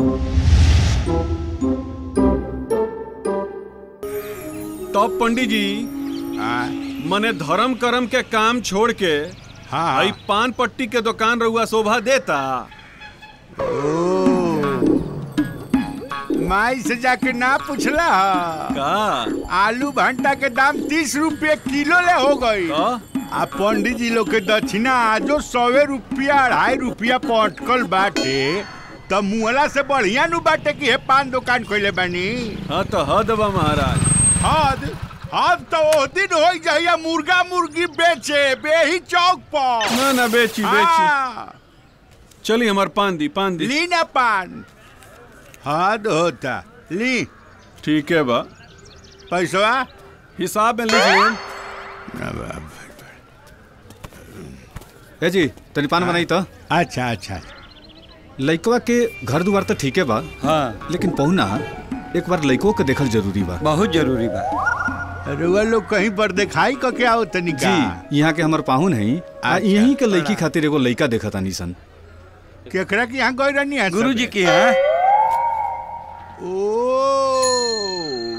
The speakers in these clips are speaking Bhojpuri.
तब पंडित जी हाँ मने धर्म कर्म के काम छोड़ के हाँ आई पान पट्टी के दुकान रहुआ शोभा देता माई से जाके ना पूछला का आलू भंटा के दाम तीस रुपये किलो ले हो गई का? आ पंडित जी लोग के दक्षिणा आजो सौवे रुपया अढ़ाई रुपया पटकल बाटे त मुहला से बढ़िया नु बाटे कि हे पान दुकान खोले बानी हाँ तो हद बा महाराज हद हद तो ओ दिन हो जाइए मुर्गा मुर्गी बेचे बेही चौक पर ना ना बेची बेची हाँ, चली हमार पान दी पान दी ली ना पान हद होता ली ठीक है बा पैसवा हिसाब में लिख लें ए जी तनी पान बनाई तो अच्छा अच्छा लइकवा के घर दुआर तो ठीके बा हाँ लेकिन पहुना एक बार लइको के देखल जरूरी बा बहुत जरूरी बा रुआ लोग कहीं पर दिखाई क क्या हो तनिका जी यहाँ के हमर पाहुन है आ अच्छा, यहीं के लइकी खातिर एगो लइका देखता नी सन केकरा के यहाँ गई रहनी है गुरु जी सबे? की है ओ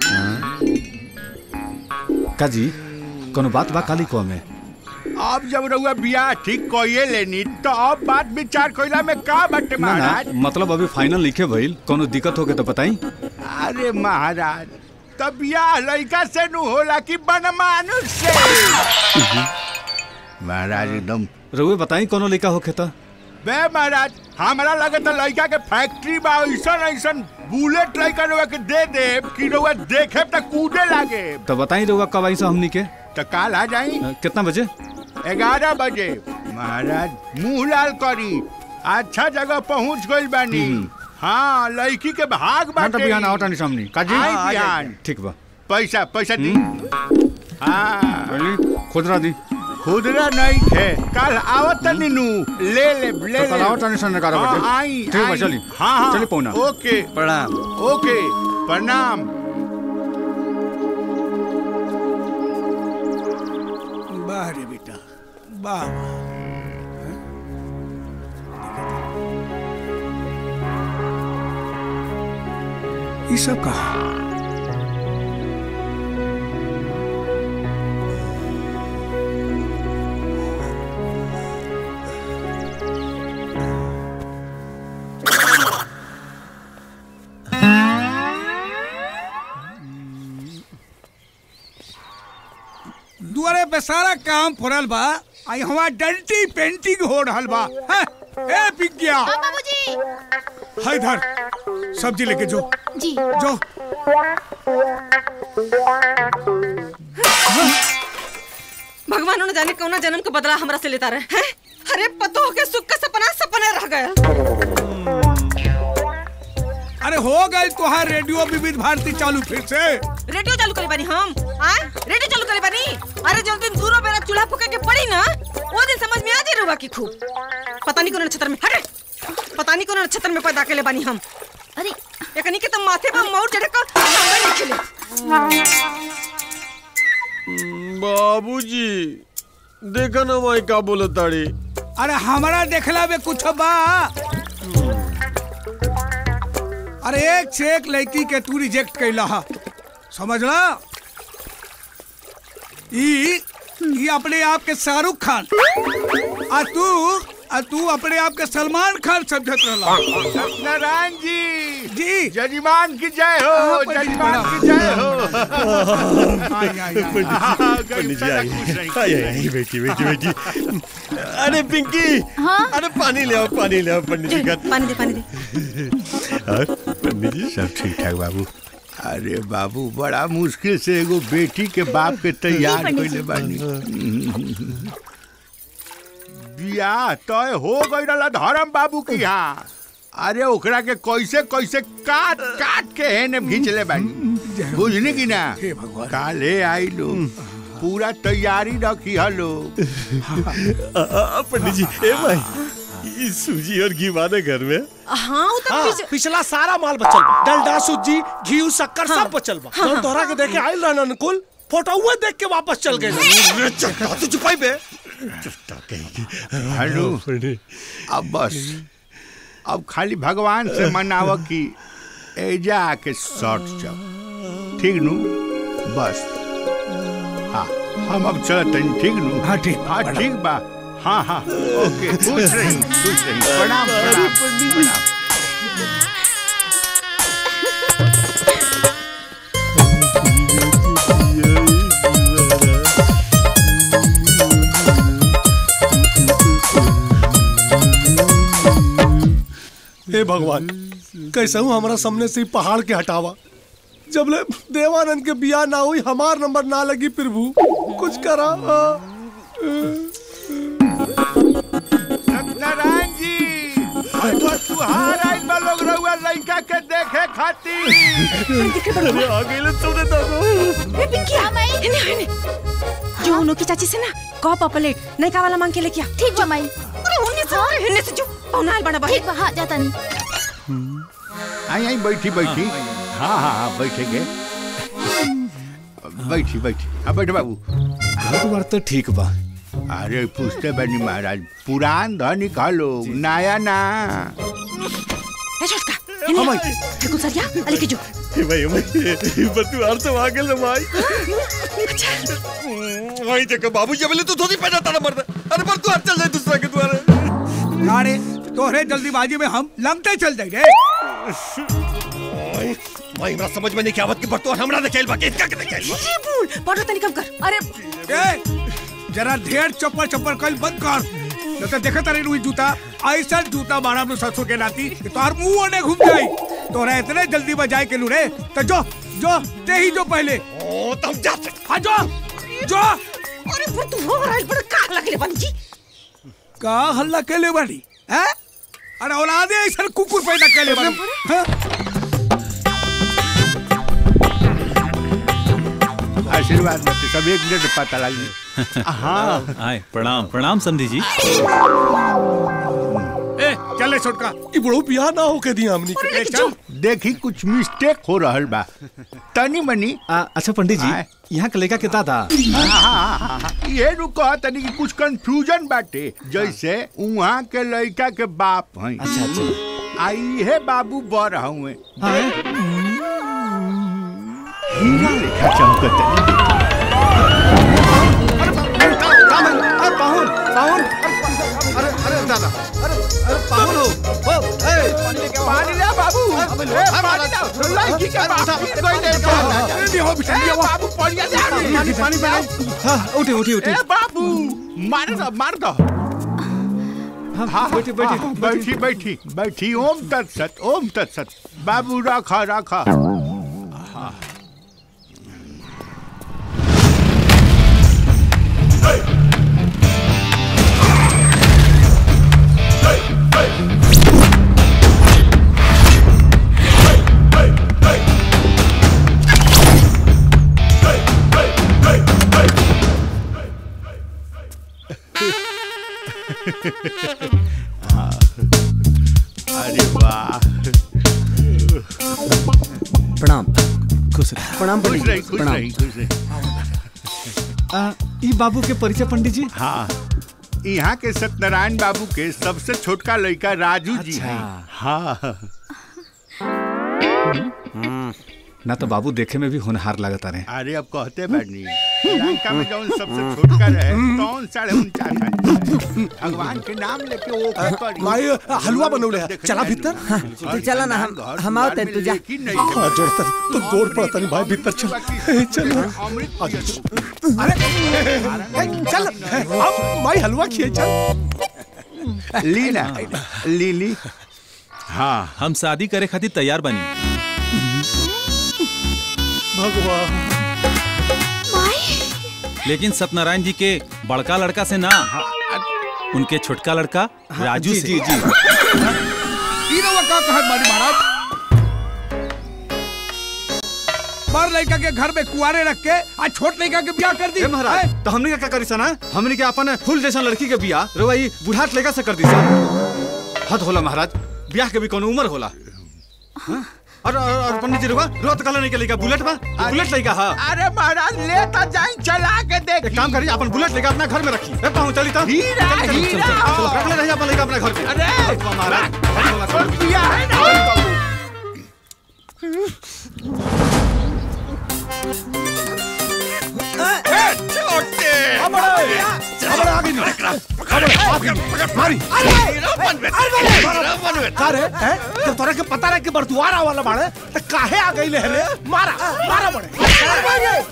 का जी कोनो बात बा काली को में अब जब रउआ बियाह ठीक कइए लेनी तो अब बात विचार कइला में का बाटे ना ना महाराज मतलब अभी फाइनल लिखे भइल कोनो दिक्कत होके तो बताई अरे महाराज तो बियाह लड़का से नु होला कि बनमानुष से महाराज एकदम रउए बताई कोनो लइका होके तो बे महाराज हमारा लगे तो लड़का के फैक्ट्री बा ऐसन ऐसन बुलेट लड़का रउआ के दे दे कि रउआ देखे तो कूदे लागे तो बताई रउआ कब आई सा हमनी के तो काल आ जाई अ, कितना बजे ग्यारह बजे महाराज मुंह लाल करी अच्छा जगह पहुंच गइल बानी हाँ लड़की के भाग बाटे बिहान आओ तानी सामने का जी आई हाँ, आ जाइए। बिहान ठीक बा पैसा पैसा दी हाँ अली खुदरा दी खुदरा नहीं थे कल आवत तनी नु ले ले ले तो कल ले आओ तानी सन ग्यारह हाँ, बजे आई ठीक बा आई। चली हाँ हाँ चली पौना ओके प्रणाम ओके प्रणाम वाह रे बेटा वाह वाह ये सब कहा दुआरे पे सारा काम फुरल बा आई हमार डंटी पेंटिंग हो रहल बा हैं? ए पिग्गिया बाबूजी हाय इधर सब्जी लेके जो जी जो भगवान न जाने कौना जन्म के बदला हमरा से लेता रहे हैं अरे पतो के सुख का सपना सपने रह गया अरे हो गई तुहार रेडियो विविध भारती चालू फिर से रेडियो चालू करे बानी हम आ रेडियो चालू करे बानी अरे जब दिन दूरो बेरा चूल्हा फूके के पड़ी ना वो दिन समझ में आ जाए रुआ की खूब पता नहीं कौन नक्षत्र में हटे पता नहीं कौन नक्षत्र में पैदा केले बानी हम अरे एकनी के तो माथे पर मौर चढ़े का सांगा नहीं खिले बाबूजी देखा ना माई का बोले ताड़ी अरे हमारा देखला में कुछ बा अरे एक से एक लड़की के तू रिजेक्ट कैला हा समझला ई ई अपने आप के शाहरुख खान आ तू आ तू अपने आप के सलमान खान समझत रहला सत्यनारायण जी जी जजमान की जय हो हाँ, पंडित जजमान प्रणाम। की जय हो आई, आई, आई। हाँ, गरीब साला खुश रही। आई आई बेटी बेटी बेटी अरे पिंकी हाँ? अरे पानी ले आओ पानी ले आओ पंडित जी का पानी दे पानी दे हाँ, पंडित जी सब ठीक ठाक बाबू अरे बाबू बड़ा मुश्किल से एगो बेटी के बाप के तैयार पंडित कइले बानी बियाह तय हो गई रहला धर्म बाबू की यहाँ अरे ओकरा के कैसे कैसे काट काट के हेने खींच ले बानी बुझनी की ना हे भगवान। काले आई लो पूरा तैयारी रखी हलो आ, आ, पंडित जी ए भाई ये सूजी और घी वाले घर में हाँ वो तो हाँ, पीछे- पिछला सारा माल बचल बा डलडा सूजी घी शक्कर सब बचल बा जौन तोहरा के देखे आइल रहन अनुकुल फोटोवा देख के वापस चल गए तू चुपाई बे हेलो पंडित अब बस अब खाली भगवान से मनाव कि एजा आके शॉर्ट जाओ ठीक नु बस हाँ हम अब चलत हनी ठीक नु हाँ, ठीक बा, हाँ प्रणाम। ठीक बा हाँ हाँ ओके खुश रही खुश रही प्रणाम प्रणाम प्रणाम हे भगवान कैसे हूँ हमारा सामने से ही पहाड़ के हटावा जब ले देवानंद के बिया ना हुई हमार नंबर ना लगी प्रभु कुछ करा हाँ। सत्यनारायण जी तो तुहार आई बा लोग रहुआ लड़का के देखे खातिर अरे आ गए तुमने तो ए पिंकिया हेने हेने जो उनो की चाची से ना कह पपलेट नहीं का वाला मांग के लेके आ ठीक बा माई अरे उन्ने से अरे हेने से जो पौनाल बड़ा भाई ठीक बा हाँ जाता नहीं आई आई बैठी बैठी हाँ हाँ हाँ बैठेंगे बैठी बैठी हाँ बैठ बाबू घर बार तो ठीक बा अरे पूछते बनी महाराज पुरान धन निकालो नया ना ए छोटका हेने देखो सरिया अले के जो ए भाई ए भाई पर तू आर से आ गेल रे भाई भाई देखो बाबू जब ले तू धोती पहना तारा मर्द अरे पर तू चल जाए दूसरा के द्वारे अरे तोहरे जल्दीबाजी में हम लंगते चल जाए रे भाई हमरा समझ में नहीं क्या बात की पर तू हमरा देखेल बा के इसका के देखेल बा अरे बोल बड़ा तनी कम कर अरे ए, जरा ढेर चप्पल चप्पल कल बंद कर न तो देखा तारे रुई जूता ऐसा जूता मारा अपने ससुर के नाती कि तोहर मुंह ओने घूम जाई तोरा इतने जल्दी बजाए के लुड़े तो जो जो ते ही जो पहले ओ तुम जाते हाँ जो जो अरे पर तू हो रहा है बड़ा का लगले बन जी का हल्ला केले बानी हैं अरे औलादे ऐसा कुकुर पैदा केले बानी हैं? आशीर्वाद मत सब एक मिनट में पता लगी हाँ आए प्रणाम प्रणाम समधी जी ए चले छोटका ई बड़ो बिया ना होके दिया हमनी के ए, चल देखी कुछ मिस्टेक हो रहल बा तनी मनी आ, अच्छा पंडित जी आए। यहाँ के लड़का के दादा हाँ, हाँ, हाँ, हाँ, ये नु कहा तनी कि कुछ कंफ्यूजन बाटे जैसे उहाँ के लड़का के बाप हैं अच्छा अच्छा आई है बाबू बर हुए हाँ हीरा लेखा चमकत पाहुन पाहुन अरे अरे दादा अरे अरे पाहुन हो ओ ए पानी ला बाबू ए, पानी ला लड़की के बाप गिर गइल है का। जल्दी हो बिटिया ए, बाबू पड़िया जा पानी पानी पानी हाँ उठी उठी उठी ए बाबू मार दो मार दो हाँ बैठी बैठी हाँ, बैठी बैठी बैठी ओम तत्सत ओम तत्सत बाबू रखा रखा अरे वाह प्रणाम खुश रह प्रणाम खुश पंडित रही जी खुश प्रणाम रही खुश रही आ, ई बाबू के परिचय पंडित जी हाँ यहाँ के सत्यनारायण बाबू के सबसे छोटका लड़का राजू जी अच्छा। हैं हाँ ना तो बाबू देखे में भी होनहार लगता रहे अरे अब कहते बैठनी लंका में जौन सबसे छोटका रहे तौन साढ़े उनचास है भगवान के नाम लेके वो करी। माई हलवा बनौले है देखने चला आइलू। भीतर हाँ, और तू चला ना हम घर हम द्वार आओ में तू जा लेकिन नहीं है। हाँ जोड़ता तो गोड़ पड़ता नहीं भाई भीतर चल ए, चल अमृत अरे चल अब माई हलवा खिए चल ली ना ली ली हाँ हम शादी करे खातिर तैयार बनी भगवान लेकिन सत्यनारायण जी के बड़का लड़का से ना उनके छोटका लड़का राजू जी से जी जी ई रउआ का कहत बानी महाराज बड़ लड़का के घर में कुआरे रख के आज छोट लड़का के ब्याह कर दी ए महाराज हैं? तो हमने का क्या करी सना हमने के अपन फूल जैसा लड़की के बिया रवाई बुढ़ाट लेगा से कर दी सा हद होला महाराज ब्याह के भी कोनो उम्र होला हाँ? और और और पंडित जी रुका रोत कलर नहीं के लेगा बुलेट बा ये बुलेट लेगा हां अरे महाराज लेता जाई चला के देख एक काम करिए अपन बुलेट लेकर अपना घर में रखिए ए पाहु चली तो हीरा, चल, चल, चल, हीरा। चल, चलो, रख ले रहिए अपन लेकर अपना घर पे अरे महाराज रुपया है ना मारी का रे हैं? जब तोरा के पता रहे कि बरदुआरा वाला बाड़े तो काहे आ गई रे मारा मारा बड़े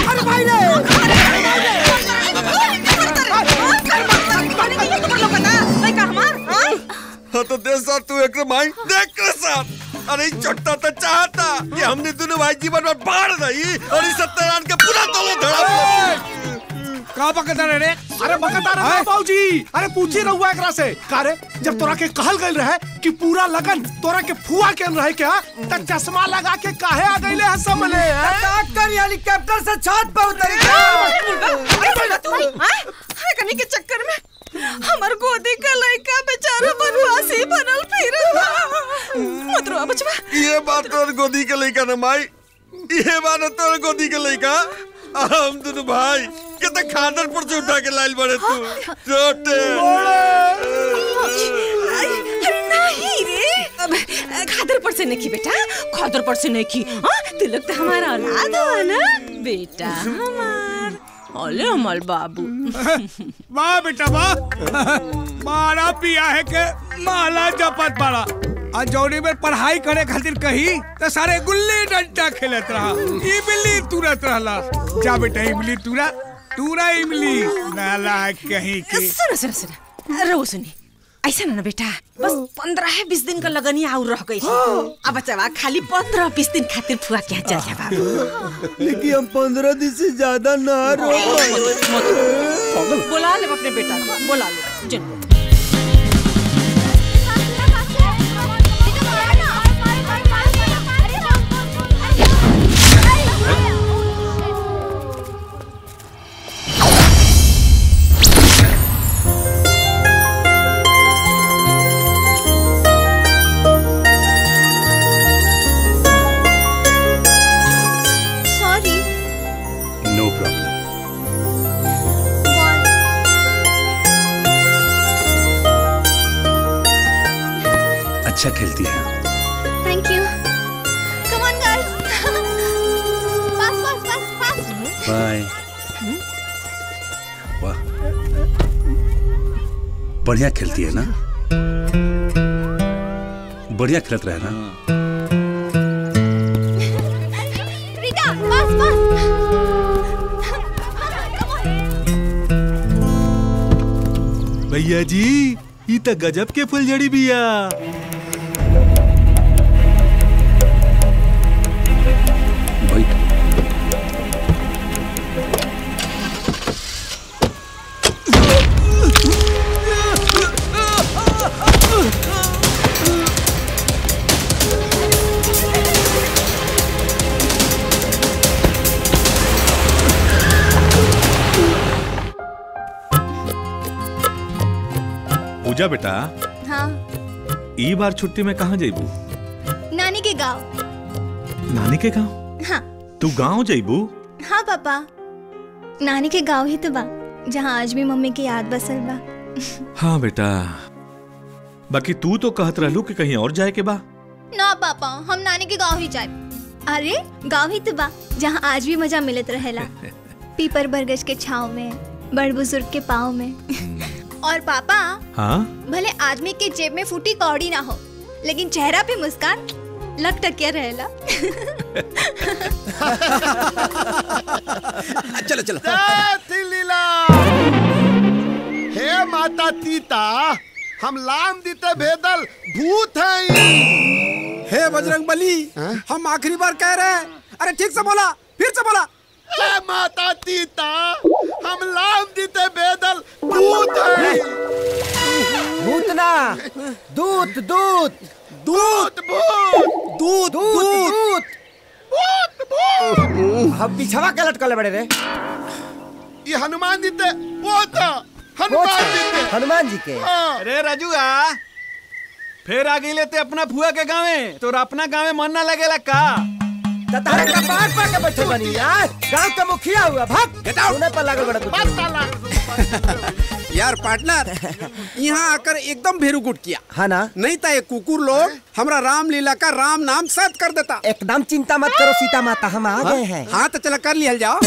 हाँ तो दे साथ तू एक माई देख के साथ अरे ई छोटा तो चाहता कि हमने दोनों भाई जीवन में बाढ़ रही और इस सत्यनारायण के पूरा तोलो धड़ा का पकड़ा रे रे अरे बकता रहा बाबूजी अरे पूछी रहुआ एकरा से का रे जब तोरा के कहल गइल रहे कि पूरा लगन तोरा के फुआ के रहे क्या त चश्मा लगा के काहे आ गइले है समले डॉक्टर हेलीकॉप्टर से छत पर उतर कनी के चक्कर में हमर गोदी का लड़का बेचारा बनवासी बनल फिर मत रो बचवा ये बात तोर गोदी के लइका न माई ये बात तोर गोदी के लइका हम दोनों भाई के तो खादर पर से उठा के लाइल बड़े तू छोटे अरे नहीं रे अब खादर पर से नहीं की बेटा खादर पर से नहीं की हाँ तिलक तो हमारा औलाद हुआ ना बेटा हमार ओले हमार बाबू वाह बेटा वाह मारा पिया है के माला जपत बड़ा आ जौनी में पढ़ाई करे खातिर कही तो सारे गुल्ली डंडा खेलत रहा इमली तुरत रहला जा बेटा इमली तुरा तुरा इमली नाला कहीं की सुनो सुनो सुनो रो सुनी ऐसा ना बेटा बस पंद्रह है बीस दिन का लगनी आउर रह गई अब बच्चा खाली पंद्रह बीस दिन खातिर फुआ क्या चल जा बाबू लेकिन हम पंद्रह दिन से ज्यादा ना रो बुला ले अपने बेटा को बुला लो जिनको सॉरी नो प्रॉब्लम अच्छा खेलती है thank you come on guys pass pass pass pass bye वाह बढ़िया खेलती है ना बढ़िया खेलत रहे ना रीता पास पास भैया जी ई त गजब के फुलझड़ी बिया बैठ पूजा बेटा हाँ ई बार छुट्टी में कहाँ जेबू नानी के गांव नानी के गांव हाँ तू गांव जेबू हाँ पापा नानी के गांव ही तो बा जहाँ आज भी मम्मी की याद बसल बा हाँ बेटा बाकी तू तो कहत रहलू कि कहीं और जाए के बा ना पापा हम नानी के गांव ही जाए अरे गांव ही तो बा जहाँ आज भी मजा मिलत रहेला पीपर बरगज के छाव में बड़ बुजुर्ग के पाँव में और पापा हाँ भले आदमी के जेब में फूटी कौड़ी ना हो लेकिन चेहरा पे मुस्कान लग टकिया रहेला चलो चलो जय लीला हे माता तीता हम लाम दीते भेदल भूत हैं हे बजरंग बली हम आखिरी बार कह रहे हैं अरे ठीक से बोला फिर से बोला हे माता तीता हम लाम दीते भेदल भूत हैं भूतना दूत दूत दूत भूत दूत दूत भूत भूत हम पिछवा के लटकले बड़े रे ये हनुमान दीते वो था हनुमान दीते हनुमान जी के हाँ अरे राजुआ फिर आ गई लेते अपना फुआ के गाँवे तो अपना गाँवे मन ना लगेला का तारे कपाट पर के बैठे बनी यार गांव का मुखिया हुआ भाग गेट आउट पर लागल बड़ा तू यार पार्टनर यहाँ आकर एकदम भेरूगुट किया हाँ ना नहीं तो ये कुकुर लोग हमरा रामलीला का राम नाम सत कर देता एकदम चिंता मत करो सीता माता हम आ हाँ? गए हैं हाँ तो चलो कर लिया जाओ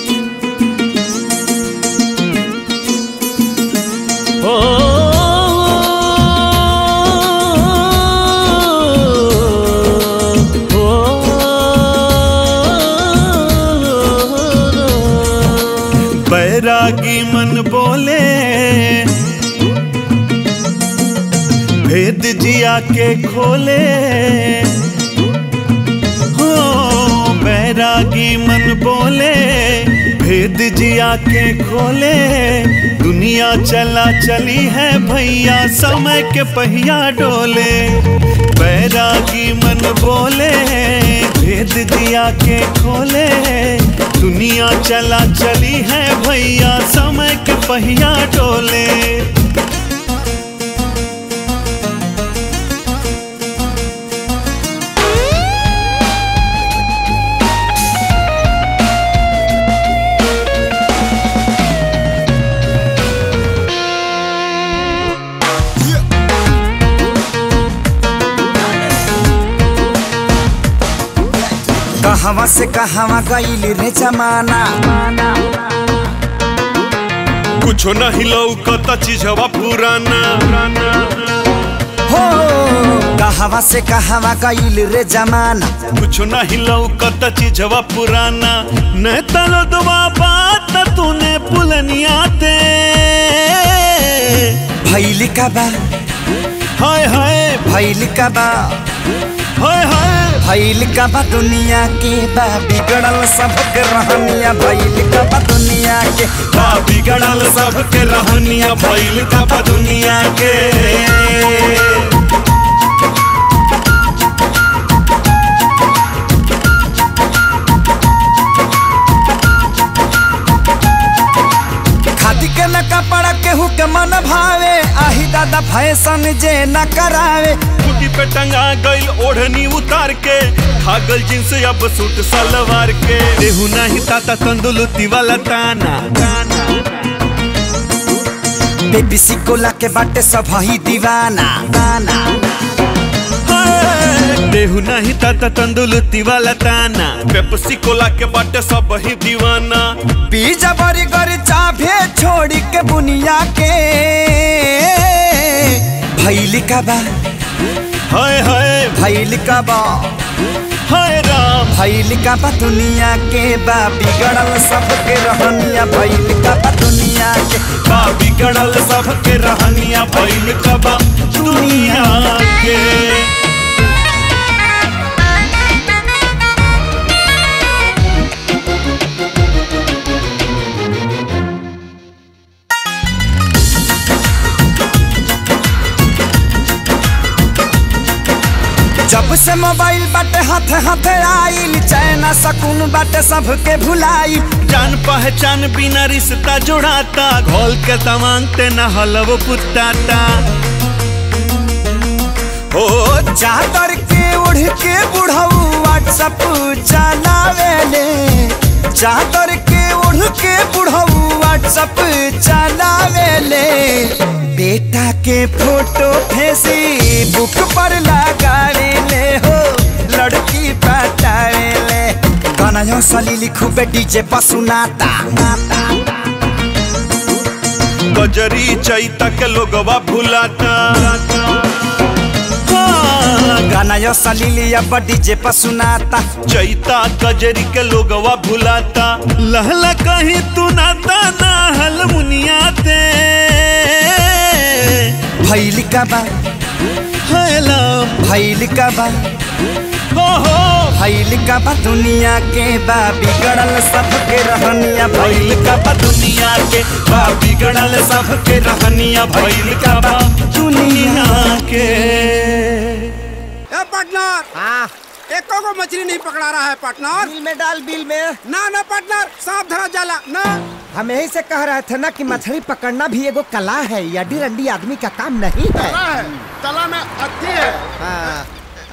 बैरागी मन बोले भेद जिया के खोले हो बैरागी मन बोले भेद जिया के खोले दुनिया चला चली है भैया समय के पहिया डोले बैरागी मन बोले भेद दिया के खोले दुनिया चला चली है भैया समय के पहिया डोले कहवा से कहवा गईल रे जमाना कुछो नहीं लौकता चीजवा पुराना हो कहवा से कहवा गईल रे जमाना कुछो नहीं लौकता चीजवा पुराना न तलो दुआ बात तूने पुलनिया ते भैल का बा हाय हाय भैल का बा हाय हाय भैल का बा दुनिया के बा बिगड़ल सबके रहनिया भैल का बा दुनिया के बा बिगड़ल सबके रहनिया भैल का बा दुनिया के खादी के न कपड़ा केहू के मन भावे आही दादा फैशन जे न करावे कुटी पे टंगा गइल ओढ़नी उतार के खागल जींस अब सूट सलवार के देहू नहीं ताता तंदुलती वाला ताना बेबी सिकोला के बाटे सब ही दीवाना दाना देहू नहीं ताता तंदुलती वाला ताना पेप्सी कोला के बाटे सब ही दीवाना पिज्जा बर्गर चाभे छोड़ी के बुनिया के भैल का बा हाय हाय भैल का बा हाय राम भैल का बा दुनिया के बा बिगड़ल सबके रहनिया भैल का बा दुनिया के बा बिगड़ल सबके रहनिया भैल का बा दुनिया के जब से मोबाइल बाटे हाथ हाथ आइल चैना सकून बाटे सबके भुलाई जान पहचान बिना रिश्ता जोड़ाता घोल के तमांगते न हलव पुताता हो चादर के उड़ के बुढ़ऊ व्हाट्सअप चलावेले चादर के उड़ के बुढ़ऊ व्हाट्सअप चलावेले बेटा के फोटो फेसबुक पर लगावेले हो लड़की पटावेले गाना यो सली लिखू बे डीजे पर सुनाता गजरी चैता के लोगवा भुलाता गाना यो सलीली अब डीजे पर सुनाता चैता कजरी के लोगवा भुलाता लहला कहीं तू नाता ना हल मुनिया ते भैल का बा हेला भैल का बा हो हो भैल का बा दुनिया के बा बिगड़ल सबके रहनिया भैल का बा दुनिया के बा बिगड़ल सबके रहनिया भैल का बा दुनिया के ए पार्टनर हाँ एको को मछली नहीं पकड़ा रहा है पार्टनर बिल में डाल बिल में ना ना पार्टनर सांप धरा जाला ना हम यही से कह रहे थे ना कि मछली पकड़ना भी एगो कला है यडी रंडी आदमी का काम नहीं है तला है तला में अति है हाँ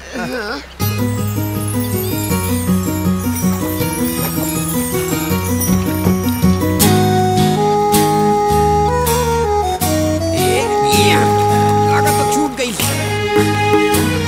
लागत तो छूट गई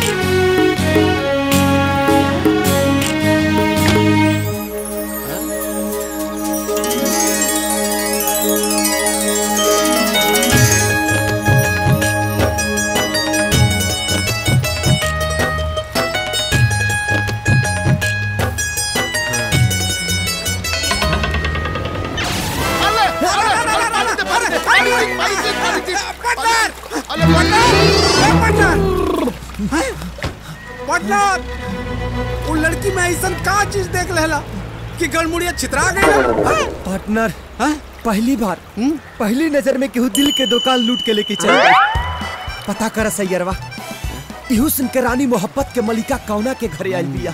पार्टनर वो लड़की में ऐसा का चीज देख लेला कि गलमुड़िया छितरा गई पार्टनर पहली बार पहली नजर में केहू दिल के दुकान लूट के लेके चल गई पता कर सैयरवा इहू सुन के रानी मोहब्बत के मलिका कौना के घरे आइल बिया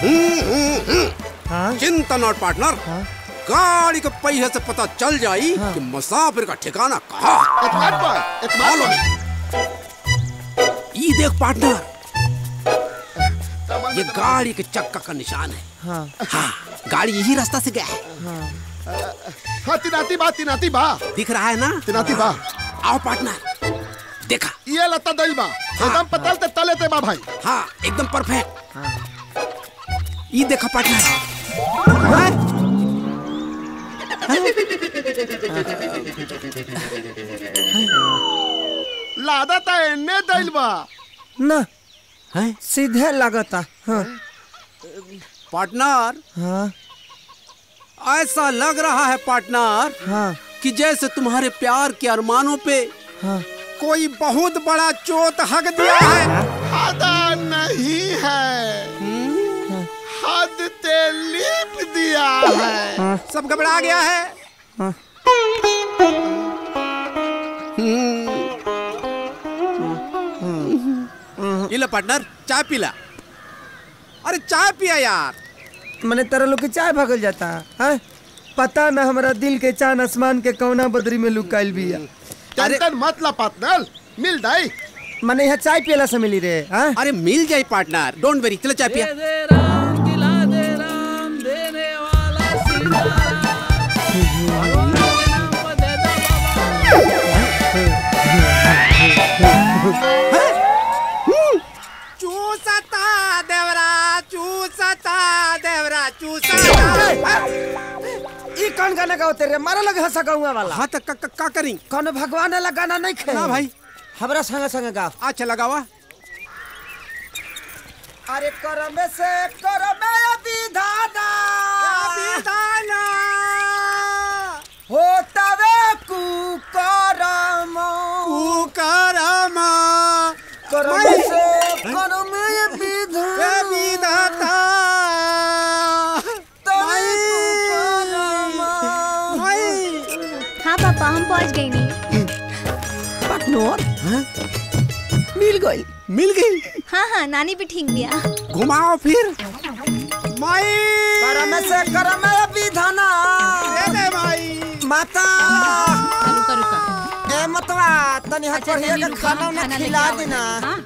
चिंता नॉट पार्टनर गाड़ी के पहिए से पता चल जाई कि मुसाफिर का ठिकाना कहाँ Follow me. ये देख पार्टनर ये गाड़ी के चक्का का निशान है हाँ हाँ गाड़ी यही रास्ता से गया है हाँ तिनाती बा तिनाती बा दिख रहा है ना तिनाती बा आओ पार्टनर देखा ये लता दई बा एकदम पतल ते तले ते बा भाई हाँ एकदम परफेक्ट ये देखा पार्टनर लादा ता एने दईल बा ना सीधे लगता हाँ पार्टनर हाँ ऐसा लग रहा है पार्टनर हाँ कि जैसे तुम्हारे प्यार के अरमानों पे हाँ कोई बहुत बड़ा चोट हक दिया है आदा नहीं है हद ते लीप दिया है सब घबरा गया है ये लो पार्टनर चाय पीला अरे चाय पिया यार मैंने तेरा लोग के चाय भगल जाता है पता ना हमारा दिल के चांद आसमान के कौना बदरी में लुकाइल बिया टेंशन मत ला पार्टनर मिल जाई मैंने यहाँ चाय पियला से मिली रे हाँ अरे मिल जाए पार्टनर डोंट वेरी चलो चाय पिया चूसता देवरा चूसता देवरा चूसता ई कौन गाना गाओ तेरे मारा लगे हंसा गाऊंगा वाला हाँ तो का, का करी कौन भगवान वाला गाना नहीं खे ना भाई हमरा संग संग गाओ अच्छा लगावा अरे करम से करम विधाना विधाना होतवे कुकरम कुकरम करम से करम विधाना विधाता हाँ पापा हम पहुँच गए नहीं पार्टनर मिल गई मिल गई हाँ हाँ नानी भी ठीक दिया घुमाओ फिर माई करम से करम विधाना माई माता रुका रुका ए मतवा तनी हाथ अच्छा, बढ़िया तनी के रुका, खाना उना खाना लेके खिला आओ देना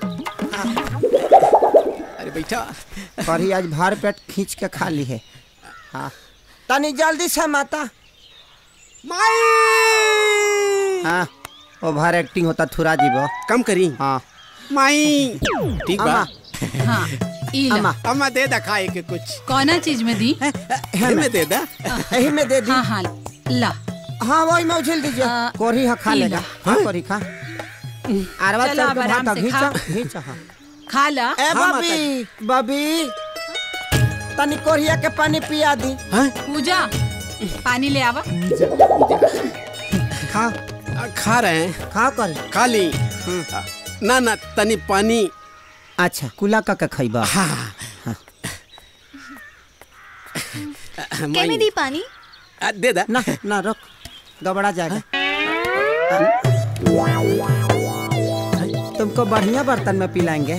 अरे बैठा कढ़ी आज भार पेट खींच के खा ली है हाँ तनी जल्दी से माता माई हाँ ओवर एक्टिंग होता थुरा जीवो कम करी हाँ माई ठीक बा अम्मा हाँ ई ला। अम्मा अम्मा दे दा खाए के कुछ कौना चीज में दी एही में दे दा यही में दे दी हाँ हाँ ला हाँ वही में उछल दीजिए कोरी हाँ खा ई लेगा ला। हाँ कोरी खा अरवा चलो, चल अब के आराम भाता से घींचा खा। घींचा हाँ खा ला ए बबी बबी तनी कोरिया के पानी पिया दी पूजा पानी ले आवा खा खा रहे हैं खा कर खा ली ना ना तनी पानी अच्छा कुला का का खइबा हाँ के में दी पानी आ, दे दा ना ना रुक गबड़ा जाएगा तुमको बढ़िया बर्तन में पिलाएंगे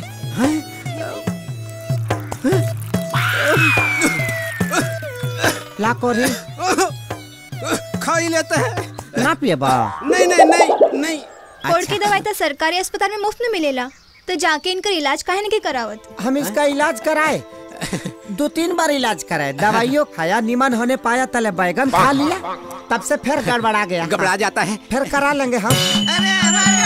ला कोरी खा ही लेते हैं ना पिए बा नहीं नहीं नहीं नहीं कोर्ट की दवाई तो सरकारी अस्पताल में मुफ्त में मिलेला तो जाके इनकर इलाज काहे नहीं करावत हम इसका इलाज कराए दो तीन बार इलाज कराए दवाइयों खाया निमन होने पाया तले बैगन खा लिया तब से फिर गड़बड़ा गया घबरा जाता है फिर करा लेंगे हम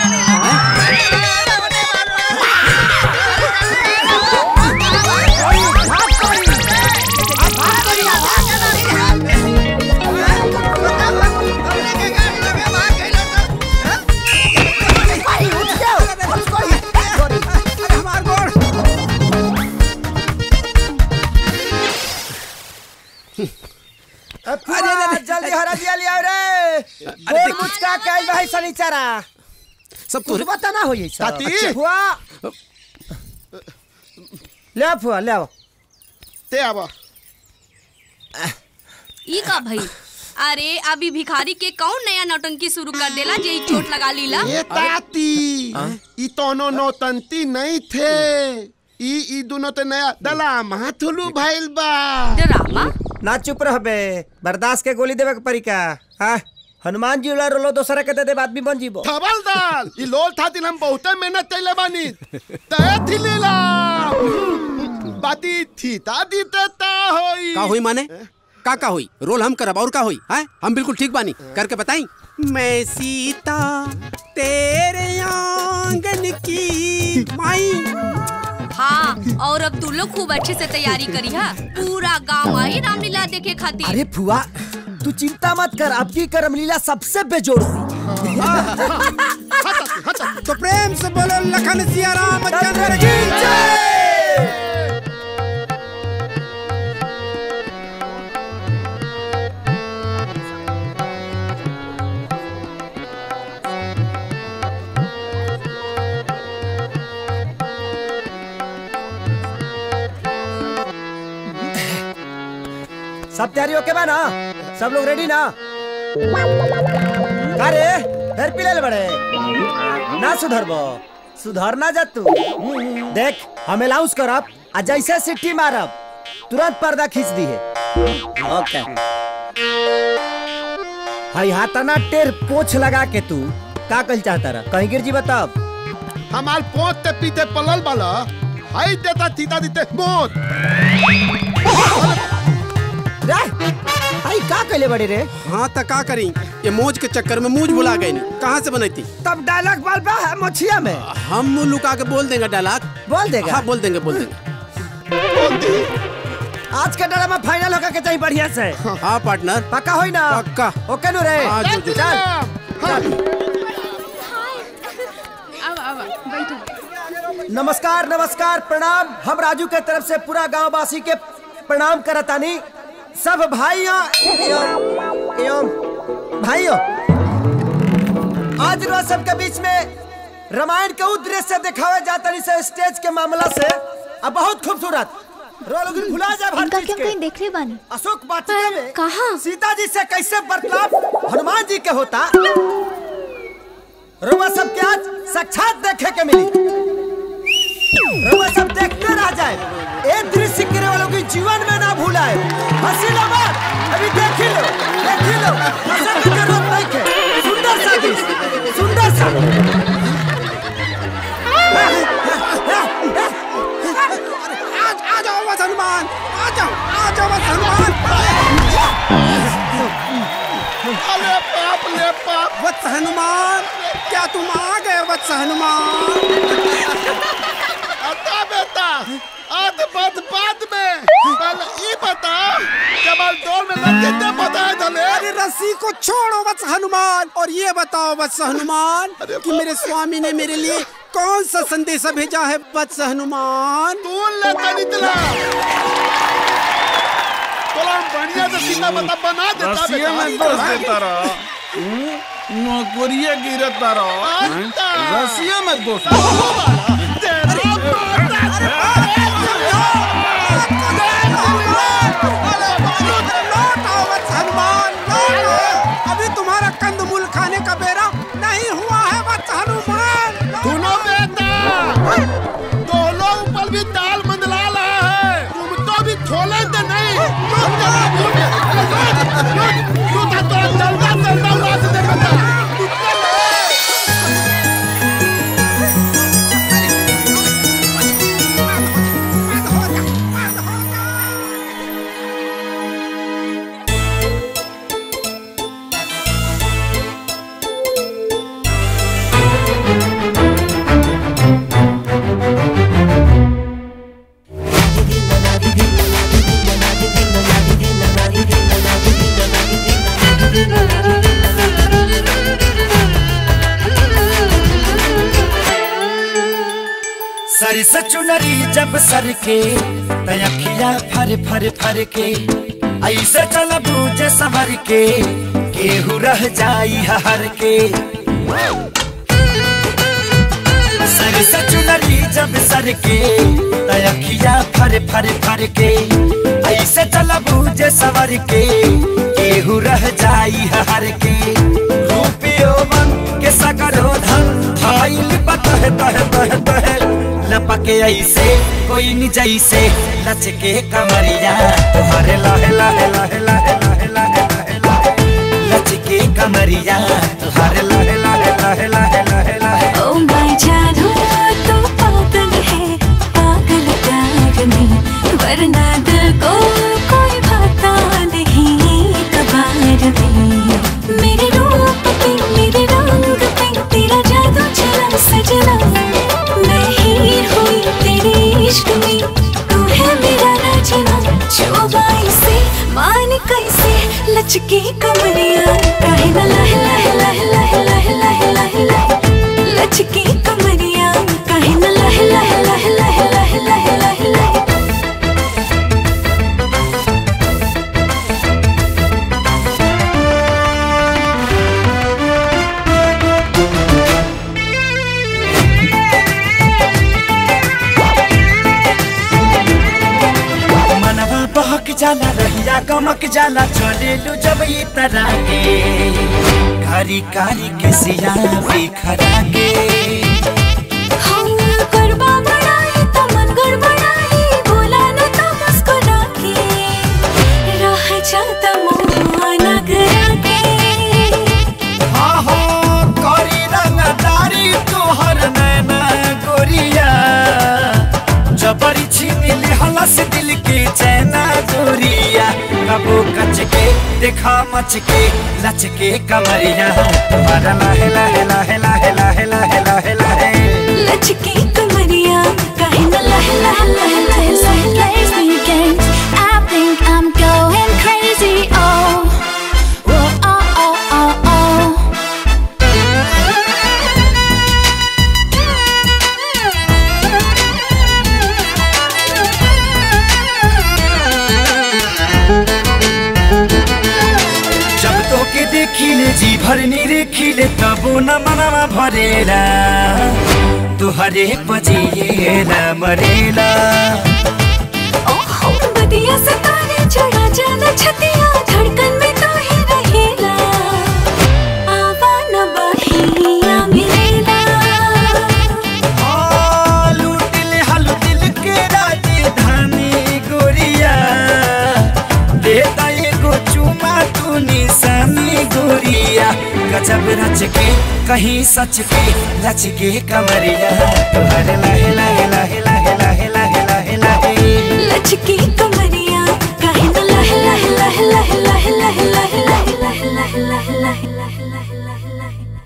अरे जल्दी हरा दिया लिया रे गोल मुचका कैल भाई सनीचरा सब कुछ बता ना होई सब ताती। अच्छा, फुआ ले आओ फुआ ले आओ ते आवा ई का भाई अरे अभी भिखारी के कौन नया नौटंकी शुरू कर देला जे ई चोट लगा लीला ये ताती ई तोनो नौतंती नहीं थे ई ई दोनों ते नया दलाम हाथुलू भइल बा डरामा ना चुप रह बे बर्दाश्त के गोली देवे के परी का हाँ हनुमान जी उला रोलो दोसरा के दे दे आदमी बन जीबो थबल दाल ई लोल थातिल हम बहुते मेहनत कइले बानी तय थी लीला बाती थी तादी ते ता होई का हुई माने का का हुई रोल हम करब और का हुई है हम बिल्कुल ठीक बानी करके बताई मैं सीता तेरे आंगन की माई हाँ और अब तू लोग खूब अच्छे से तैयारी करी हा पूरा गांव आई रामलीला देखे खातिर अरे फुआ तू चिंता मत कर अब की करमलीला सबसे बेजोड़ हुई तो प्रेम से बोलो लखन सिया राम चंद्र की सब तैयारी ओके बा ना सब लोग रेडी ना अरे फिर पिलल बड़े ना सुधरबो सुधरना जा तू देख हम अलाउंस करब आ जैसे सिट्टी मारब तुरंत पर्दा खींच दी है ओके हाई हाथाना टेर पोछ लगा के तू का कल चाहता रहा कहीं गिर जी बताब हमार पोत ते पीते पलल बाला हाई देता थीता दीते मोत रे हाई का कहले बड़े रे हाँ तो का करी ये मौज के चक्कर में मूज भुला गई कहाँ से बनती तब डायलॉग बाल बा है मछिया में हम मुंह लुका के बोल देंगे डायलॉग बोल देगा हाँ बोल देंगे बोल देंगे आज का ड्रामा फाइनल होकर के चाहिए बढ़िया से हाँ पार्टनर पक्का होई ना पक्का ओके नु रे हाँ, जो, जो, चल अब अब बैठो नमस्कार नमस्कार प्रणाम हम राजू के तरफ से पूरा गांव वासी के प्रणाम करतानी सब भाइयों एवं एवं भाइयों आज रोज सबके बीच में रामायण के उद्देश्य दिखावे जातनी से स्टेज के मामला से अब बहुत खूबसूरत रो लोग भुला जा इनका भारत क्या कहीं देख ले बानी अशोक वाटिका में कहा सीता जी से कैसे बर्ताव हनुमान जी के होता रोमा सब के आज साक्षात देखे के मिली रोमा सब देखते रह जाए एक दृश्य गिरे वालों की जीवन में ना भूलाए हंसी लो मत अभी देख ही लो देख ही लो हंसने की जरूरत नहीं है सुंदर सा दृश्य सुंदर सा आज आ जाओ बस हनुमान आ जाओ आ जाओ बस हनुमान अरे बाप ले बाप वत्स हनुमान क्या तुम आ गए वत्स हनुमान अता बेटा आध बात बाद में पहले ई बता कमल दौड़ में लड़के दे बताए धले अरे रस्सी को छोड़ो वत्स हनुमान और ये बताओ वत्स हनुमान कि मेरे स्वामी ने मेरे लिए कौन सा संदेश भेजा है वत्स हनुमान तू ले तनितला तोला हम बढ़िया से सीता बता बना देता रसिया में दोष देता रहा नौकरिया गिरता रहा रसिया में दोष हनुमान लौटो अभी तुम्हारा कंदमूल खाने का बेरा नहीं हुआ है वत्स हनुमान सुनो बेटा दो लोग ऊपर भी दाल मंडला रहा है तुम तो भी खोले तो नहीं लूट जरा लूट लूट लूट तो जल्दा सर से चुनरी जब सर के तयखिया फर फर फर के ऐसे चल बूझे सवर के केहू रह जाई हर के सर से चुनरी जब सर के तयखिया फर फर फर के ऐसे चल बूझे सवर के केहू रह जाई हर के रूपियो बन के सकरो धन थाइल बतह तह तह तह लपके ऐसे कोई नि जैसे लचके कमरिया तुम्हारे लाहे लाहे लाहे लाहे लाहे लाहे लाहे लाहे लचके कमरिया तुम्हारे लाहे लाहे लाहे लाहे लाहे लाहे ओ माय जानू तू पागल है पागल प्यार में वरना दिल को कोई भाता नहीं कबार में मेरे रूप पे मेरे रंग पे तेरा जादू चला सजना मैं हीर हुई तेरे इश्क में तू है मेरा राजना जो बाई से मान कैसे लचके कमरिया काहे ना लह लह लह लह लह लह लह लह लचके कमरिया काहे ना लह लह लह लह लह लह लह लह मनवा बहक जाला रहिया गमक जाला चले लू जब ई तरह के कारी कारी के सिया बिखरा के हम गरबा बढ़ाई तो मन गड़बड़ाई बोला न तो मुस्कुरा के रह जाता मुआ नगरा के हाँ हो करी रंगदारी तोहर नैना गोरिया जबरी छीन ले हलस दिल के चैना गोरिया कबो कच के देखा मच के लच के कमरिया तुम्हारा लाहे लाहे लाहे लाहे लाहे लाहे लाहे लाहे लचके कमरिया काहे न लह लह लह लह लह plays me games. I think I'm going crazy. Oh, whoa, oh, oh, oh, oh. जब तो के देखी ले जी भरनी रेखी ले तबो न मनवा भरेला तुहरे बजिए न मरेला ओहो बदिया सितारे चढ़ा जाना छतिया धड़कन में तो ही रहेला आवा न बहिया मिलेला आ, लूट ले हलू दिल के राजधानी गोरिया देता एगो चुमा तू निशानी गोरिया गजब रच के कहीं सच के रच के कमरिया तुहरे लाहे लाहे लाहे लाहे लाहे लाहे लाहे लाहे लचके कमरिया काहे न लह लह लह लह लह लह लह लह लह लह लह लह लह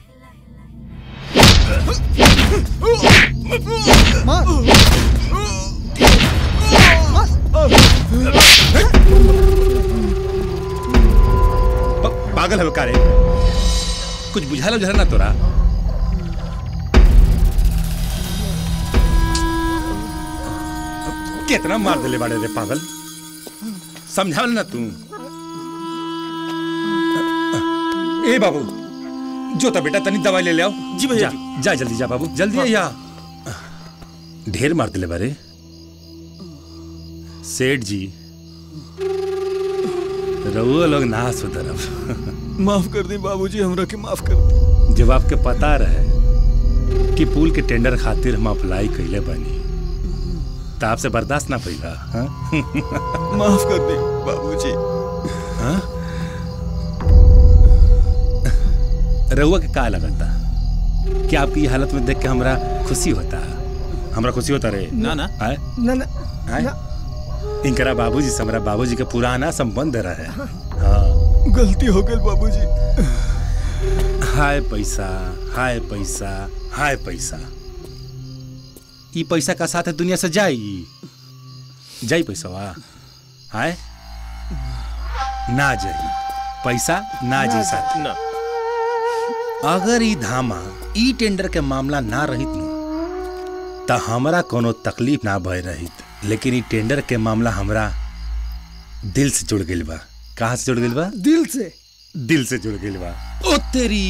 पागल है का रे कुछ बुझाला बुझाला ना तोरा कितना मार दिले बाड़े रे पागल समझावल ना तू ए बाबू जो तो बेटा तनी दवाई ले ले आओ जी भैया जा जल्दी जा बाबू जल्दी या ढेर मार दिले बारे सेठ जी रहुआ लोग ना सुधरब माफ कर दी बाबूजी हमरा के माफ कर दी जब आपके पता रहे कि पुल के टेंडर खातिर हम अप्लाई कैले बनी तो आपसे बर्दाश्त ना पैगा हाँ? माफ कर दी बाबूजी हाँ? रहुआ के का लगता कि आपकी ये हालत में देख के हमरा खुशी होता हमरा खुशी होता रे ना, ना। आए? ना ना आए? इनकरा बाबूजी से हमरा बाबूजी के पुराना संबंध रहे हाँ गलती हो गई बाबूजी हाय पैसा हाय पैसा हाय पैसा ई पैसा का साथ है दुनिया से जाई जाई पैसा वा हाय ना जाई पैसा ना जी साथ ना अगर ई धामा ई टेंडर के मामला ना रहित नु त हमरा कोनो तकलीफ ना भय रही लेकिन ई टेंडर के मामला हमरा दिल से जुड़ गइल बा कहाँ से जुड़ गइल बा दिल से दिल से जुड़ गइल बा ओ तेरी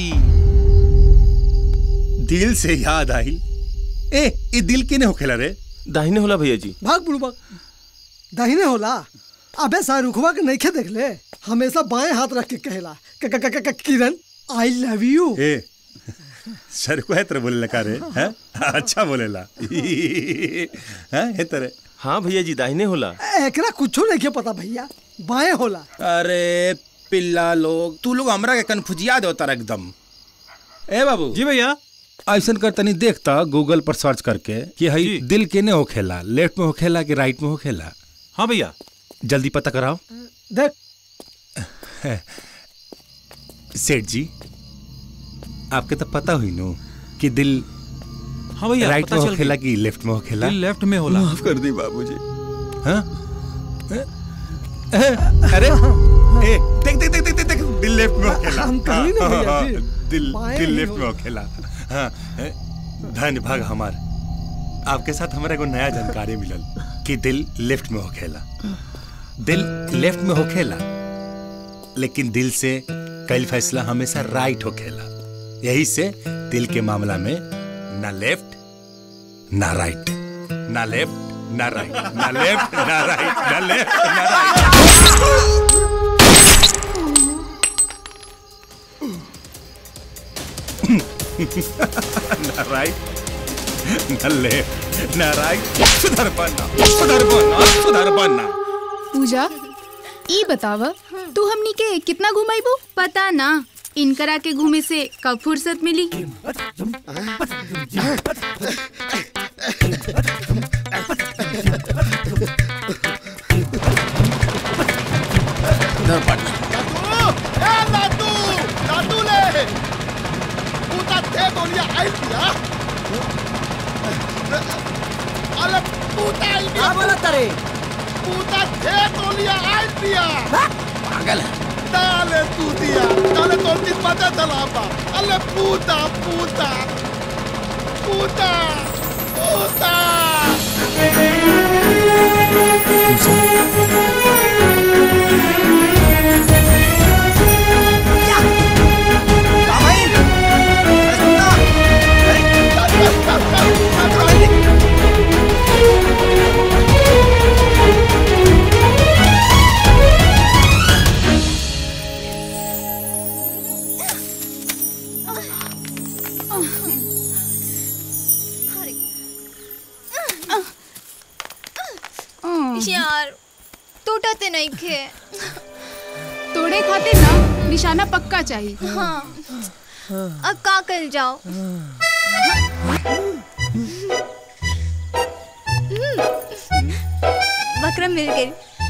दिल से याद आई ए ई दिल केने होखेला रे दाहिने होला भैया जी भाग बुड़बक दाहिने होला अबे शाहरुखवा के नइखे देख ले हमेशा बाएं हाथ रख के कहेला क- क- क- क- किरण आई लव यू ए सर को है तरह बोलेला का रे हैं अच्छा बोलेला हैं हे तरह हाँ भैया जी दाहिने होला एकरा कुछो नहीं पता भैया बाएं होला अरे पिल्ला लोग तू लोग हमरा के कन्फ्यूजिया दो तारा एकदम ए बाबू जी भैया ऐसन कर तनी देखता गूगल पर सर्च करके कि हई दिल केने होखेला लेफ्ट में होखेला कि राइट में होखेला हाँ भैया जल्दी पता कराओ देख सेठ जी आपके तो पता हुई नो कि दिल हाँ भैया राइट पता में चल होखेला गई। कि लेफ्ट में होखेला दिल लेफ्ट में होला माफ कर दी बाबूजी हाँ अरे ए देख देख देख देख देख, देख दिल लेफ्ट में होखेला हम कहीं नहीं भैया हाँ, जी। हाँ, दिल बाएं दिल ही लेफ्ट में होखेला हाँ ए, धन्य भाग हमार आपके साथ हमारा एगो नया जानकारी मिलल कि दिल लेफ्ट में होखेला दिल लेफ्ट में होखेला लेकिन दिल से कई फैसला हमेशा राइट होखेला यही से दिल के मामला में ना लेफ्ट ना राइट ना लेफ्ट ना राइट ना लेफ्ट ना राइट ना लेफ्ट ना राइट ना राइट ना लेफ्ट ना राइट सुधर बनना सुधर बनना सुधर बनना पूजा ई बताव तू हमनी के कितना घुमाइबू पता ना इनकरा के घूमे से कब फुर्सत मिली लाडू लाडू ले पूता थे गोलियां आई दिया अरे पूता आई दिया बोला तारे पूता थे गोलियां आई दिया पागल डाले तू दिया डाले तो दिन पता चला बा अरे पूता पूता पूता पूता यार टूटते नहीं खे तोड़े खाते ना निशाना पक्का चाहिए हाँ अब का कर जाओ बकरा मिल गई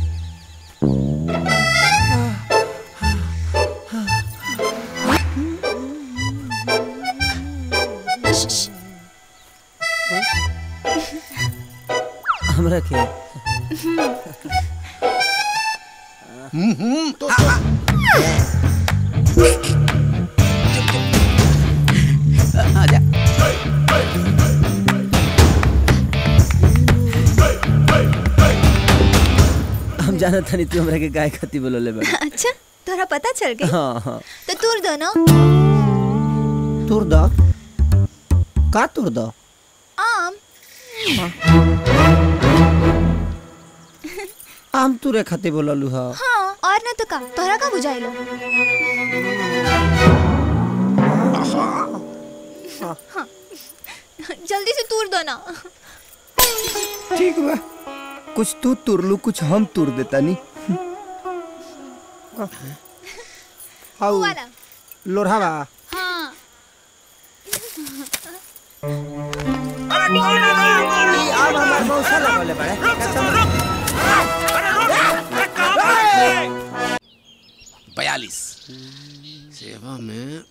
हमरा के तो हम जाना था नहीं तू हमरा के गाय खाती बोलले बा अच्छा तोरा पता चल गई हाँ हाँ तो तूर दो ना तुर द का तुर द आम आम तुरे खाते बोललू हा हाँ और ना तो का तोरा का बुझाइलो हाँ जल्दी से तूर दो ना ठीक बा कुछ तू तुरलू कुछ हम तुर देता नी हाउ वाला लोढ़ा बा हाँ आम हमार मौसा लगले बड़े बयालीस सेवा में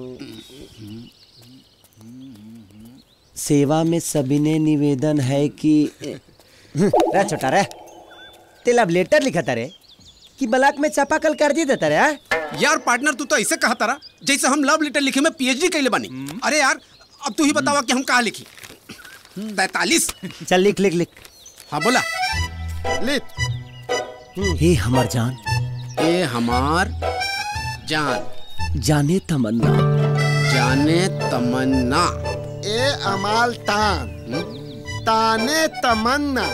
सेवा में सविनय निवेदन है कि रे छोटा रे तेल अब लेटर लिखा था रे कि ब्लॉक में चापाकल कर दी देता रे हाँ? यार पार्टनर तू तो ऐसे कहा तारा जैसे हम लव लेटर लिखे में पीएचडी कैले बानी अरे यार अब तू ही बतावा कि हम कहा लिखी तैतालीस चल लिख लिख लिख हाँ बोला लिख हे हमार जान ए हमार जान जाने तमन्ना जाने तमन्ना ए अमाल तान ताने तमन्ना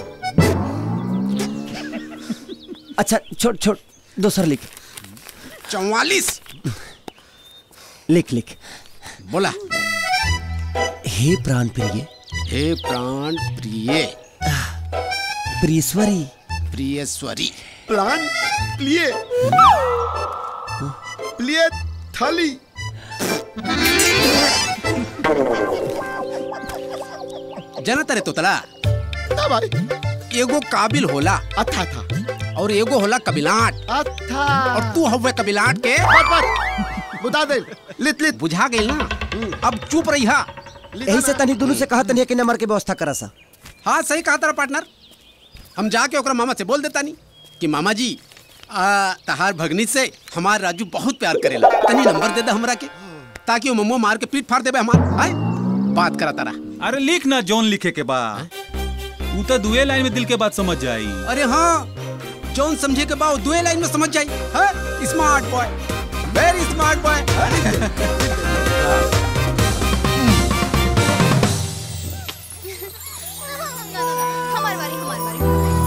अच्छा छोड़ छोड़ दूसर लिख चौवालीस लिख लिख बोला हे प्राण प्रिय हे प्राण प्रिय प्रियश्वरी प्रियश्वरी प्लान प्लिए प्लिए थली जना तरे तोतला ना भाई एगो काबिल होला अच्छा था और एगो होला कबिलाट अच्छा और तू हवे कबिलाट के बस बस बुझा दे लित लित बुझा गई ना अब चुप रही हा यही से तनी दोनों से कहा तनी कि नंबर के व्यवस्था करा सा हाँ सही कहा तारा पार्टनर हम जाके ओकरा मामा से बोल देता नहीं कि मामा जी आ, तहार भगनी से हमार राजू बहुत प्यार करेला तनी नंबर दे दे हमरा के ताकि वो मम्मो मार के पीठ फाड़ देबे हमार आए बात करा तारा अरे लिख ना जॉन लिखे के बाद ऊ तो दुए लाइन में दिल के बात समझ जाई अरे हाँ जौन समझे के बाद दुए लाइन में समझ जाई हाँ smart boy very smart boy हमार बारी हमार बारी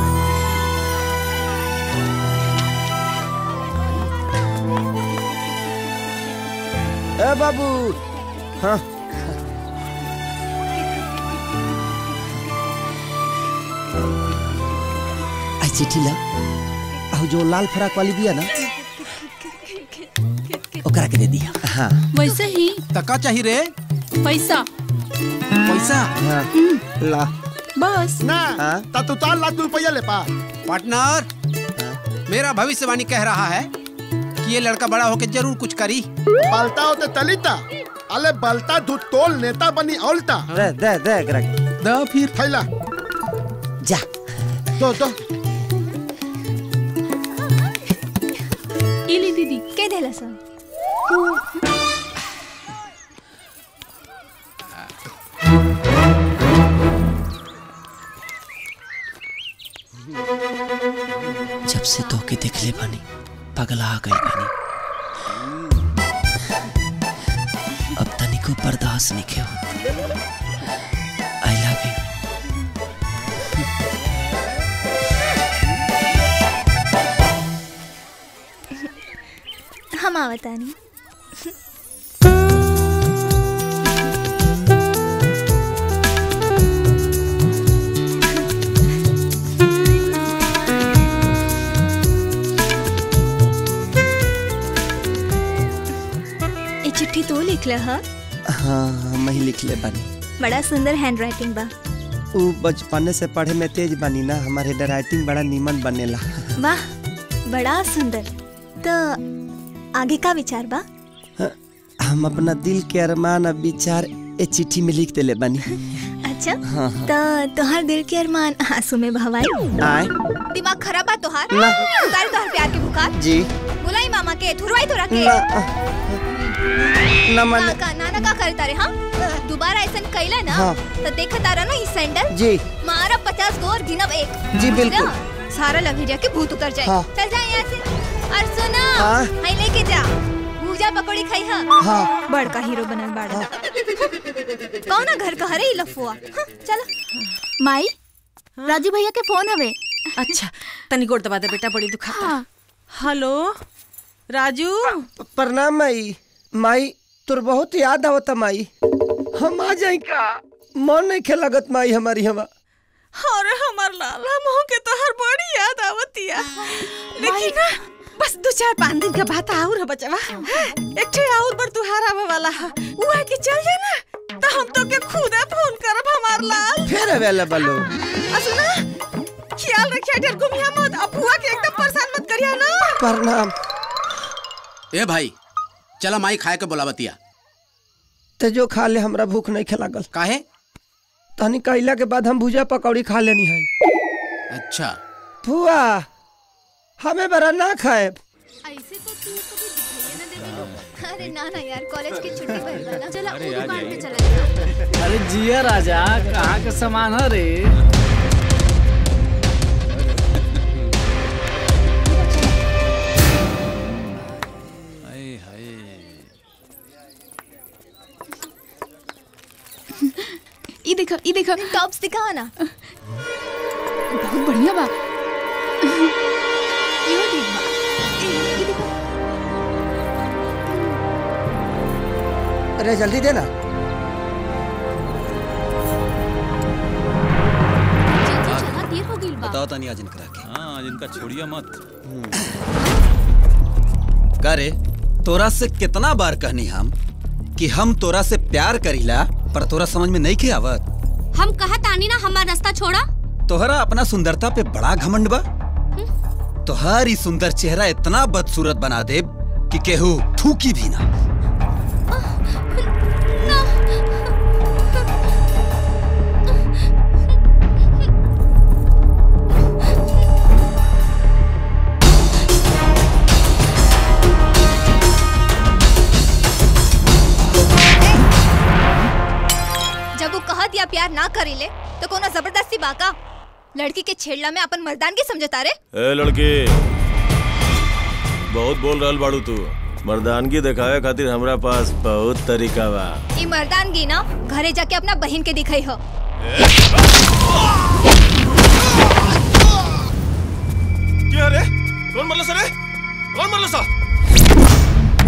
ए बाबू हाँ आई चिट्ठी ला आओ जो लाल फराक वाली दिया ना ओकरा के दे दिया हाँ वैसे ही तका चाहिए रे पैसा पैसा हाँ ला बस ना ता तू चार लाख रुपया ले पा पार्टनर मेरा भविष्यवाणी कह रहा है कि ये लड़का बड़ा होकर जरूर कुछ करी बलता होते तलिता अले बलता धू तोल नेता बनी औलता दे दे दे एकरा के दा फिर थैला जा दो दो इली दीदी के देला सा जब से तोके देखले बानी पगला गई बानी अब तनिको बर्दाश्त नहीं हो आई लव यू हम आवतानी ये चिट्ठी तू लिख ल हा हाँ हम ही लिख ले बानी बड़ा सुंदर हैंड राइटिंग बा ऊ बचपने से पढ़े में तेज बानी ना हमारे हैंड राइटिंग बड़ा नीमन बनेला वाह बड़ा सुंदर तो आगे का विचार बा हम अपना दिल के अरमान और विचार ए चिट्ठी में लिख देले बानी अच्छा हाँ, हाँ। तो तोहार दिल के अरमान आंसू में भवाई आए दिमाग खराब बा तोहार ना। उतार तोहार प्यार के बुखार जी बुलाई मामा के थुरवाई तोरा के ना, ना मन ना का नाना का करता रे हाँ दोबारा ऐसा कैला ना हाँ। तो देखा तारा ना इस सैंडल जी मारा पचास गो और गिनब एक जी, बिल्कुल। ना, सारा लभेरिया के भूत उतर जाए हाँ। चल जा यहाँ से और सुना हाँ। हाई लेके जा भूजा पकौड़ी खाई हा हाँ। बड़का हीरो बनल बाड़ा कौन ना घर का हरे ही लफुआ हाँ, चलो माई राजू भैया के फोन हवे अच्छा तनी गोड़ दबा दे बेटा बड़ी दुखाता हेलो राजू प्रणाम माई माई तोर बहुत याद आवता माई हम आ जाई का मन नहीं खे लगत माई हमारी हवा अरे हमार लाला मोह के तो हर बड़ी याद आवतिया लेकिन ना बस दो चार पाँच दिन के बाद आउर है बचवा एक ठे आउर पर तुहार आवे वाला है वो आके चल जाए ना तो हम तो के खुद फोन करब हमार लाल फिर अवेलेबल हो आ सुना ख्याल रखिया ढेर घूमिया मत अपुआ के एकदम परेशान मत करिया ना प्रणाम ए भाई चला माई खाए के बोलावतिया ते जो खा ले हमरा भूख नहीं खे लागल काहे तनी कैला के बाद हम भुजा पकौड़ी खा लेनी है अच्छा फुआ हमें बरा ना खाए ऐसे तो तू कभी दिखाई ना देवे अरे ना ना यार कॉलेज की छुट्टी भइल बा ना चला अरे वो आ दुकान जाइए। पे चला जा अरे जिया राजा कहाँ का सामान है रे हाय हाय ये देखो ये देखो टॉप्स दिखाओ ना बहुत बढ़िया बा ये ठीक बा ये- ये देखो अरे जल्दी दे ना चला देर हो गई बा बताओ तानी आज इनकरा के हाँ आज इनका छोड़िया मत का रे तोरा से कितना बार कहनी हम कि हम तोरा से प्यार करीला पर तोरा समझ में नहीं के आवत हम कहा तानी ना हमारा रास्ता छोड़ा तोहरा अपना सुंदरता पे बड़ा घमंड बा तोहार ई सुंदर चेहरा इतना बदसूरत बना दे कि केहू थूकी भी ना जब वो कहत या प्यार ना करीले तो कोनो जबरदस्ती बाका लड़की के छेड़ला में अपन मर्दानगी समझता रे ए लड़की बहुत बोल रहल बाड़ू तू मर्दानगी दिखावे खातिर हमरा पास बहुत तरीका बा ई मर्दानगी ना घरे जाके अपना बहन के दिखाई हो क्या रे कौन मरला सर कौन मरला सा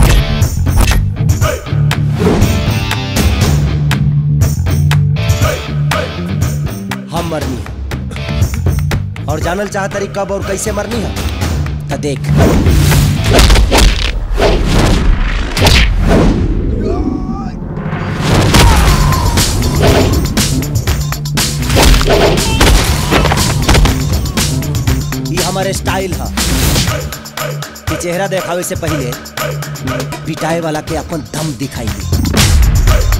हम मरनी है और जानल चाहता रही कब और कैसे मरनी है तो देख ये हमारे स्टाइल है कि चेहरा देखावे से पहले पिटाए वाला के अपन दम दिखाई दे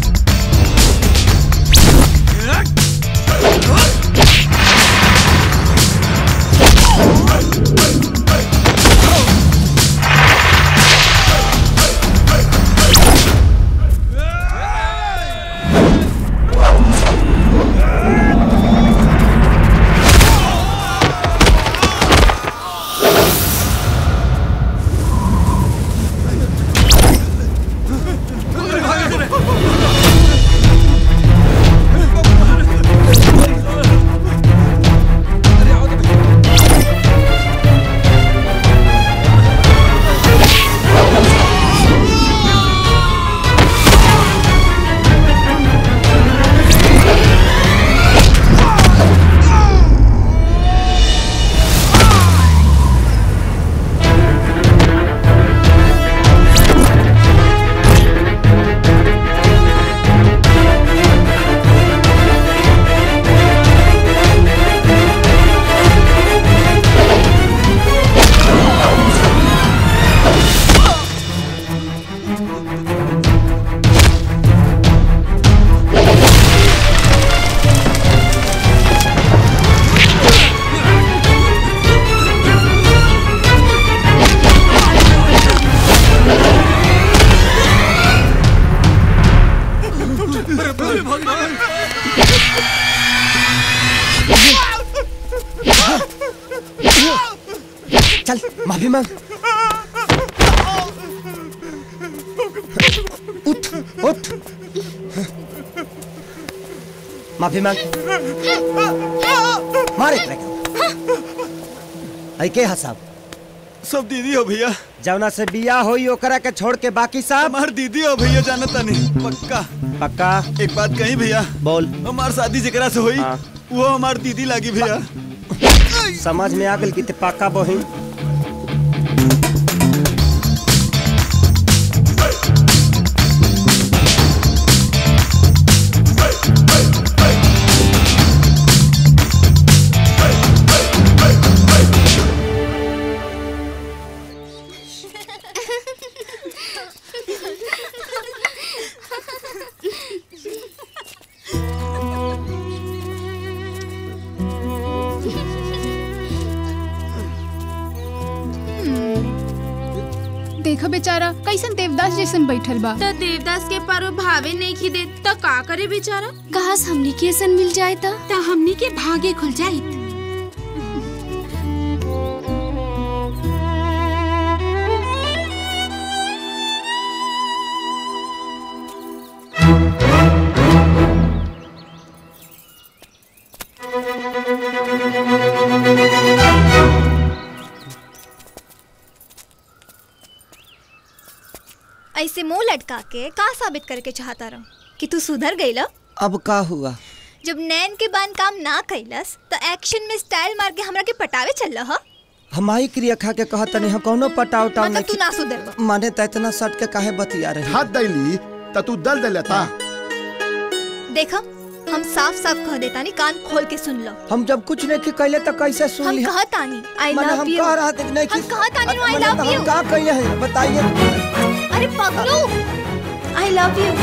चल माफी मांग उठ उठ माफी मांग मारे एकरा के। आई के हसाब सब दीदी हो भैया जवना से बिया होई ओकरा के छोड़ के बाकी सब हमार दीदी हो भैया जानता नहीं पक्का पक्का एक बात कही भैया बोल हमार शादी जेकरा से हुई वो हमार दीदी लागी भैया समझ में आ गल कि ते पक्का बहिन देखा बेचारा कैसन देवदास जैसन बैठल बा तो देवदास के पारो भावे नहीं खी दे तो का करे बेचारा कहास हमनी के सन मिल जाए ता तो हमनी के भागे खुल जाई ऐसे मुंह लटका के का साबित करके चाहता रहो कि तू सुधर गई अब का हुआ जब नैन के बान काम ना कैलस तो एक्शन में स्टाइल मार के हमरा के पटावे चल रहा हमारी क्रिया खा के कहत तनी हम कौनो पटाव टाव मतलब तू ना सुधर माने त इतना सट के काहे बतिया रहे हाथ दैली त तू दल दे लेता देखो हम साफ साफ कह देता नहीं कान खोल के सुन लो हम जब कुछ नहीं कैले तो कैसे सुन हम लिया कहता नहीं आई माने लव हम यू कह रहा थे कि नहीं हम कहता नहीं आई माने लव हम यू का कहिए हैं बताइए अरे पगलू आई लव यू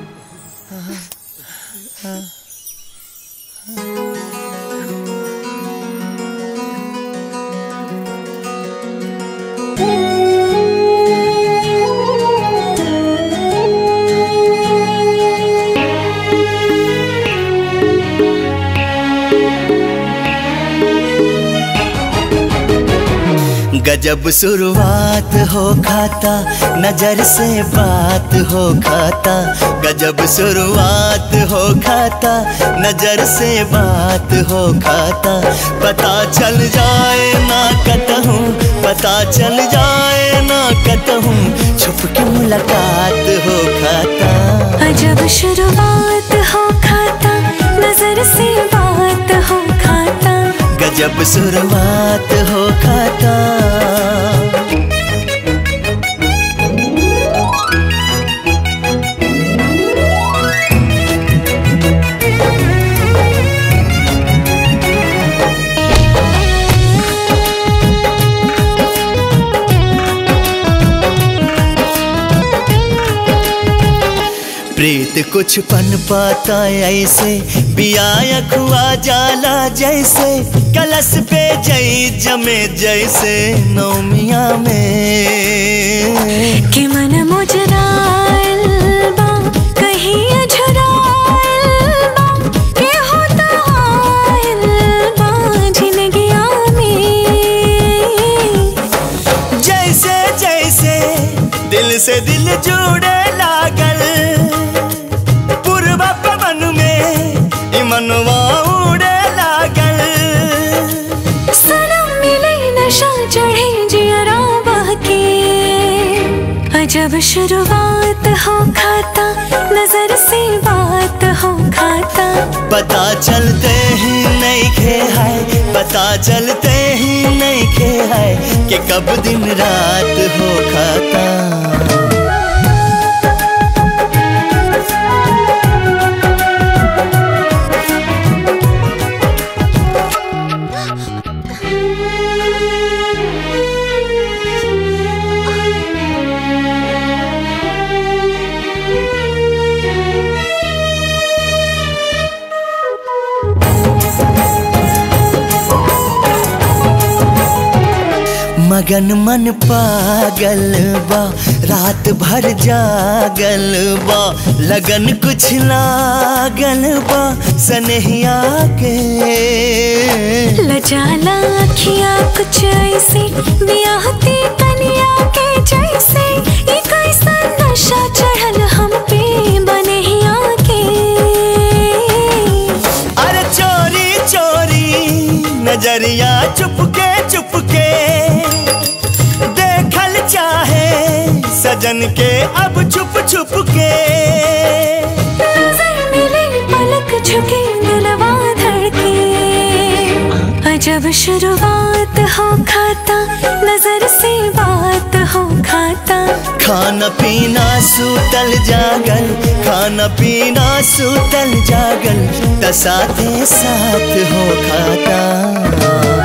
गजब शुरुआत हो खाता नजर से बात हो खाता गजब शुरुआत हो खाता नजर से बात हो खाता पता चल जाए ना कतहूँ पता चल जाए ना कतहूँ छुप के मुलाकात हो खाता अजब शुरुआत हो खाता नजर से बात हो खाता गजब शुरुआत हो खाता प्रीत कुछ पन पाता ऐसे बिया खुआ जाला जैसे कलश पे जई जमे जैसे नौमिया में कि मन मुजराइल बा कहीं अझराइल बा के होता आइल बा जिंदगिया में जैसे जैसे दिल से दिल जुड़े लागल पूर्वा पवन में ई मनवा उड़े लागल सनम मिले नशा चढ़े जियरा बहके अजब शुरुआत हो खाता नजर से बात हो खाता पता चलते ही नहीं खे है पता चलते ही नहीं खे है कि कब दिन रात हो खाता मगन मन पागल बा रात भर जागल बा लगन कुछ लागल बा सनहिया के लजाला अखियाँ कुछ ऐसे बियाहती कनिया के जैसे ये कैसा नशा चढ़ल हम पे बनहिया के अरे चोरी चोरी नजरिया चुपके चुपके देखल चाहे सजन के अब छुप छुप के नजर मिले पलक झुके दिलवा धड़के अजब शुरुआत हो खाता नजर से बात हो खाता खाना पीना सूतल जागल खाना पीना सूतल जागल त साथे साथ हो खाता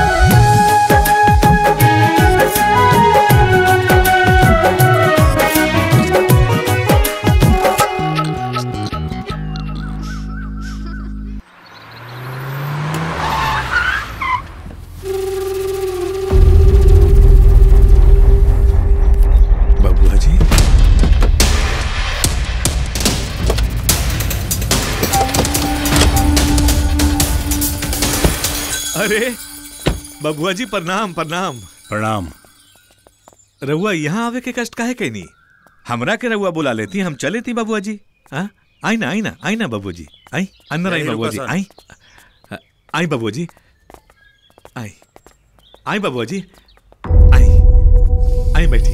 अरे बबुआ जी प्रणाम प्रणाम प्रणाम रहुआ यहाँ आवे के कष्ट काहे कहनी हमरा के रहुआ बुला लेती हम चले थी बबुआ जी हाँ आई ना आई ना आई ना बबुआ जी आई अंदर आई नहीं, बबुआ जी रुको सर। आई आई बबुआ जी आई आई बबुआ जी आई आई बैठी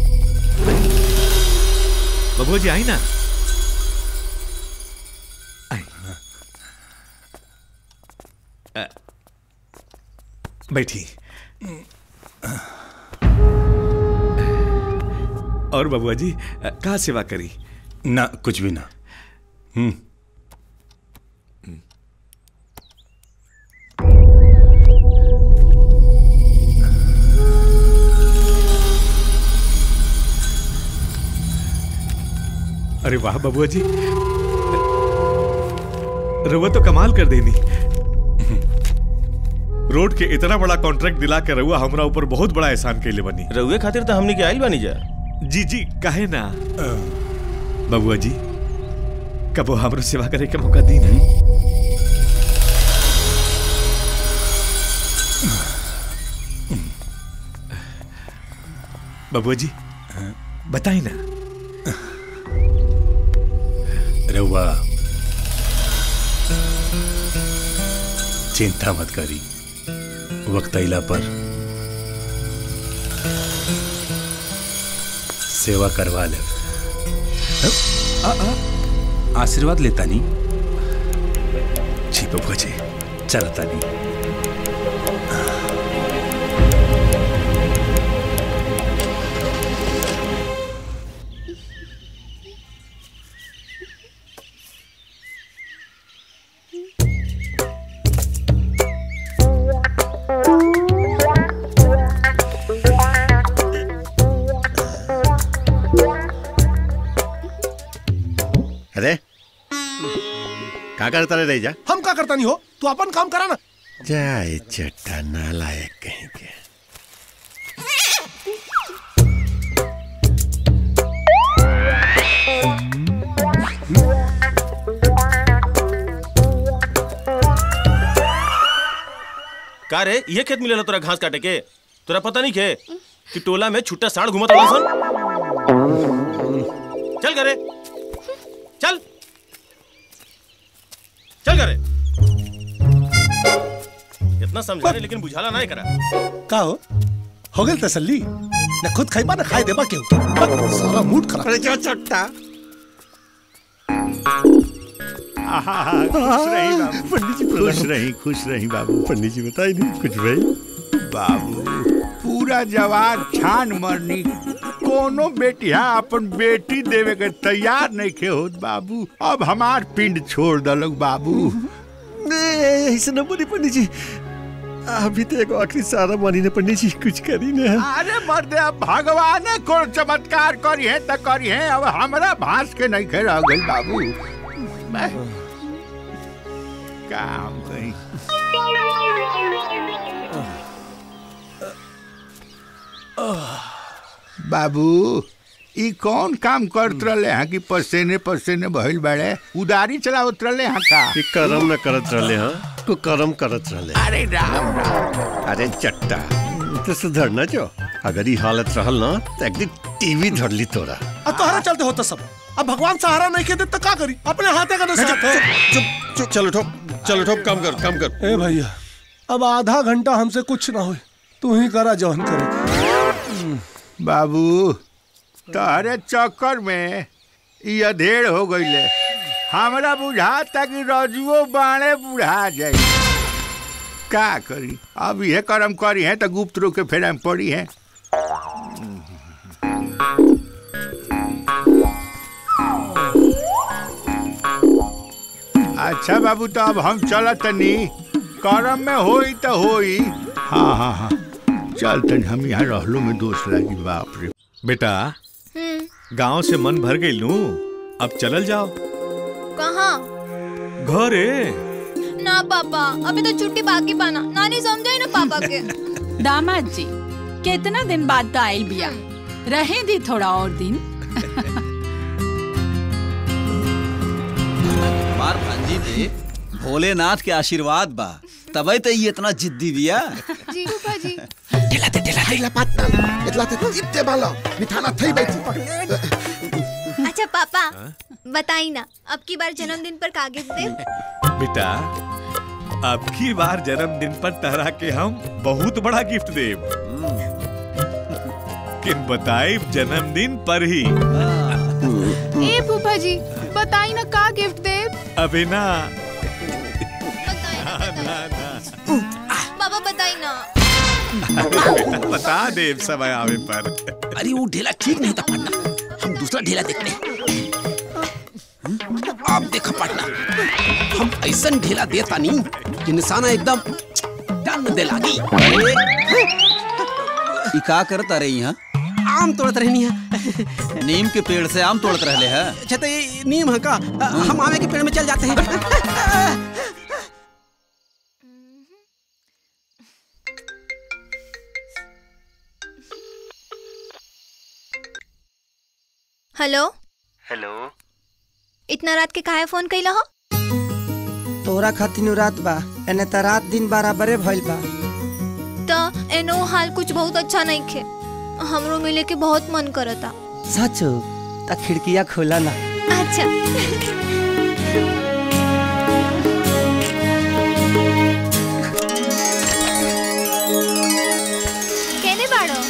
बबुआ जी आई ना आई अ, बैठी और बबुआ जी अ, का सेवा करी ना कुछ भी ना हम्म अरे वाह बबुआ जी रउआ तो कमाल कर देनी रोड के इतना बड़ा कॉन्ट्रैक्ट दिला के रउआ हमरा ऊपर बहुत बड़ा एहसान कैले बनी रउए खातिर तो हमने के आइल बानी जा जी जी काहे ना बबुआ जी कबो हमरो सेवा करे के मौका दी ना बबुआ जी बताई ना रहुआ चिंता मत करी वक्त अला पर सेवा करवा ले आशीर्वाद लेता नहीं जी बबुआ जी चलता नहीं अरे का करता रे रही जा हम का करता नहीं हो तू अपन काम करा ना जाए चट्टा नालायक कहीं के का रे ये खेत मिलेला तोरा घास काटे के तोरा पता नहीं के कि टोला में छुट्टा साढ़ घुमत रहा सन चल करे चल चल करे इतना समझा रहे लेकिन बुझाला ना करा का हो हो गई तसल्ली न खुद खाई ना खाए देबा क्यों सारा मूड खराब अरे जो चट्टा खुश रही बाबू पंडित जी खुश रही खुश रही बाबू पंडित जी बताई नहीं कुछ भाई बाबू पूरा जवान छान मरनी कोनो बेटिया अपन बेटी देवे के तैयार नहीं खे होत बाबू अब हमार पिंड छोड़ दलक बाबू ऐसे न बोली पंडित जी अभी तो एक आखिरी सारा मानी ने पंडित जी कुछ करी ना अरे मर्दे अब भगवाने को चमत्कार करी है त करी है अब हमरा भांस के नहीं खे रह गई बाबू मैं काम कहीं बाबू ई कौन काम करत रहे हैं कि पसीने पसीने भइल बड़े उदारी चलावत रहे हैं का कि करम न करत रहले हाँ को करम करत रहले अरे राम राम अरे चट्टा तो सुधरना जो अगर ये हालत रहल ना तो एक दिन टीवी धर ली तोरा अब तोहरा चलते होता सब अब भगवान सहारा नहीं के दे तो का करी अपने हाथे का नसीहत है चुप चुप चलो ठोक चलो ठोक काम कर काम कर ए भैया अब आधा घंटा हमसे कुछ ना हो तू ही करा जौन करे बाबू तहरे चक्कर में ई अधेड़ हो गईले हमरा बुझाता कि रजुओ बाणे बुढ़ा जाई का करी अब ये कर्म करी है तो गुप्त रूप के फेरा में पड़ी है अच्छा बाबू तो अब हम चलत तनी करम में होई तो होई हाँ हाँ हाँ चल तनी हम यहाँ रहलो में दोष लागी बाप रे बेटा गांव से मन भर गई लू अब चलल जाओ कहाँ घरे ना पापा अभी तो छुट्टी बाकी पाना नानी समझाई ना पापा के दामाद जी कितना दिन बाद तो आयल बिया रहे दी थोड़ा और दिन हमार भांजी पे भोलेनाथ के आशीर्वाद बा त तबे तो ये इतना जिद्दी बिया जी फूफा जी Hayla patna. Itla te itte bala. Mithana thai baiti. अच्छा पापा बताई ना अब की बार जन्मदिन पर का गिफ्ट दे बेटा अब की बार जन्मदिन पर तहरा के हम बहुत बड़ा गिफ्ट देब किन बताई जन्मदिन पर ही ए फूफा जी बताई ना का गिफ्ट दे अबे ना बाबा बताई ना अरे बेटा बता देब समय आवे पर अरे वो ढेला ठीक नहीं था पार्टनर हम दूसरा ढेला देखते हैं आप देखा पार्टनर हम ऐसा ढेला देता नहीं कि निशाना एकदम डन दे लागी ई का करता रही यहाँ आम तोड़त रहनी है नीम के पेड़ से आम तोड़त रहले है अच्छा तो ये नीम है का हम आमे के पेड़ में चल जाते हैं हेलो हेलो इतना रात के काहे फोन कैला हो तोरा खातिर रात बा एने त रात दिन बराबरे भइल बा तो एनो हाल कुछ बहुत अच्छा नहीं खे हमरो मिले के बहुत मन करता सच त खिड़किया खोला ना अच्छा केने बाड़ो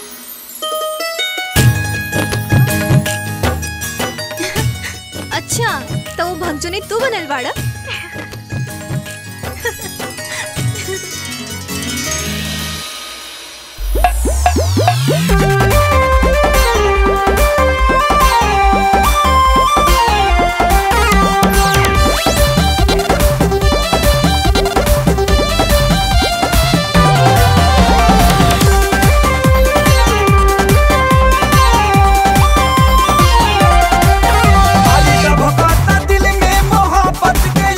अच्छा तो वो भगजोनी तू बनल बाड़ा दिल में मोहब्बत के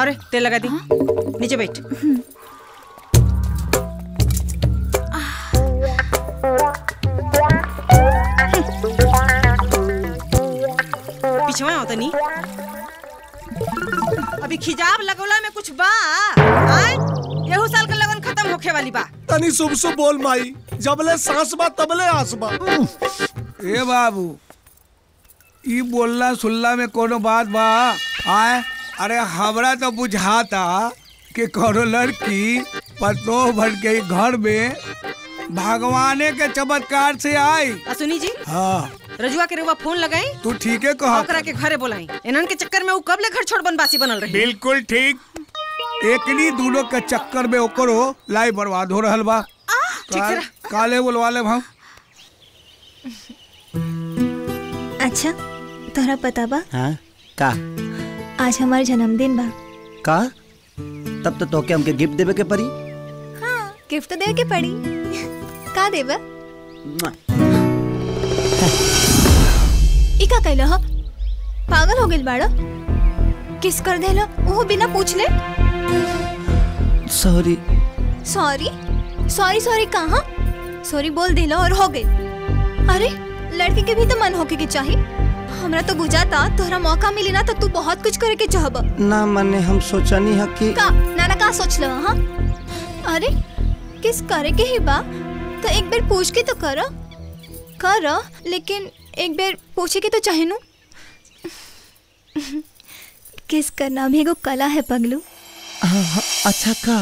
और तेल लगा दी नीचे बैठ पीछे आओ तनी अभी खिजाब लगौला में कुछ बा आय यहू साल का लगन खत्म होखे वाली बा तनी शुभ शुभ बोल माई जबले सांस बा तबले आस बा ए बाबू ई बोलना सुनला में कोनो बात बा आए अरे हमरा तो बुझाता कि कोनो लड़की पतो भर के घर में भगवाने के चमत्कार से आई आ सुनी जी हाँ रजुआ के रउआ फोन लगाई तू ठीक है कहा ओकरा के घरे बोलाई इनन के चक्कर में उ कब ले घर छोड़ बनवासी बनल रही बिल्कुल ठीक एकनी दोनों के चक्कर में ओकरो लाई बर्बाद हो रहल बा काल, काले बोलवा ले हम अच्छा तोहरा पता बा हाँ का आज हमार जन्मदिन बा का तब तो तोके हमके गिफ्ट देवे के पड़ी गिफ्ट तो दे के पड़ी का देबा ई का कैलो हो पागल हो गेल बाड़ो किस कर देलो ओहो बिना पूछ ले सॉरी सॉरी सॉरी सॉरी कहाँ सॉरी बोल दिलो और हो गई अरे लड़के के भी तो मन होके के चाहिए हमरा तो बुझाता तोहरा मौका मिली ना तो तू बहुत कुछ करे के चाहब ना मने हम सोचनी है कि का नाना का सोच लो हाँ अरे किस करे के ही बा तो एक बार पूछ के तो करो करो लेकिन एक बार पूछे के तो चाहे नु किस करना भी एगो कला है पगलू हाँ, हाँ, अच्छा का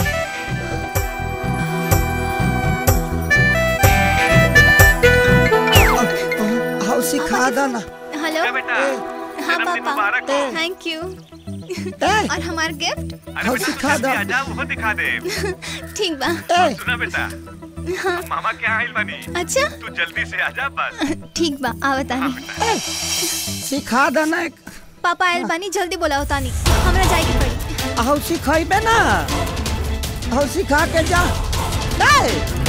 हाउ सिखा दो ना हेलो हाँ पापा थैंक यू और हमार गिफ्ट हाउ सिखा दो वो दिखा दे ठीक बा सुना बेटा हाँ मामा क्या आइल बनी अच्छा तू जल्दी से आजा बस ठीक बा आवतानी सिखा दो ना एक पापा आयल बानी जल्दी बोलाओ तानी हमरा जाए के पड़ी हाउ सिखाइबे ना हाउ सिखा के जा दे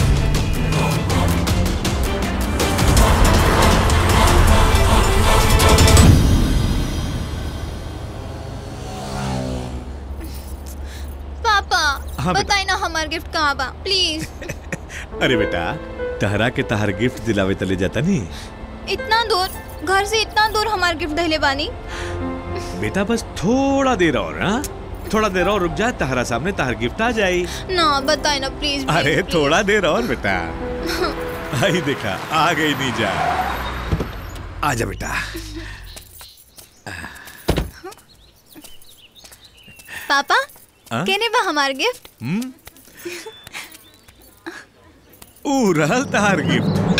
पापा हाँ, बेटा। बताई ना हमार गिफ्ट कहाँ बा प्लीज अरे बेटा तहरा के तहर गिफ्ट दिलावे तले जाता नहीं इतना दूर घर से इतना दूर हमार गिफ्ट दहले बानी बेटा बस थोड़ा देर और हाँ थोड़ा देर और रुक जा तहरा सामने तहर गिफ्ट आ जाई ना बताई ना प्लीज अरे थोड़ा देर और बेटा आई देखा आ गई नीजा आजा बेटा पापा हाँ? केने बा हमार गिफ्ट हम्म ऊ रहल तहार गिफ्ट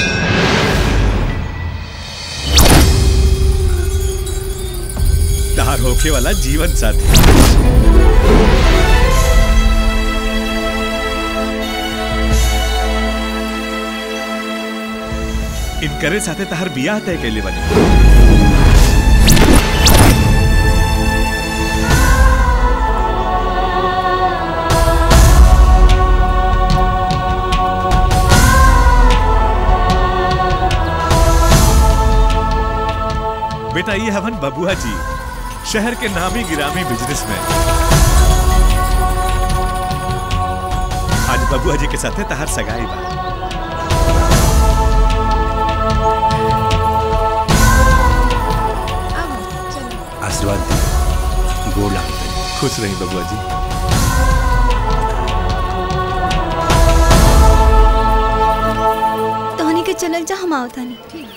तहार होके वाला जीवन साथी इनकरे साथे तहार बियाह तय कैले बनी बेटा ये हवन बबुआ जी शहर के नामी गिरामी बिजनेसमैन आज बबुआ जी के साथे तहार सगाई बा आशीर्वाद दी गोड़ लागते खुश रही बबुआ जी तोहनी के चलल जा हम आवतानी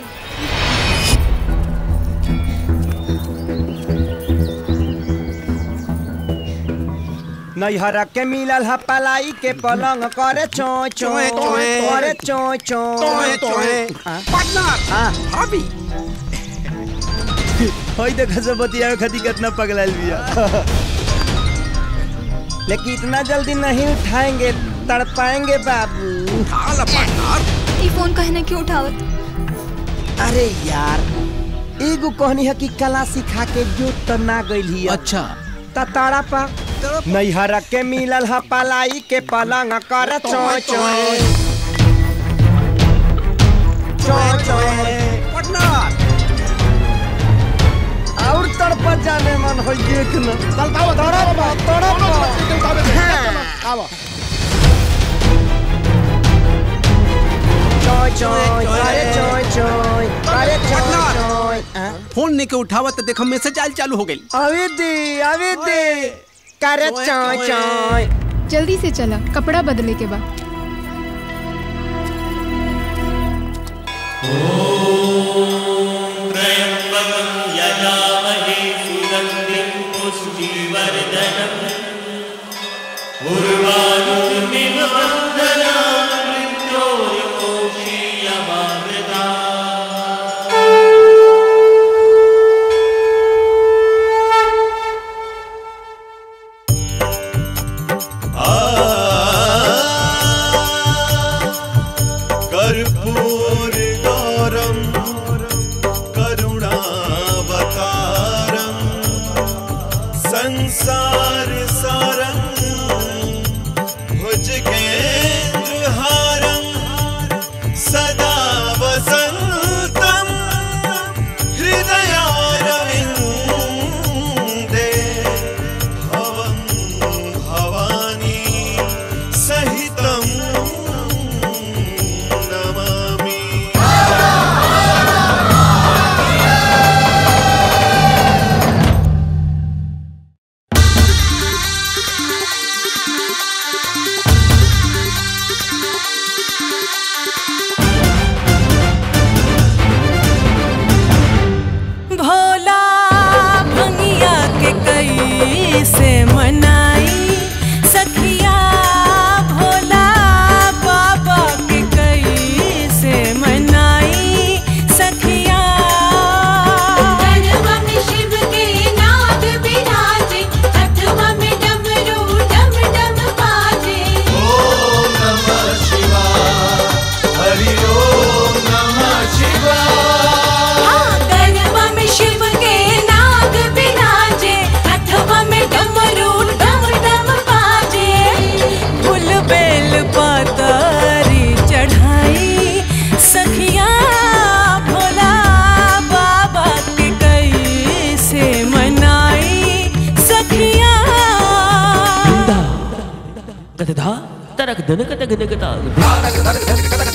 नैहरा के मिलल ह पलाई के पलंग करे चोय चोय चोय, चोय। करे चोय चोय चोय, चोय। पार्टनर हां भाभी होई देखा सब बतिया खती कितना पगलाल बिया लेकिन इतना जल्दी नहीं उठाएंगे तड़पाएंगे बाबू उठा ला पार्टनर ई फोन कहने क्यों उठावत अरे यार एगो कहनी है कि कला सिखा के जो तो ना गइल अच्छा ताड़ा पा नैहरा के मिलल ह पलाई के पलंग कर चोय चोय चोय चोय और तड़प जाने मन हो ये देखना चल तावा तोड़ा तोड़ा तोड़ा आवा चोय चोय अरे चोय चोय अरे चोय चोय फोन ने के उठावा तो देखो मैसेज आल चालू हो गई अभी दी अभी दी करे चोय चोय जल्दी से चला कपड़ा बदले के बाद त्र्यम्बकं यजामहे सुगन्धिं पुष्टिवर्धनम् उर्वारुकमिव वन्दनां मृत्योर्मोक्षीयमामृता कर्पूरगौरं करुणावतारं संसारसारं भुजगेन्द्रहारं सदा वसन्तं हृदयारविन्दे भवं भवानी सहितं नमामि भोला भंगिया के कई से मनाई सखिया भोला बाबा के कई से मनाई सखिया गरबा में शिव के नाग विराजे अथवा में डमरू डम डम बाजे ओम नमः शिवाय हरि ओम नमः शिवाय हाँ, गरबा में शिव के नाग विराजे अथवा में डमरू डम डम बाजे फूल बेल पातारी चढ़ाई सखिया भोला बाबा के कई से मनाई सखिया गदधा तरक धनक तक धनकता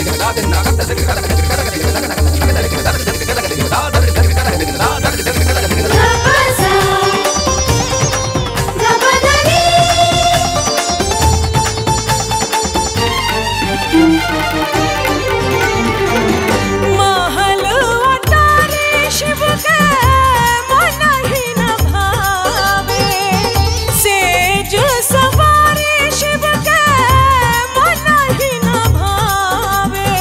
महल अटारी शिव के मन ही न भावे सेज सवारी शिव के मन ही न भावे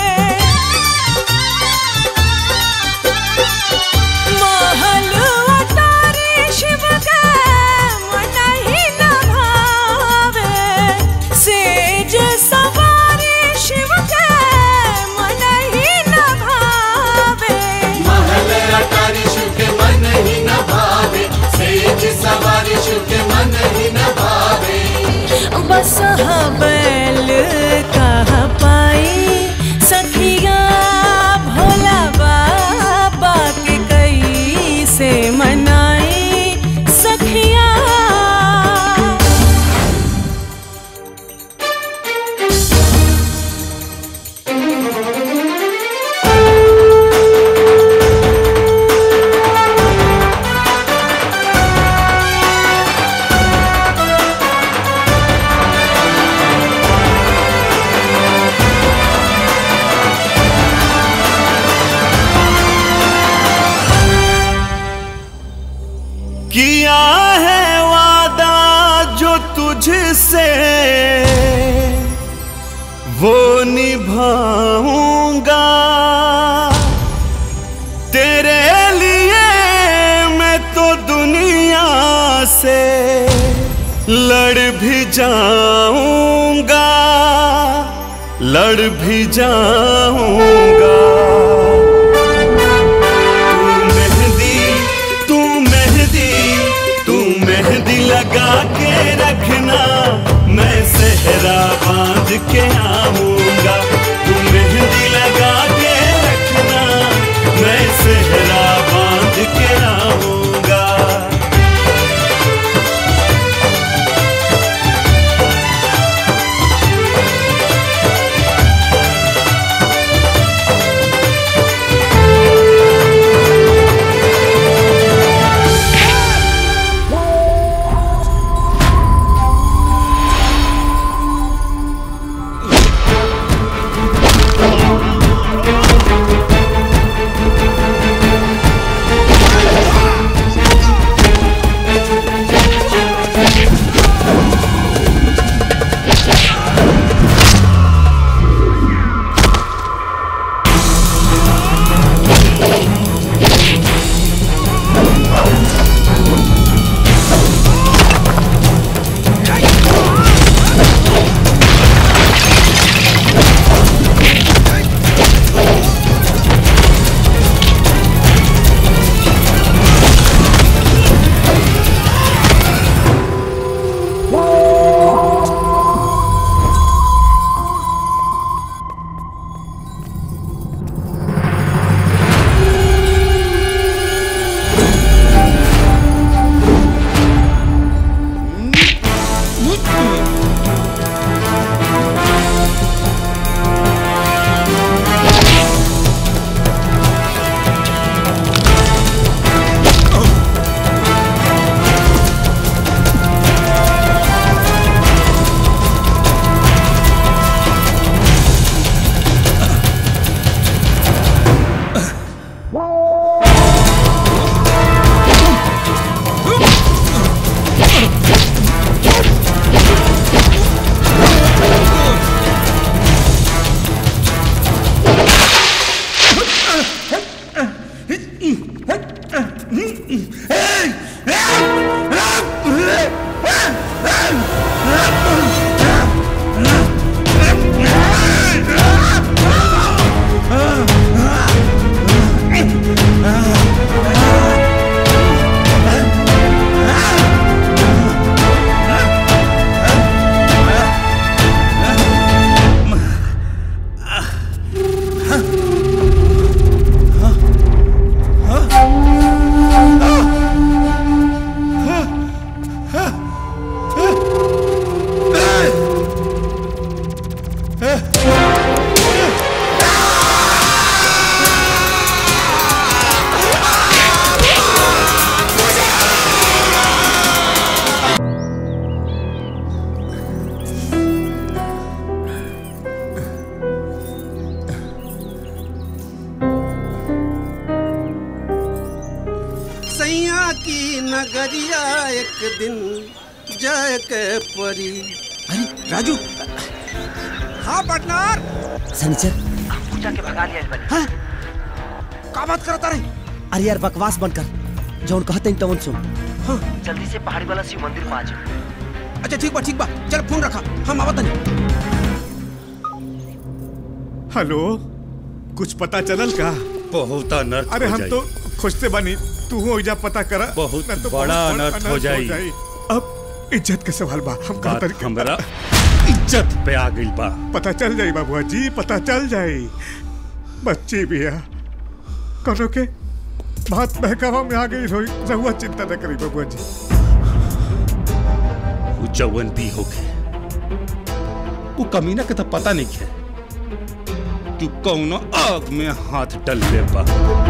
महल अटारी शिव के मन ही न भावे सेज सवारी शिव के मन ही न भावे महल अटारी शिव के मन ही न भावे सेज सवारी शिव के मन ही न भावे बस बैल कह पाई सखिया भोला बाबा के कई से मनाई सखिया किया है वादा जो तुझसे वो निभाऊंगा तेरे लिए मैं तो दुनिया से लड़ भी जाऊंगा लड़ भी जाऊंगा तू मेहंदी तू मेहंदी तू मेहंदी लगा के रखना मैं सहरा बांध के आऊंगा तू मेहंदी लगा के रखना मैं सहरा बांध के आऊंगा नगरिया एक दिन जाए के परी अरे राजू हाँ पार्टनर सनीचर पूजा के भगा लिया बनी हाँ? का बात करता रही अरे यार बकवास बंद कर जौन कहते हैं तवन सुन हाँ जल्दी से पहाड़ी वाला शिव मंदिर में आ जाओ अच्छा ठीक बा ठीक बा चल फोन रखा हम आवत नहीं हेलो कुछ पता चलल का बहुत अनर्थ अरे हो हम जाई। तो खोजते बनी तू हो जा पता करा बहुत ना तो बड़ा बहुत अनर्थ हो जाई। अब इज्जत के सवाल बा हम का बात हमरा इज्जत पे आ गई बा पता चल जाई बाबुआ जी पता चल जाई बच्ची भी है करो के बात बहकावा में आ गई रोई रहुआ चिंता न करी बाबुआ जी वो जवन भी होके वो कमीना के तो पता नहीं है कि कौनो आग में हाथ डल ले बा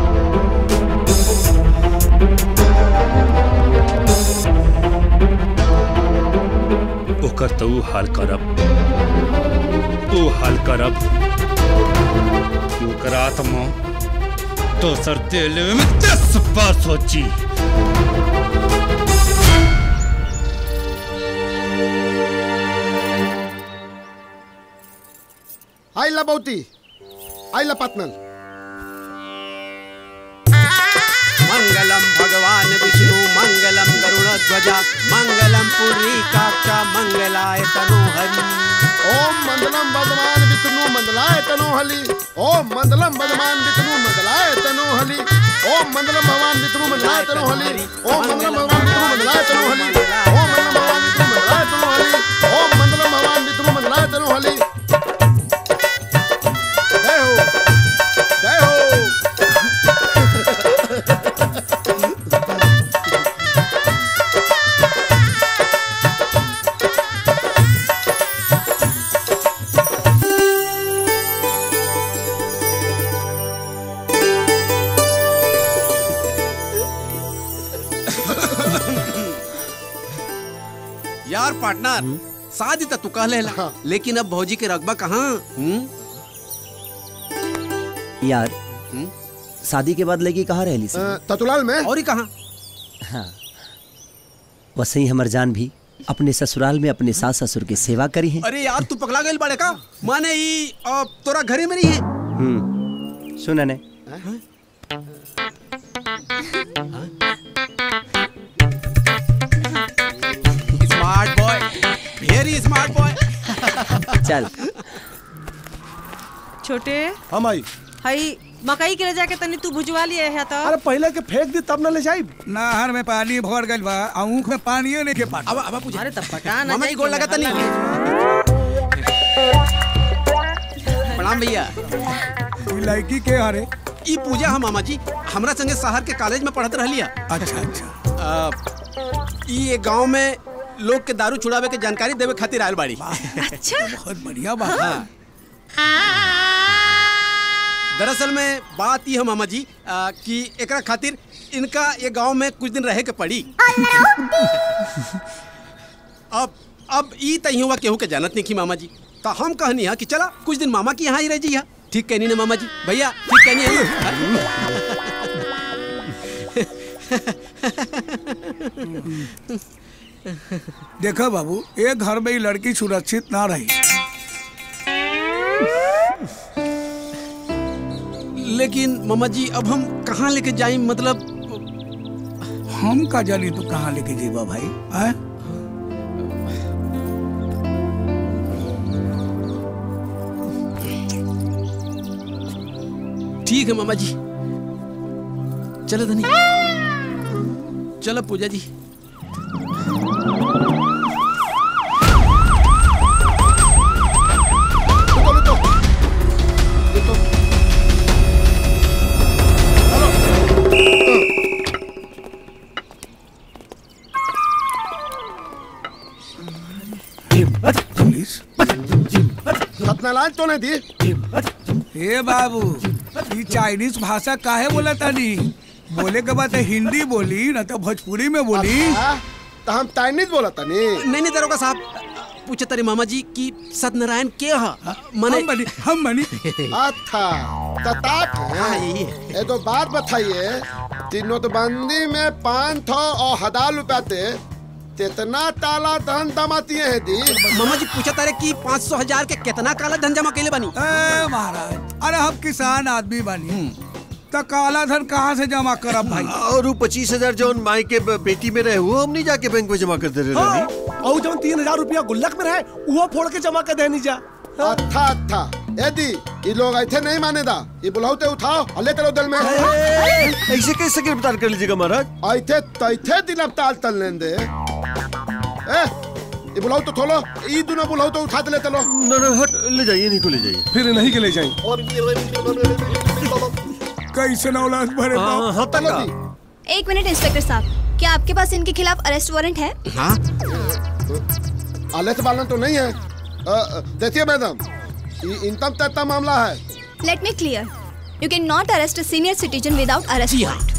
ओकर तो ऊ हाल करब ऊ हाल करब कि ओकर आत्मा दोसर तेल में दस बार सोची आई ला बहुती आई ला पातनल मंगलम भगवान विष्णु मंगलम गरुड़ ध्वजा मंगलम पुरी काक्षा मंगलाय तनो हरि ओम मंदलम भगवान विष्णु मंदलाय तनो हली ओम मंदलम भगवान विष्णु मंदलाय तनो हली ओम मंदलम भगवान विष्णु मंदलाय तनो हली ओम मंदलम भगवान विष्णु मंदलाय तनो हली ओम मंदलम भगवान विष्णु मंदलाय तनो हली ओम मंदलम भगवान विष्णु मंदलाय तनो हली जय हो जय हो यार पार्टनर शादी तो तू कह लेला लेकिन अब भौजी के रकबा कहाँ हम्म? यार शादी के बाद लगी कहाँ रहली सी ततुलाल में और ही कहाँ हाँ वैसे ही हमर जान भी अपने ससुराल में अपने सास ससुर की सेवा करी है अरे यार तू पगला गई बड़े का माने ई अ, तोरा घरे में नहीं है हम्म सुन ने smart boy very smart boy चल छोटे हम आई हई मकई के ले जाके तनी तू भुजवा लिए है तो अरे पहले के फेंक दी तब न ले जाई नहर में पानी भर गइल बा आँख में पानियो नहीं के पानी अब अब पूछा अरे तब पटा ना मामा जी गोल लगाता नहीं प्रणाम भैया ई लड़की के हरे ई पूजा हम मामा जी हमरा संगे शहर के कॉलेज में पढ़त रहलिया अच्छा अच्छा ई एक गांव में लोग के दारू छुड़ावे के जानकारी देवे खातिर आयल बाड़ी अच्छा बहुत बढ़िया बात हाँ। दरअसल में बात ये है मामा जी आ, कि एकरा खातिर इनका ये गांव में कुछ दिन रहे के पड़ी अब अब ई तही हुआ केहू के जानत नहीं की मामा जी तो हम कहनी है कि चला कुछ दिन मामा की यहाँ ही रह जी ठीक कहनी ना मामा जी भैया ठीक कहनी है देखो बाबू एक घर में ही लड़की सुरक्षित ना रही लेकिन मामा जी अब हम कहाँ लेके जाए मतलब हम का जानी तू कहाँ लेके जेबा भाई आए ठीक है मामा जी चलो धनी चलो पूजा जी सत्यनारायण तो नहीं दी हे बाबू ये चाइनीज भाषा काहे बोला तानी बोले के बाद हिंदी बोली ना तो भोजपुरी में बोली तो हम चाइनीज बोला तनी नहीं नहीं दरोगा साहब पूछे तारे मामा जी कि सत्यनारायण के हा मने हम बनी हम बनी अच्छा तता हाँ, यही है। ये तो बात बताइए ती नोटबंदी में पाँच सौ और हजार रुपया थे कितना ताला धन दमाती है दी मामा जी पूछा तारे कि पाँच सौ हजार के कितना काला धन जमा केले बनी ए महाराज अरे हम किसान आदमी बानी तो काला धन कहाँ से जमा करब भाई और वो पच्चीस हजार जौन माई के ब- बेटी में रहे वो हम नहीं जाके बैंक में जमा कर दे रहे हाँ, रवि और जब तीन हजार रुपया गुल्लक में रहे वो फोड़ के जमा कर देनी जा अच्छा अच्छा ए दी ये लोग ऐसे नहीं माने दा ये बुलाओते उठाओ और ले चलो दिल में ऐसे कैसे गिरफ्तार कर लीजिएगा महाराज ऐथे तैथे दिन अब ताल तल लें दे ए ये बुलाओ तो थोलो ये दोनों बुलाओ तो उठा दे ले चलो ना ना हट ले जाइए नहीं को ले जाइए फिर नहीं के ले जाए कैसे औलाद भरे हाँ, हाँ, चलो दी एक मिनट इंस्पेक्टर साहब क्या आपके पास इनके खिलाफ अरेस्ट वारंट है हाँ आलस बालन तो नहीं है अ, अ, देखिए मैडम ये इनकम टैक्स का मामला है let me clear you cannot arrest a senior citizen without arrest warrant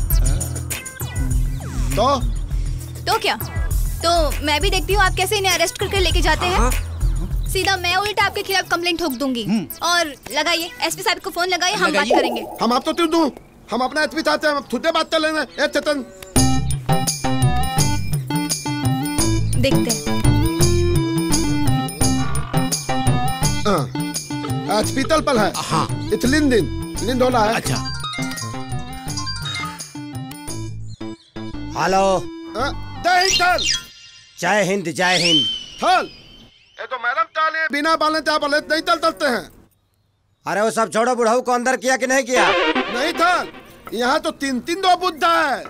तो तो क्या तो मैं भी देखती हूँ आप कैसे इन्हें अरेस्ट करके लेके जाते हैं सीधा मैं उल्टा आपके खिलाफ कंप्लेंट ठोक दूंगी और लगाइए एसपी साहब को फोन लगाइए हम बात करेंगे हम आप तो क्यों दूं हम अपना एचपी चाहते हैं हम खुद से बात कर लेना ए चेतन देखते हैं हॉस्पिटल पर है हाँ इथलिन दिन लिंद होला है अच्छा हेलो जय हिंद थल जय हिंद जय हिंद थल ये तो मैडम चाले बिना बालन चाप वाले नहीं चल चलते हैं अरे वो सब छोड़ो बुढ़ाऊ को अंदर किया कि नहीं किया नहीं थल यहाँ तो तीन तीन दो बुद्धा है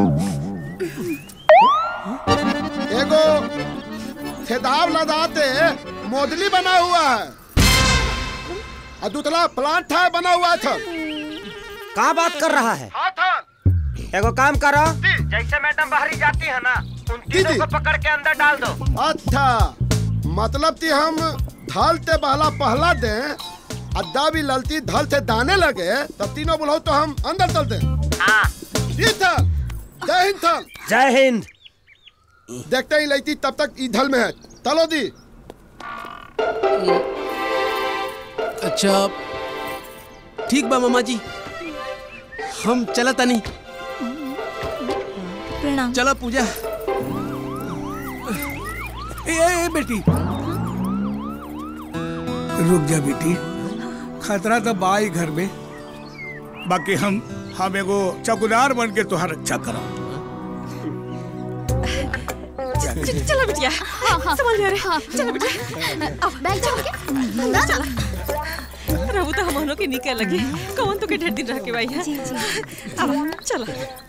एगो खेदाव लगाते मोदली बना हुआ है और दूसरा प्लांट है बना हुआ था कहाँ बात कर रहा है हाँ था एगो काम करो जैसे मैडम बाहरी जाती है ना उन तीनों को पकड़ के अंदर डाल दो अच्छा मतलब कि हम धल से बहला पहला दे अद्दा भी ललती धल से दाने लगे तब तीनों बुलाओ तो हम अंदर चलते जी थल जय हिंद थल जय हिंद देखते ही लईती तब तक ई धल में है चलो दी अच्छा ठीक बा मामा जी हम चला तनी प्रणाम चला पूजा ए, ए, ए बेटी रुक जा बेटी खतरा तो बाई घर में बाकी हम हम एगो चौकीदार बन के तुहार रक्षा करा चलो बिटिया संभाल रे चलो बिटिया बैठ जाओ ना ना रहू तो हम के निकल लगे कौन तो के ढेर दिन रह के भाई जी जी अब चलो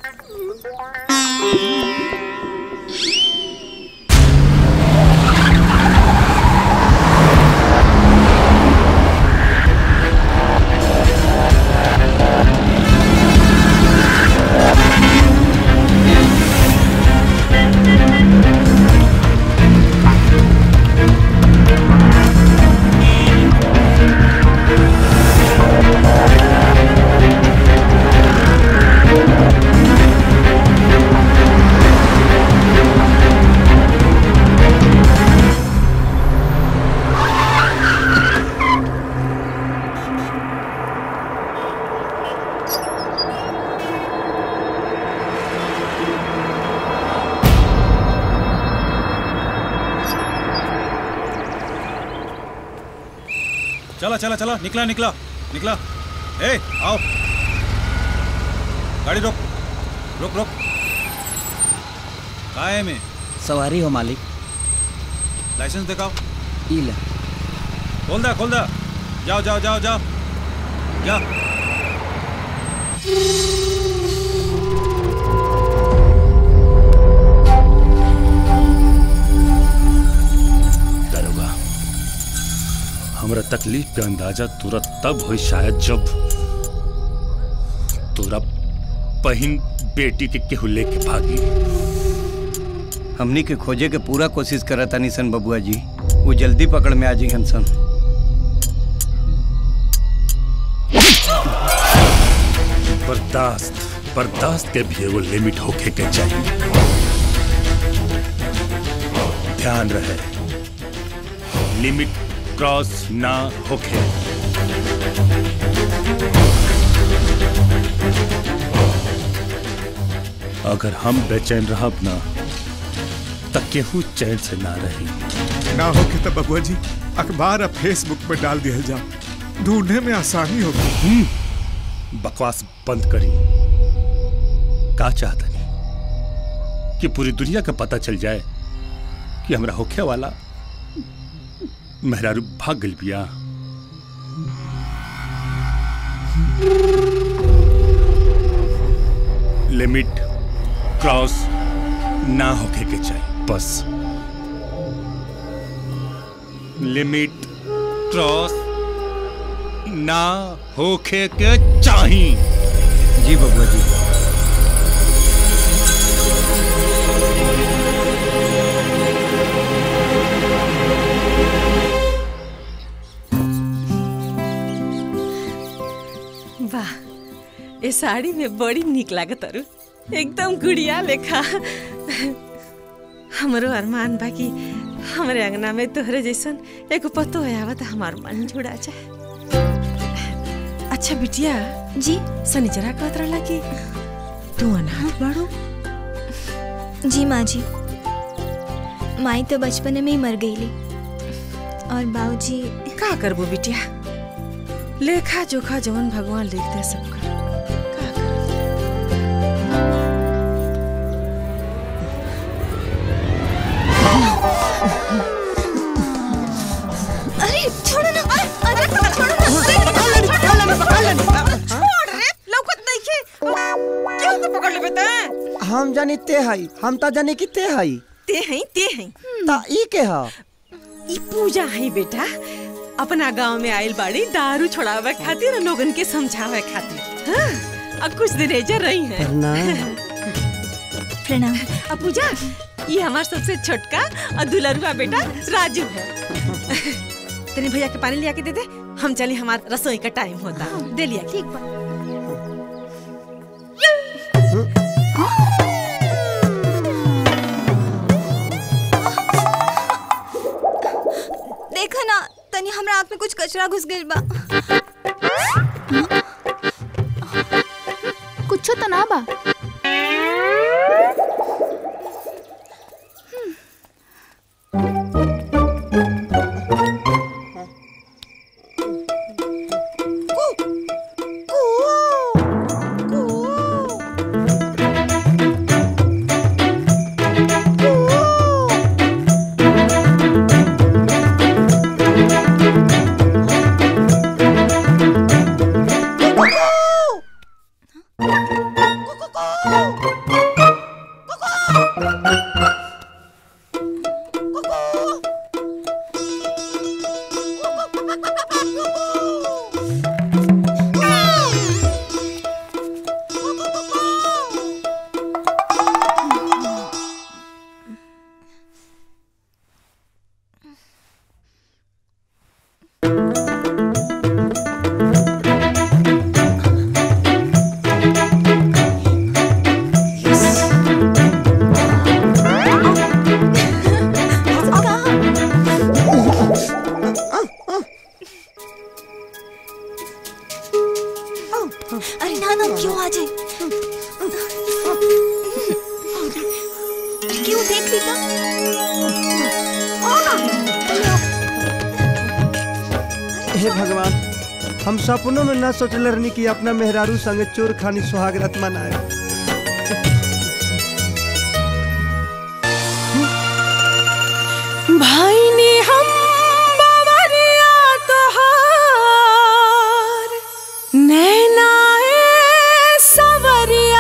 चला चला चला निकला निकला निकला ए आओ गाड़ी रोक रोक रोक काय में सवारी हो मालिक लाइसेंस दिखाओ ई ले खोल दा खोल दा जाओ जाओ जाओ जाओ जा दरोगा हमरा तकलीफ के अंदाजा तुरंत तब हुई शायद जब तोरा बहिन बेटी के केहू लेके भागी हमनी के खोजे के पूरा कोशिश करत तानी सन बबुआ जी वो जल्दी पकड़ में आ जी सन बर्दाश्त बर्दाश्त के भी एगो लिमिट होके के चाहिए ध्यान रहे लिमिट क्रॉस ना होके अगर हम बेचैन रहब ना तब केहू चैन से ना रही ना हो के तब बबुआ जी अखबार अब फेसबुक पे डाल दिया जाओ ढूंढने में आसानी होगी बकवास बंद करी का चाहता नहीं कि पूरी दुनिया का पता चल जाए कि हमरा होखे वाला मेहरारू भाग गल बिया लिमिट क्रॉस ना होके के चाहिए बस लिमिट क्रॉस ना होके के चाहिए जी बबुआ जी वाह ये साड़ी में बड़ी निक लागत अरु एकदम गुड़िया लेखा हमरो अरमान बा कि हमरे अंगना में तोहरे जैसन एगो पतो आवत हमार मन जुड़ा जाए अच्छा बिटिया जी सनीचरा कहत रहला कि तू अनाथ बाड़ू जी माँ जी माई तो बचपन में ही मर गईली और बाबूजी का करबो बिटिया लेखा जोखा जवन भगवान लिख दे सब कर अरे छोड़ो ना अरे अरे छोड़ो ना छोड़ रे लौकत नहीं के क्यों को पकड़ लेबे ते हम जानी ते हई हम ता जानी कि ते हई ते हई ते हई ता ई के ह ई पूजा है बेटा अपना गांव में आइल बाड़ी दारू छोड़ावे खातिर और लोगन के समझावे खातिर हाँ, अब कुछ दिन एजर रही है प्रणाम अब पूजा ये हमार सबसे छोटका और दुलरुआ बेटा राजू है तेरे भैया के पानी लिया के दे दे हम चले हमार रसोई का टाइम होता दे लिया ठीक बा देखा ना तनी हमरा आँख में कुछ कचरा घुस गइल बा कुछ तो ना बा अरे ना ना क्यों आ जाए क्यों देख ली हे भगवान हम सपनों में न सोचले रहनी कि अपना मेहरारू संगे चोर खानी सुहाग रात मनाए भाई ने हम बावरिया तोहार नैनाए सवरिया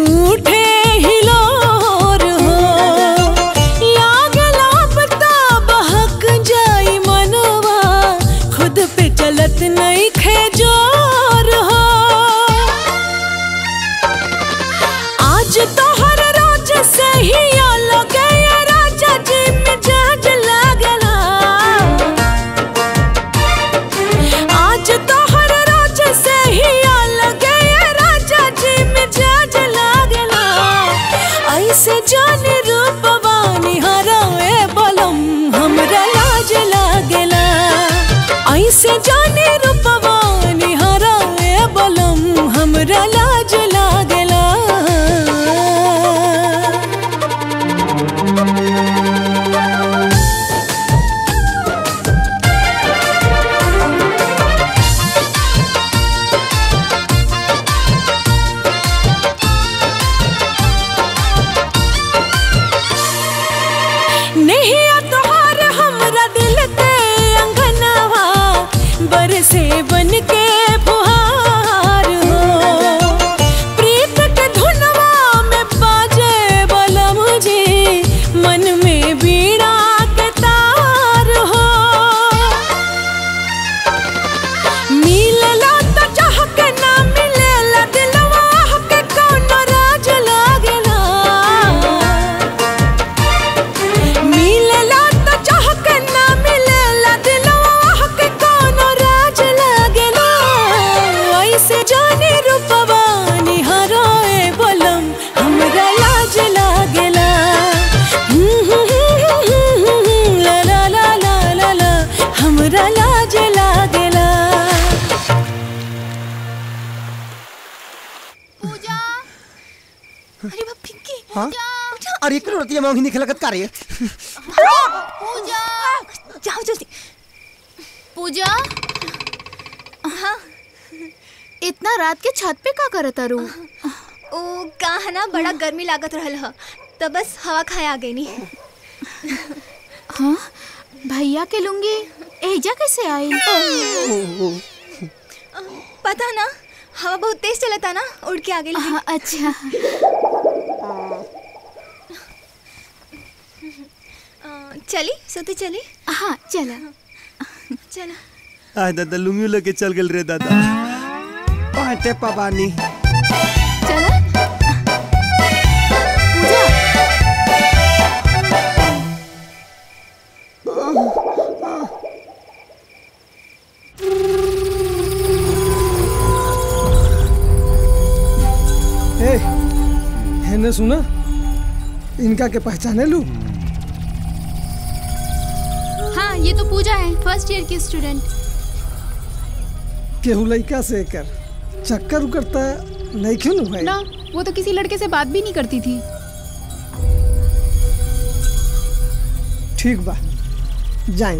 उठे हिलोर हो लागला पता बहक जाई मनवा खुद पे चलत नहीं खेजोर हो आज तो हर रोज से ही लगे राजा जी मिजाज लागला आज तो हर रोज से ही लगे राजा जी मिजाज लागला ऐसे जाने रूपवानी हराए बलम हमरा लाज लागला ऐसे जाने रूपवानी हराए बलम हमरा लाज लागला नहीं तोहार हमरा दिल के अंगनवा बरसे बन के फुहार हो प्रीत के धुनवा में बाजे वाला मुझे मन में बीड़ा के तार हो मिलला तो चाह के ना मिलेला दिलवा के कौनो राज लागेला मिलेला तो चाह के ना मिलेला दिलवा के कोनो राज लागेला ऐसे जाने रूपवा निहारोए बोलम हमरा लाज लागेला ला ला ला ला ला ला हमरा लाज लागेला अरे बाप पिंकी हाँ अरे एक रोटी में नहीं खिलकत का रही है पूजा जाओ जल्दी पूजा हाँ इतना रात के छत पे का करत रू ओ कहा ना बड़ा गर्मी लागत रहल ह तो बस हवा खाए आ गई नी हाँ भैया के लुंगी एजा कैसे आई पता ना हवा बहुत तेज चलता ना उड़ के आ गई हाँ, अच्छा अ, चली सोते चली हाँ चला चला आय दादा लुंगी लेके चल गेल रे दादा पाटे पबानी ए हैने सुना इनका के पहचाने लू हाँ ये तो पूजा है फर्स्ट ईयर की स्टूडेंट केहू लड़का से कर चक्कर उकरता नहीं क्यों भाई ना वो तो किसी लड़के से बात भी नहीं करती थी ठीक बा जाए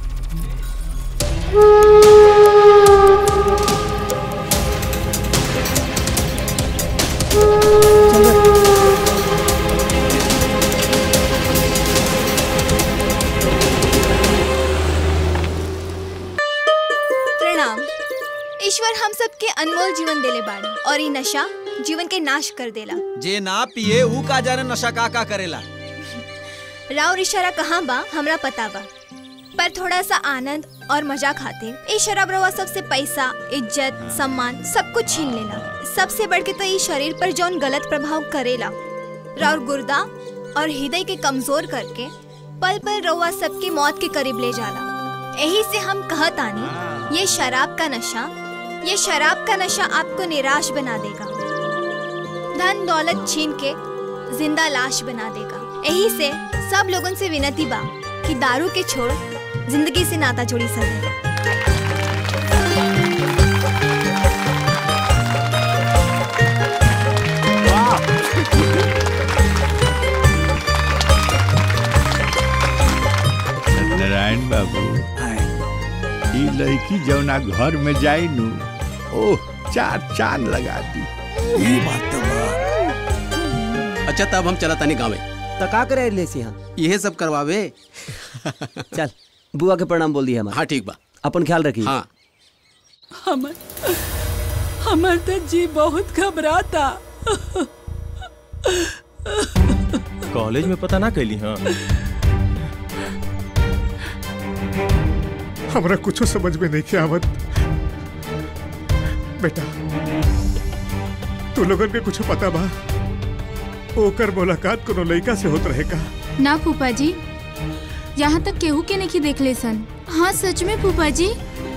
प्रणाम ईश्वर हम सबके अनमोल जीवन देले बाड़ी और ये नशा जीवन के नाश कर देला जे ना पिए ऊ का जाने नशा का का करेला राव इशारा कहाँ बा हमरा पता बा पर थोड़ा सा आनंद और मजा खाते ये शराब रवा सबसे पैसा इज्जत सम्मान सब कुछ छीन लेला सबसे बढ़ के तो ये शरीर पर जौन गलत प्रभाव करेला राउर गुर्दा और हृदय के कमजोर करके पल पल रवा सबके मौत के करीब ले जाला यही से हम कहत आनी ये शराब का नशा ये शराब का नशा आपको निराश बना देगा धन दौलत छीन के जिंदा लाश बना देगा यही से सब लोगों से विनती बा कि दारू के छोड़ जिंदगी से नाता जोड़ी सके नारायण बाबू ई लड़की जौना घर में जाई नु ओह चार चांद लगा दी ये बात तो अच्छा तब हम चला तानी गावे तो का करे ले सी यहाँ यही सब करवावे चल बुआ के प्रणाम बोल दिया हाँ ठीक बा अपन ख्याल रखिए हाँ हमर हमर तो जी बहुत घबराता कॉलेज में पता ना कैली हाँ हमरा कुछ समझ में नहीं के आवत बेटा तू लोगन के कुछ पता बा ओकर मुलाकात कोनो लड़का से होत रहेगा ना फूफा जी यहाँ तक केहू के नहीं देख ले सन हाँ सच में फूफा जी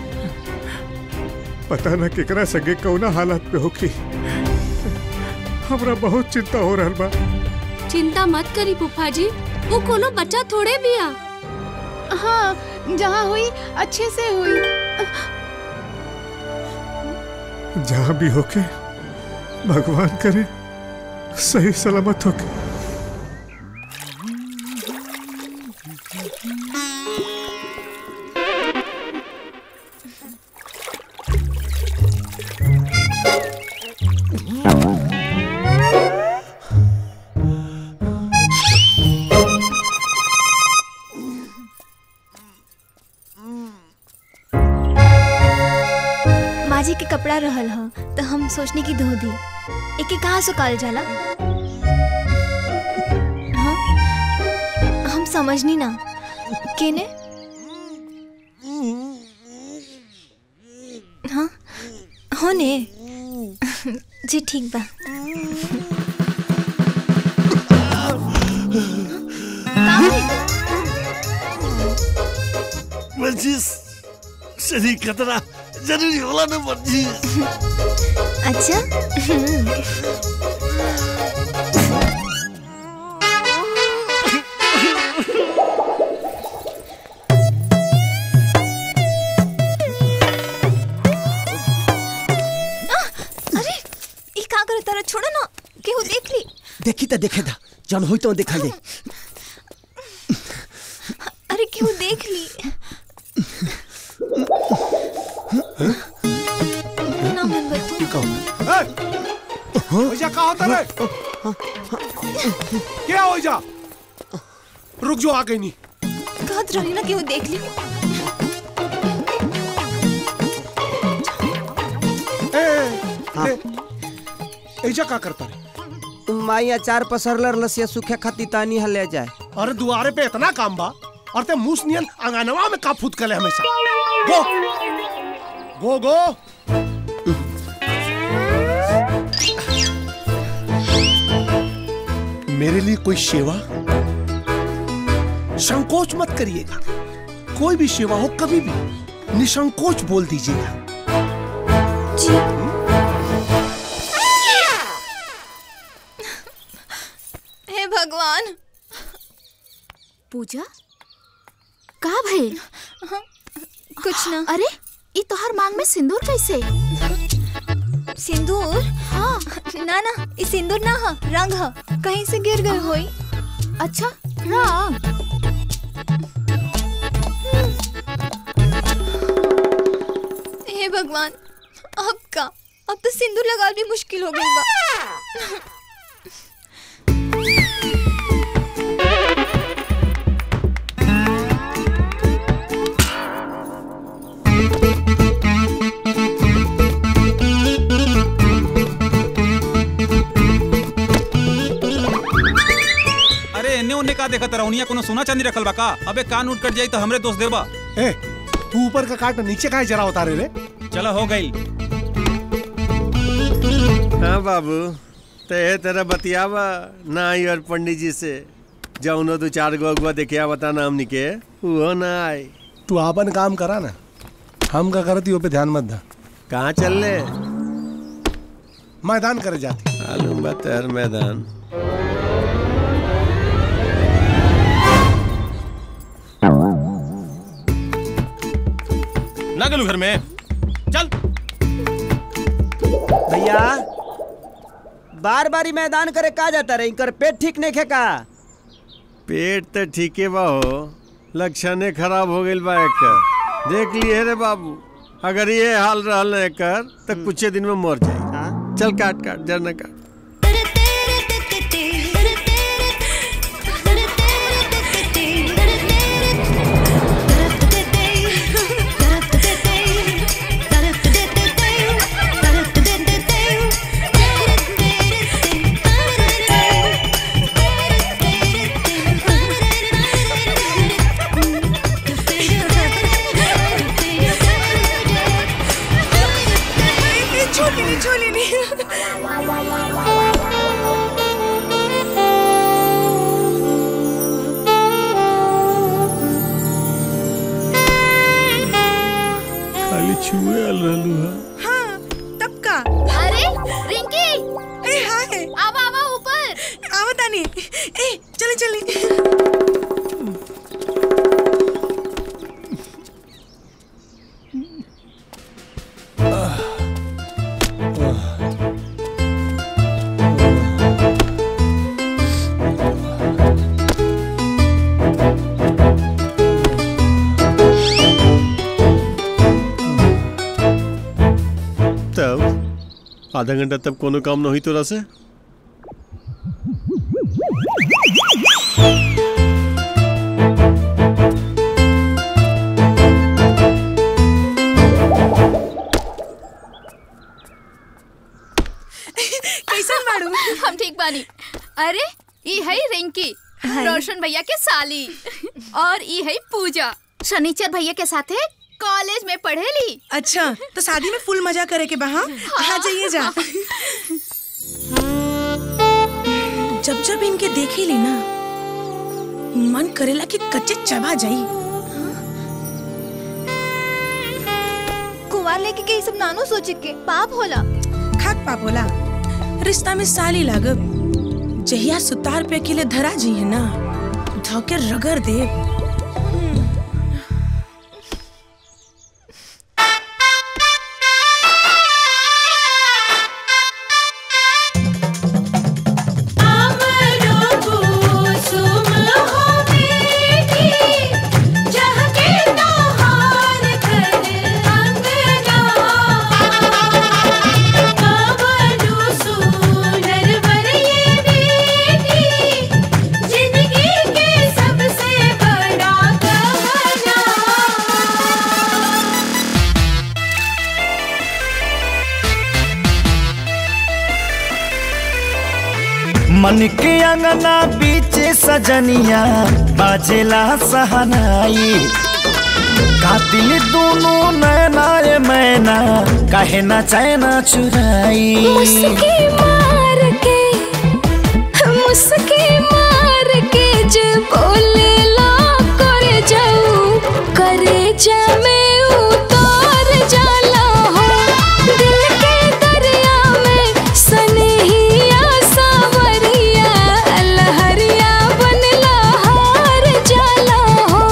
पता ना केकरा संगे कौना हालत पे होखी हमरा बहुत चिंता हो रहल बा चिंता मत करी फूफा जी वो कोनो बच्चा थोड़े भी आ हाँ जहाँ हुई अच्छे से हुई जहाँ भी होके भगवान करे सही सलामत होके माँ जी के कपड़ा रहल ह तो हम सोचने की धो दी एके कहाँ सुकाल जाला हाँ? हम समझनी ना केने हाँ हो ने जी ठीक बा वर्जिश शरीर खतरा जरूरी होला ना वर्जिश अच्छा अरे ये का करे तारा छोड़ो ना केहू देख ली देखी तो देखे था जन होई तो देखा दे अरे केहू देख ली ना मन बतू ओइजा का होता रे क्या हो जा रुक जो आ गई नहीं कहत रही ना केहू देख ली ए, ए, एजा का करता रे माई अचार पसरलर लसिया सूखे खाती तानी हले जाए अरे दुआरे पे इतना काम बा और ते मूस नियन अंगनवा में का फूट कले हमेशा गो गो गो मेरे लिए कोई सेवा संकोच मत करिएगा कोई भी सेवा हो कभी भी निसंकोच बोल दीजिएगा हे भगवान पूजा का भइल कुछ ना अरे ई तोहर मांग में सिंदूर कैसे सिंदूर हाँ ना ना ये सिंदूर ना हा रंग हा कहीं से गिर गए होई अच्छा रंग हे भगवान अब का अब तो सिंदूर लगा भी मुश्किल हो गई बा अरे एने ओने का देखत रहुनिया कोनो सोना चांदी रखल बा का अबे कान उठ कट जाई तो हमरे दोस्त देबा ए तू ऊपर का काट नीचे का जरा उतारे रे चलो हो गई हाँ बाबू ते तेरा बतियावा ना आई और पंडित जी से जाऊनो दो चार गो अगुआ देखिया बता ना हमनी के वो ना आई तू आपन काम करा ना हम का करती पे ध्यान मत दा कहाँ चल ले मैदान करे जाती मालूम बा तेर मैदान ना गलू घर में चल भैया बार बारी मैदान करे का जाता रे इनकर पेट ठीक नहीं खे का पेट तो ठीके बा हो लक्षणे खराब हो गइल बा एकर देख लिए रे बाबू अगर ये हाल रहल ना एकर तो कुछ दिन में मर जाई चल काट काट जरना काट आवता नहीं ए चली चली तब आधा घंटा तब कोनो काम न हुई तोरा से कैसन बाड़ू हम ठीक बानी अरे ई है रिंकी रोशन भैया के साली और ई है पूजा शनिचर भैया के साथे कॉलेज में पढ़ेली अच्छा तो शादी में फुल मजा करे के बहा आ जाइए जा जब जब इनके देखे ली ना मन करेला कि कच्चे चबा जाई कुंवार लेके के ई सब नानो सोचे के पाप होला खाक पाप होला रिश्ता में साली लागब जहिया सुतार पे अकेले धरा जी है ना धोके रगड़ दे मन के अंगना बीच सजनिया बाजेला सहनाई कातिल दोनों नैना रे मैना कहे ना चैना चुराई मुस्की मार के मुस्की मार के जे बोले ला करे जाऊ करे जा में उतार जाला हो दिल के दरिया में सनहिया सावरिया लहरिया बनला हार जाला हो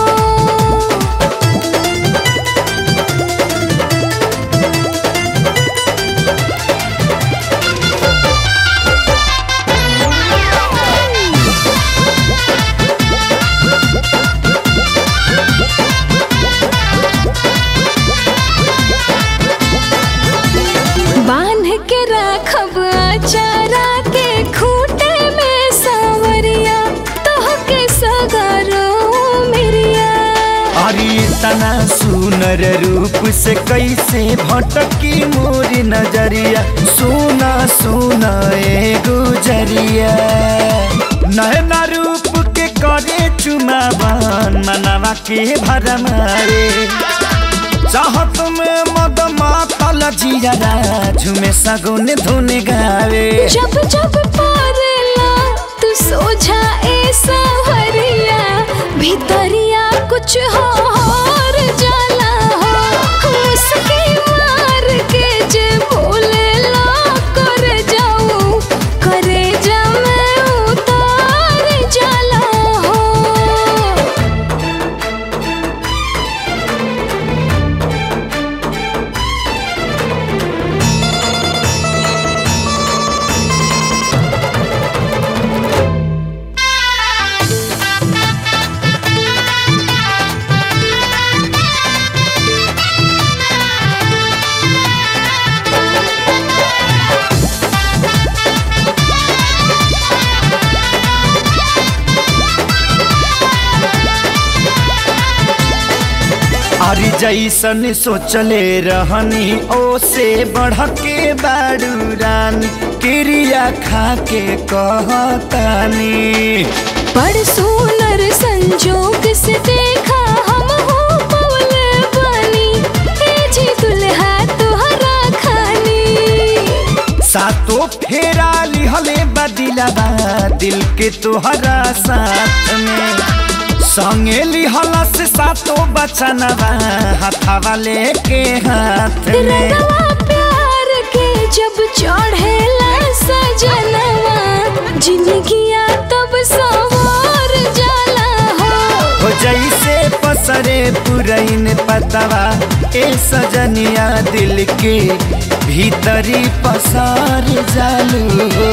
बांध के राखब चारा के खूटे में सावरिया तोह के सगरो मेरिया अरे तना सुनर रूप से कैसे भटकी मोर नजरिया सोना सोना ए गुजरिया नैना रूप के करे चुमावन मनवा के भरमारे चाहत में मद मातल जियरा झुमे सगुन धुन गावे जब जब पारला तू सोझा ए सावरिया भीतरिया कुछ हो और जाला हो मुस्की मार के जे बोले ला कर जाऊं करे जा मैं उतार जाला हो अरे जैसन सोचले रहनी ओ से बढ़ के बाड़ू रानी क्रिया खा के कहतानी बड़ सुनर संजोग से देखा हम हो पवल बनी ए जी दुल्हा तुहरा खानी सातो फेरा लिहले बदिलबा दिल के तोहरा साथ में संगे लिहला से सातो बचनवा हथवा लेके हाथ में रंगवा प्यार के जब चढ़ेला सजनवा जिंदगिया पुरैन पतवा ए सजनिया दिल के भीतरी पसार जालू हो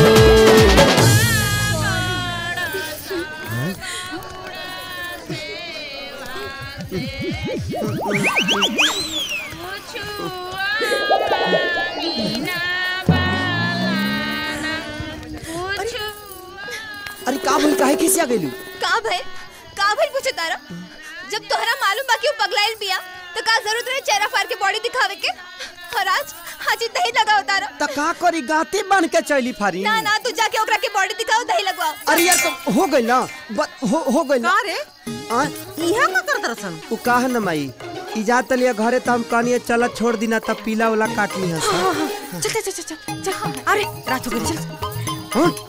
अरे का भइल काहे खिसिया गइलू का भाई का भाई पूछे तारा जब तोहरा मालूम बा कि वो पगलाइल बिया तो का जरूरत रहे चेहरा फाड़ के बॉडी दिखावे के और आज हाजी दही लगाओ तारा त का करी गाते बन के चली फारी ना ना तू जाके ओकरा के बॉडी दिखाओ दही लगवाओ अरे यार तो हो गइल ना ब- हो हो गइल ना रे आ इहा का कर दरसन उ काहे न माई इजात लिया घरे त हम कहनी चल छोड़ दिना तब पीला वाला काटनी है हाँ, हाँ, चल चल चल चल चल चल अरे रात हो गई चल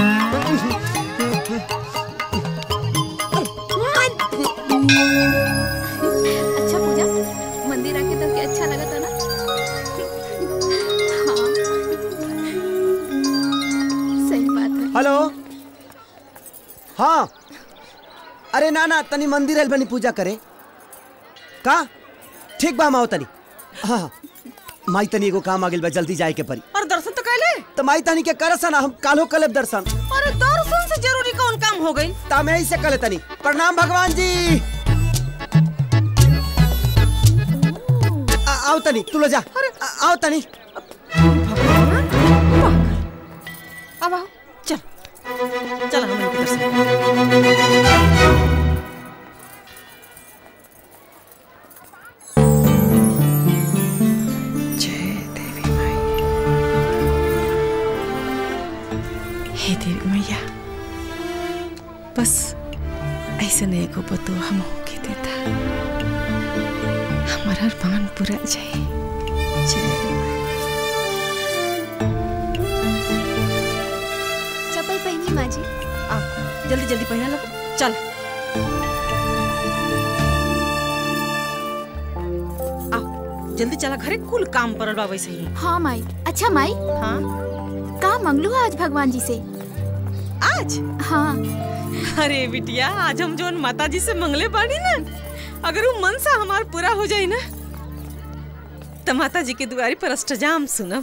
अच्छा पूजा मंदिर आके तो क्या अच्छा लगा था ना हाँ सही बात है हेलो हाँ अरे ना ना तनी मंदिर आइल बनी पूजा करे का ठीक बा माओ तनी हाँ हाँ माई तनी एगो काम आ गेल बा जल्दी जाए के परी और दर्शन तो कैले तो माई तनी के करसन हम कालो कलेब दर्शन अरे दर्शन से जरूरी कौन काम हो गई ता मैं से कले तनी प्रणाम भगवान जी आ, आओ तनी तू लो जा आ, आओ तनी अब आओ चल चल हम इनके दर्शन हे देवी मैया बस ऐसे नहीं को बतो हम के देता हमारा अरमान पूरा जाए जय चप्पल पहनी माँ जी आओ जल्दी जल्दी पहना लो चल आओ जल्दी चला घरे कुल काम परल बा वैसे ही हाँ माई अच्छा माई हाँ का मंगलू आज भगवान जी से आज हाँ अरे बिटिया आज हम जोन माता जी से मंगले बानी ना अगर वो मन सा हमार पूरा हो जाए ना तो माता जी के दुआरी पर अष्टजाम सुनब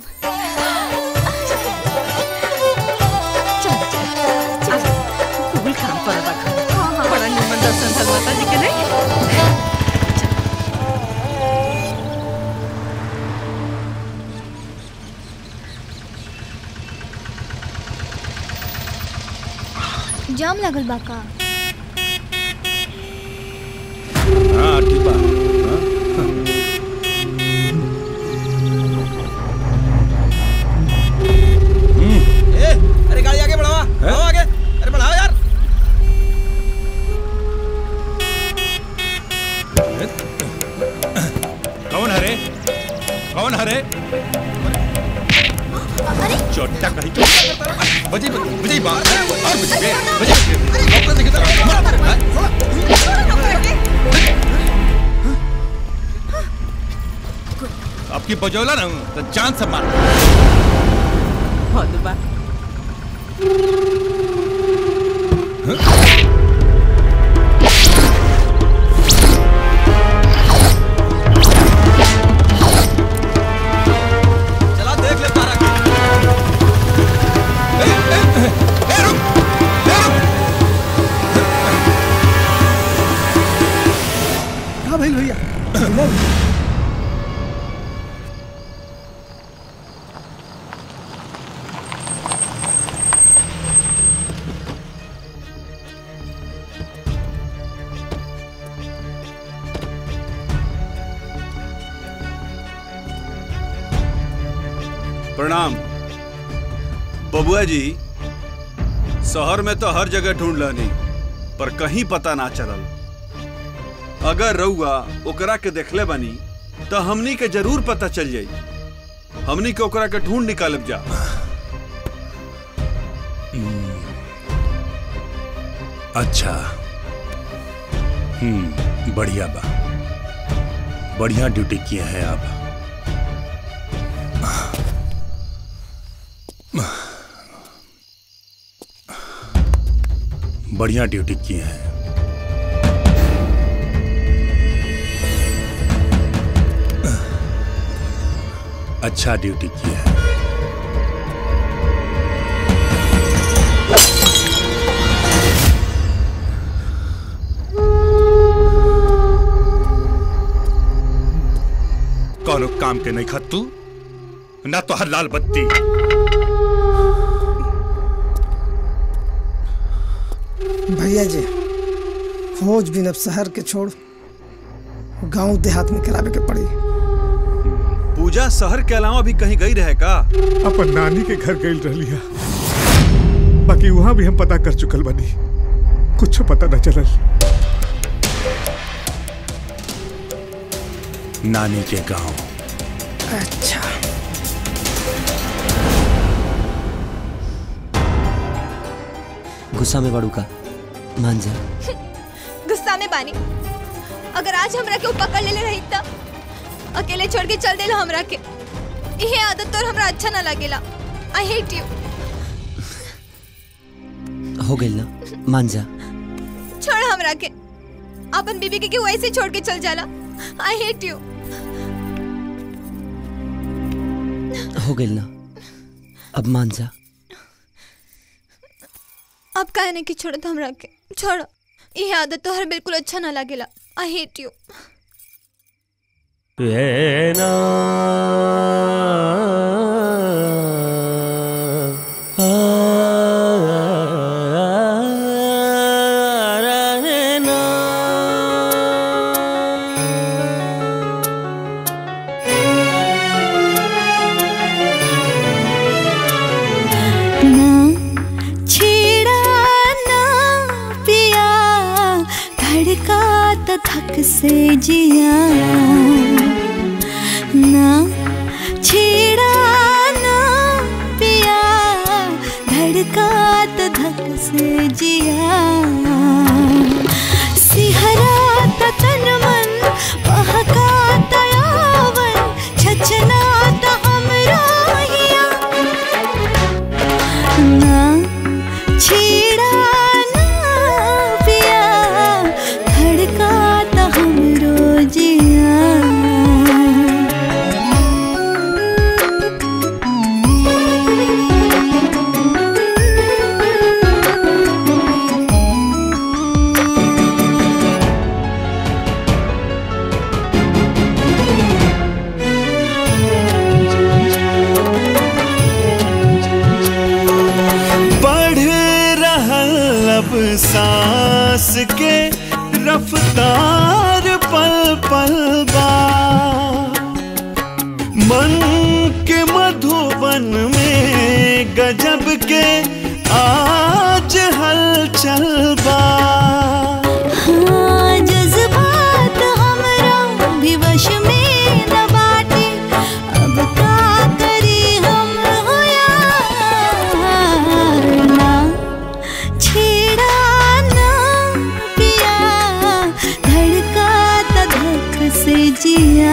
चल, चल, चल। कुल काम पर रखा बड़ा निमन दर्शन भल माता जी के नहीं जाम लगल बा का हाँ ठीक बा हाँ? ए, अरे गाड़ी आगे बढ़ावा बढ़ाओ आगे अरे बढ़ाओ यार कौन हरे कौन हरे चोटा कहीं चोटा बजी बजी बात और बजी बे बजी डॉक्टर देखे तो आपकी बजौला ना तो जान से मार हद बा चला देख ले तारा के हाँ भाई भैया प्रणाम बबुआ जी शहर में तो हर जगह ढूंढ लनी पर कहीं पता ना चलल अगर रउआ ओकरा के देखले बनी तो हमनी के जरूर पता चल जाई हमनी के ओकरा के ढूंढ निकालब जा अच्छा हम्म बढ़िया बा बढ़िया ड्यूटी किए हैं आप बढ़िया ड्यूटी किए हैं अच्छा ड्यूटी किया है कौनो काम के नहीं खत तू ना तो हर लाल बत्ती भैया जी फौज भी अब शहर के छोड़ गांव देहात में करावे के पड़ी पूजा शहर के अलावा भी कहीं गई रहे का अपन नानी के घर गई रही बाकी वहां भी हम पता कर चुकल बनी कुछ पता न चलल नानी के गांव अच्छा गुस्सा में बड़ू का मान जा गुस्सा में बानी अगर आज हमरा के ऊ पकड़ लेले रही त अकेले छोड़ के चल देलो हमरा के यही आदत तोर हमरा अच्छा ना लगेला आई हेट यू हो गई ना मान जा छोड़ हमरा के अपन बीबी के क्यों ऐसे छोड़ के चल जाला आई हेट यू हो गई ना अब मान जा अब कहने की छोड़ दो हमरा के छोड़ यही आदत तोहर बिल्कुल अच्छा ना लगेला आई हेट यू रहना रहना ना छेड़ा ना पिया धड़का तो थक से जिया ना छेड़ा ना पिया धड़का तो धक से जिया सिहरा तो तन मन बहका तो यावन छचना तो हमरा हिया ना छेड़ा ना पिया धड़का तो हमरो जिया बढ़ रहल अब सांस के रफ्तार पल पल बा मन के मधुबन में गजब के आज हलचल बा हाँ, जज्बात हमरा भी वश में न बाटे अब का करी हम होया ना छेड़ा ना पिया धड़का त धक से जिया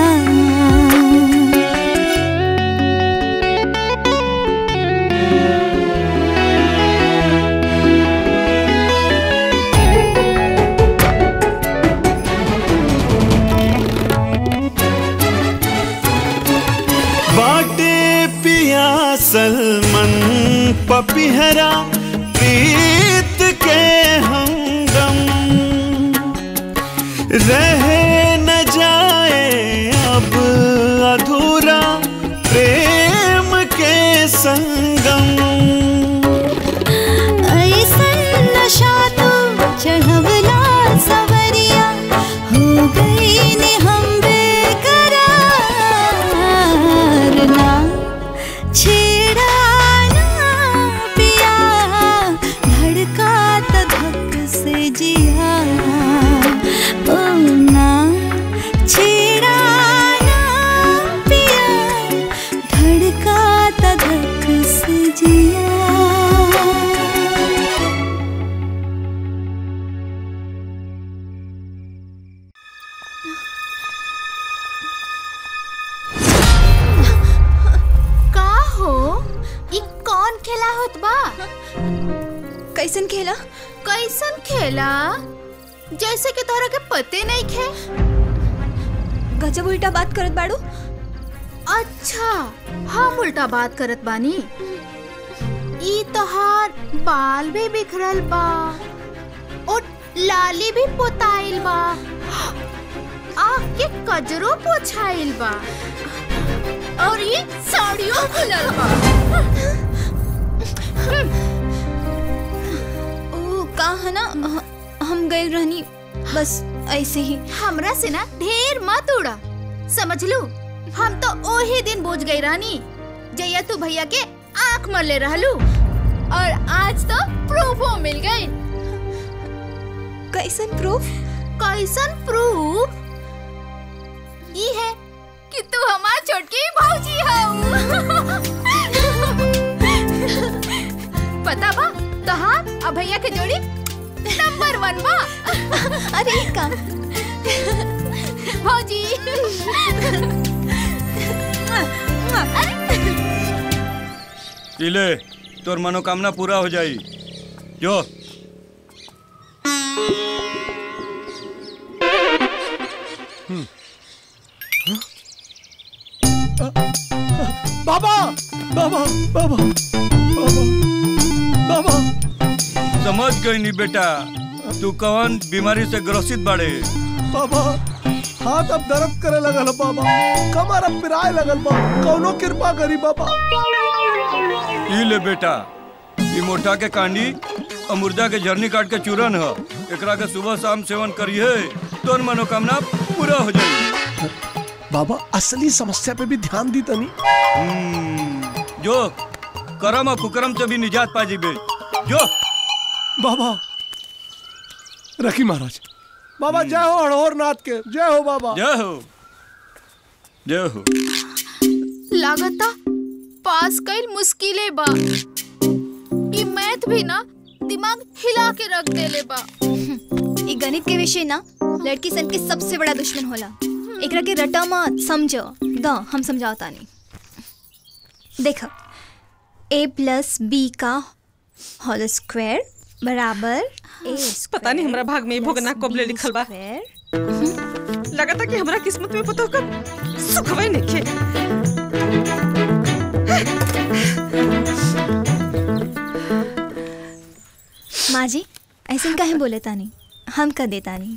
बाटे पिया सलमन पपिहरा प्रीत के हमदम रह न जाए अब अधूरा प्रेम के संगम ऐसन नशा तो चढ़वला सवरिया हो गई ने हम बेकरार ना छेड़ा ना पिया धड़का त धक से जिया ओ ना छेड़ा ना पिया धड़का त धक से जिया का हो ई कौन खेला होत बा कैसन खेला कैसन खेला जैसे कि तोहरा के पते नहीं खे गजब उल्टा बात करत बाड़ू अच्छा हम उल्टा बात करत बानी ई तोहार बाल भी बिखरल बा और लाली भी पोताइल बा आँख के कजरो पोछाइल बा और ये साड़ियों खुलल बा ओ का है ना ह- हम गए रहनी बस ऐसे ही हमरा से ना ढेर मत उड़ा समझ लू हम तो ओही दिन बुझ गई रानी जैया तू भैया के आंख मरले रहलू और आज तो प्रूफो मिल गई कैसन प्रूफ कैसन प्रूफ ये है कि तू हमार छोटकी भौजी हो पता बा तहार और भैया के जोड़ी नंबर वन बा अरे का भौजी पीले तोर मनोकामना पूरा हो जाई जो बाबा बाबा बाबा बाबा समझ गई नी बेटा तू कौन बीमारी से ग्रसित बाड़े बाबा हाथ अब दर्द करे लगल है बाबा कमर अब पिराए लगल बा कौनो कृपा करी बाबा ई ले बेटा ई मोटा के कांडी और मुर्दा के झरनी काट के चूरन ह एकरा के सुबह शाम सेवन करिए तोर मनोकामना पूरा हो जाई बाबा असली समस्या पे भी ध्यान दी तनी जो करम और कुकरम से भी निजात पा जीबे जो बाबा रखी महाराज बाबा जय हो हड़ोर नाथ के जय हो बाबा जय हो जय हो लागता पास कईल मुश्किले बा ई मैथ भी ना दिमाग हिला के रख देले बा ई गणित के विषय ना लड़की सन के सबसे बड़ा दुश्मन होला एकरा के रटा मत समझो द हम समझाओ तानी देखो ए प्लस बी का होल स्क्वायर बराबर ए पता नहीं हमरा भाग में भोगना कबले लिखल बा लगता कि हमरा किस्मत में पता होकर सुखवे नहीं माँ जी ऐसे काहे बोले तानी हम कर दे तानी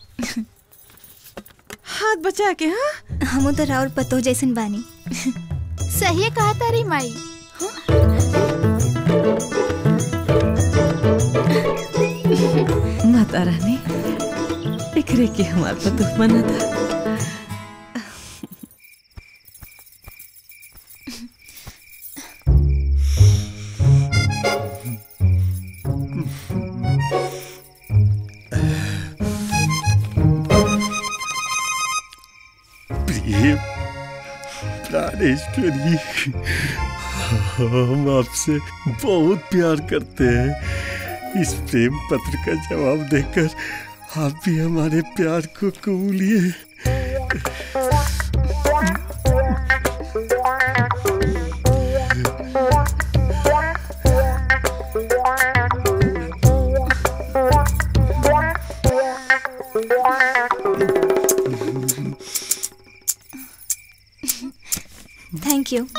हाथ बचा के हाँ हम तो राउर पतो जैसन बानी सही कहा तारी माई माता रानी एकरे के हमार पतुह मना था प्रिय प्राणेश्वरी हम आपसे बहुत प्यार करते हैं इस प्रेम पत्र का जवाब देकर आप भी हमारे प्यार को कबूलिए थैंक यू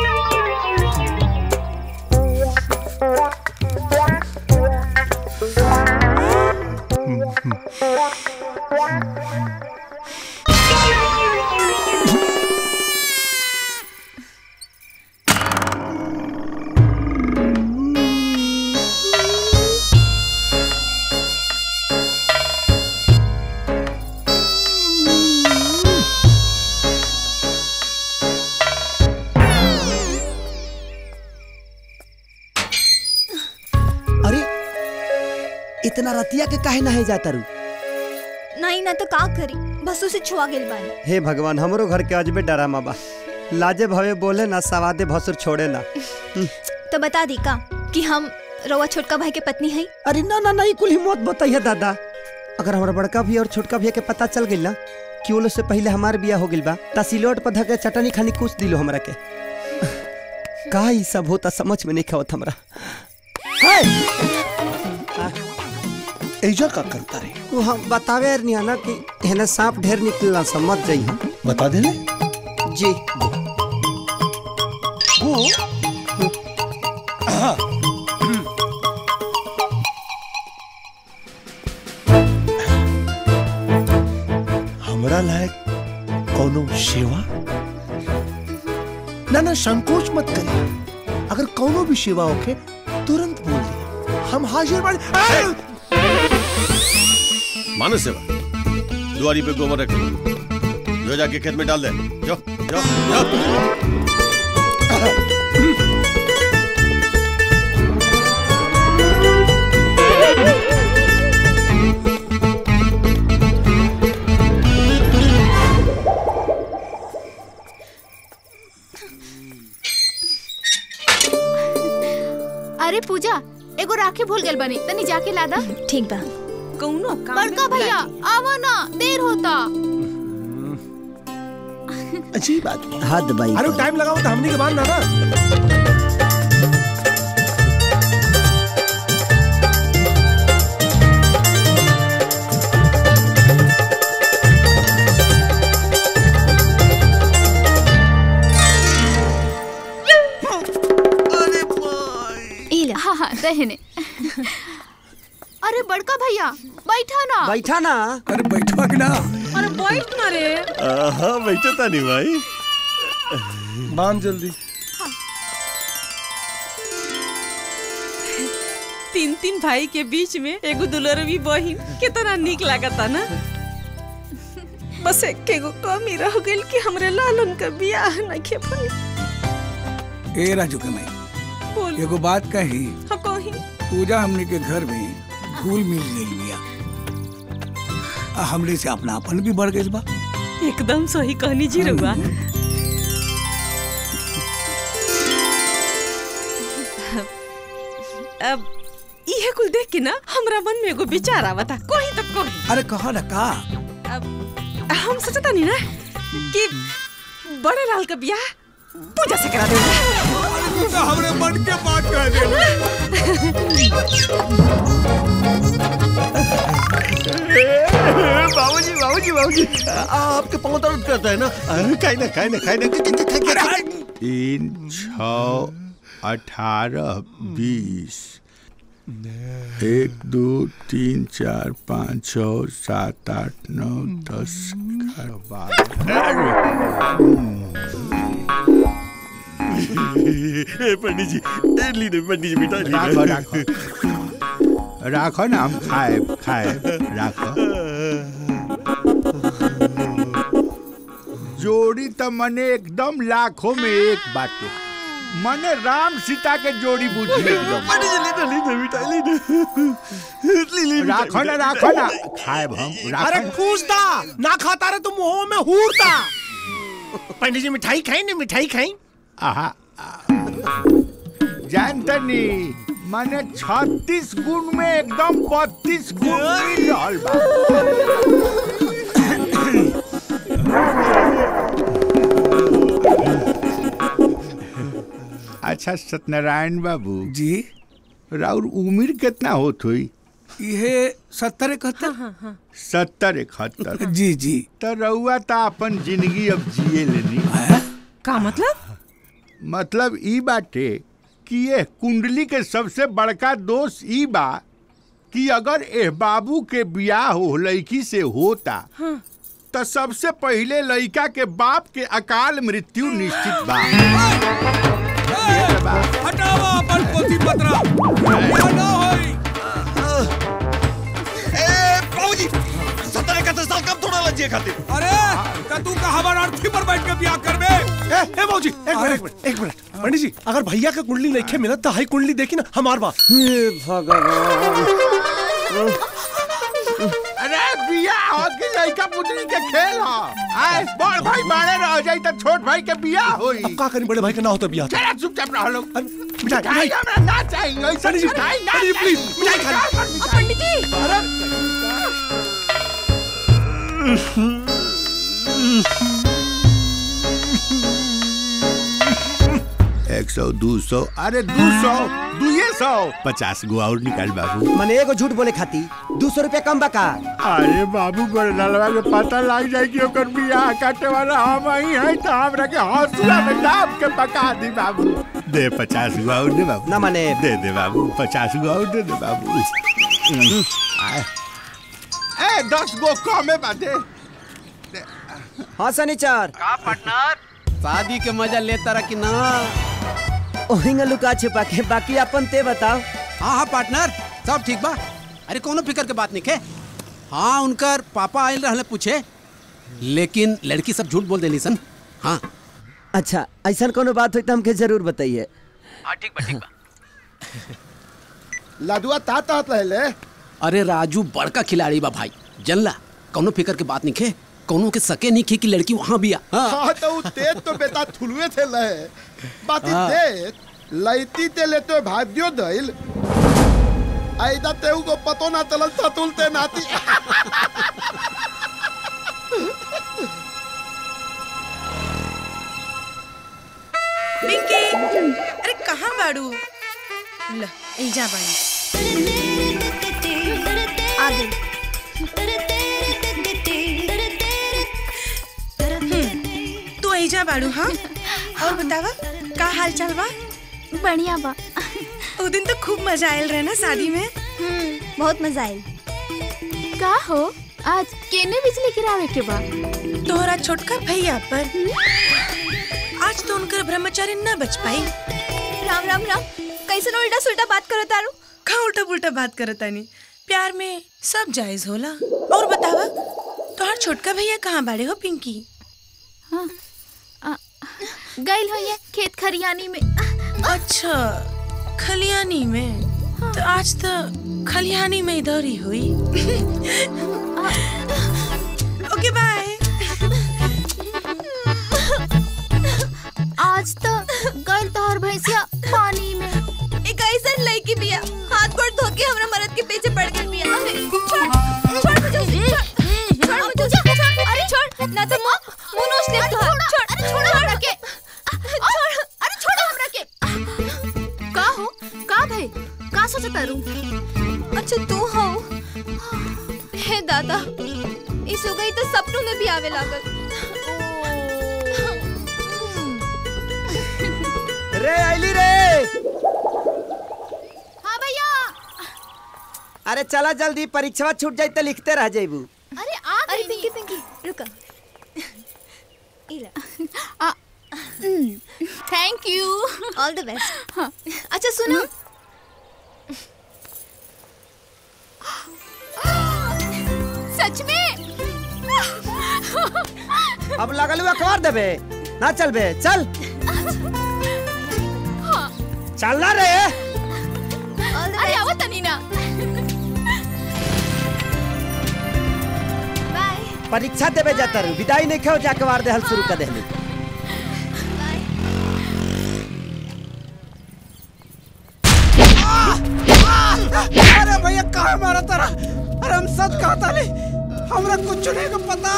अरे इतना रतिया के काहे नहे जाता रू नहीं ना तो का करी बस उसे छुआ गेल बानी हे भगवान हमरो घर के अजबे डरामा बा लाजे भवे बोले ना सवादे भसुर छोड़े ना तो बता दी का कि हम रवा छोटका भाई के पत्नी है अरे ना ना नहीं कुल हिम्मत बताइए दादा अगर हमारा बड़का भी और छोटका भैया के पता चल गई ना कि वो लोग से पहले हमार बिया हो गइल बा ता सिलोट पर धके चटनी खानी कुछ दिलो हमरा के का ई सब होता समझ में नहीं खावत हमरा ऐजा का करता रे वो हम बतावे नहीं ना कि हेने सांप ढेर निकलना समझ जाई हम बता दे ले जी लायक कोनो सेवा ना ना संकोच मत करिए अगर कोनो भी सेवा होके तुरंत बोल दिए हम हाजिर बाड़ी आ! मानो सेवा दुआरी पे गोबर रख जो जाके खेत में डाल दे जो जो जो अरे पूजा एगो राखी भूल गेल बनी तनी जाके लादा ठीक बा कौनो काम बड़का भैया आवा ना देर होता अच्छी बात हद भाई अरे टाइम लगाओ तो हमने के बाद ना ना इला हाँ हाँ दहने अरे बड़का भैया बैठा ना बैठा ना अरे बैठवा के ना अरे बैठ ना रे हाँ बैठो था नहीं भाई बांध जल्दी तीन तीन भाई के बीच में एगो दुलरवी बहिन कितना निक लागता ना बस एक गो कमी रह गइल कि हमरे लालन का बियाह नइखे भइल ए राजू के मैं बोल एगो बात कही हाँ कही पूजा हमने के घर में घुल मिल गई बिया आ हमरे से अपनापन भी बढ़ गई बा एकदम सही कहनी जी रउआ अब इहे कुल देख के ना हमरा मन में एगो विचार आवता कोही तो कोही अरे कहा ना का हम सोचता नहीं ना कि बड़े लाल का ब्याह पूजा से करा देंगे हमरे मन के बात कह बाबूजी बाबूजी बाबूजी आपके पाँव दर्द करता है ना खाई ना खाई ना खाई ना तीन छ अठारह बीस एक दो तीन चार पाँच छ सात आठ नौ दस ग्यारह बारह ए, पंडित जी ए, लीजिए पंडित जी मिठाई राखो लीजिए राखो राखो ना हम खाए खाए राखो जोड़ी तो मने एकदम लाखों में एक बाटे मने राम सीता के जोड़ी बुझी एकदम पंडित जी लीजिए लीजिए मिठाई लीजिए लीजिए राखो ना राखो ना खाए हम अरे राखो कूदता ना खाता रे तुम मुंह में हूरता पंडित जी मिठाई खाई ना मिठाई खाई आहा जानतनी माने छत्तीस गुण में एकदम बत्तीस गुण मिल रहल बा अच्छा सत्यनारायण बाबू जी राउर उम्र कितना होत हुई ये सत्तर इकहत्तर सत्तर इकहत्तर जी जी तो रउआ तो अपन जिंदगी अब जिए लेनी का मतलब मतलब ई बाटे कि ये कुंडली के सबसे बड़का दोष ई बा कि अगर एह बाबू के बियाह हो लड़की से होता तो सबसे पहले लड़का के बाप के अकाल मृत्यु निश्चित बा हटावा अपन पोथी पत्रा ये ना होई ए बाबूजी सत्तर इकहत्तर साल कब थोड़ा लज्जे खाते अरे का तू का हमार अर्थी पर बैठ के बियाह करबे ए ए बाबूजी एक मिनट एक मिनट एक मिनट पंडित जी अगर भैया के कुंडली नहीं खे मिलत तो हाई कुंडली देखी ना हमार बा हे भगवान अरे बियाह हो कि लड़का पुतली के खेल हो आए बड़ भाई बाड़े रह जाई तो छोट भाई के बियाह होई अब का करी बड़े भाई के ना होता बियाह तो। चला चुपचाप रह लो मिठाई मिठाई मिठाई हमरा ना चाहिए ऐसा पंडित जी, मिठाई ना पंडित जी, प्लीज, चाहिए। मिठाई खा लो। पंडित जी एक सौ दो सौ अरे दो सौ दुए सौ पचास गो और निकाल बाबू मने एगो झूठ बोले खाती दो सौ रुपया कम बका अरे बाबू बरनलवा के पता लग जाए कि ओकर बियाह काटे वाला हम ही है तो हमरा के हौसला में दाब के पका दी बाबू दे पचास गो और दे बाबू ना माने दे दे बाबू पचास गो और दे दे बाबू आए। ए दस गो कमे बाटे दे। हाँ सनीचर का पार्टनर शादी के मजा लेता रहा कि ना ओहिंगा लुका छिपा के बाकी अपन ते बताओ हाँ हाँ पार्टनर सब ठीक बा अरे कोनो फिकर के बात नहीं है हाँ उनकर पापा आयल रहले पूछे लेकिन लड़की सब झूठ बोल देली सन हाँ अच्छा ऐसा कोनो बात हुई तो हमके जरूर बताइए हाँ ठीक बा ठीक बा लदुआ ता तात रहले अरे राजू बड़का खिलाड़ी बा भाई जनला कोनो फिकर के बात नहीं है कोनो के सके नहीं खे कि लड़की वहाँ भी आ हाँ। हाँ तो उ तेज तो बेटा थुलुए थे लहे बाती हाँ। देख लैती ते लेते भाग्यो दैल ऐदा ते को पतो ना चलल सतुलते नाती पिंकी अरे कहाँ बाड़ू ल एजा बाड़ी आ गई तू एजा बाड़ू हाँ और बतावा का हाल चाल बा बढ़िया बा ओ दिन तो खूब मजा आयल रहे ना शादी में बहुत मजा आयल का हो आज केने बिजली गिरावे के बा तोहरा छोटका भैया पर आज तो उनकर ब्रह्मचारी न बच पाई राम राम राम कैसे उल्टा सुल्टा बात करो तारू का उल्टा पुल्टा बात करता नहीं प्यार में सब जायज होला और बतावा तोहर छोटका भैया कहाँ बाड़े हो पिंकी गइल हो ये खेत खरियानी में अच्छा खलियानी में तो आज तो खलियानी में इधर ही हुई ओके बाय आज तो गइल तोहर भैंसिया पानी में एक ऐसा लड़की बिया हाथ गोड़ धो के हमरा मरद के पीछे पड़ गई बिया अरे, छोड़ छोड़ मुझे छोड़ छोड़ मुझे छोड़ अरे छोड़ ना तो मुंह मुंह नोच ले तो छोड़ अरे छोड़ हमरा के छोड़ अरे छोड़ो हमरा के का हो का भाई का सोचत तारू अच्छा तू हो हे दादा इस हो गई तो सपनों में भी आवे लागल रे आइली रे हाँ भैया अरे चला जल्दी परीक्षा छूट जाई तो लिखते रह जाइबू अरे आ अरे पिंकी पिंकी रुका आ thank you all the best अच्छा सुनो सच में अब लगल हुआ अखबार देबे ना चलबे चल चल ना रे अरे आवत तनी ना परीक्षा देवे जाता रू विदाई नहीं खाओ जाके वार दे हल शुरू कर देहली अरे भैया कहा मारा तारा अरे हम सच कहा था ले हमरा कुछ नहीं को पता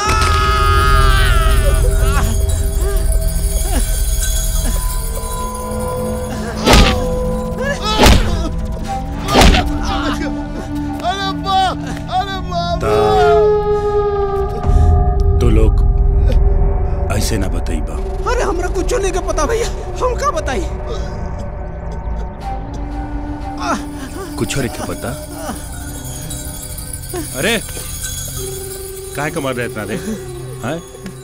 अरे बा अरे बाबा तो लोग ऐसे ना बताइबा अरे हमरा कुछ नहीं को पता भैया हम का बताई कुछ और क्या पता अरे काहे का मर रहे इतना रे हैं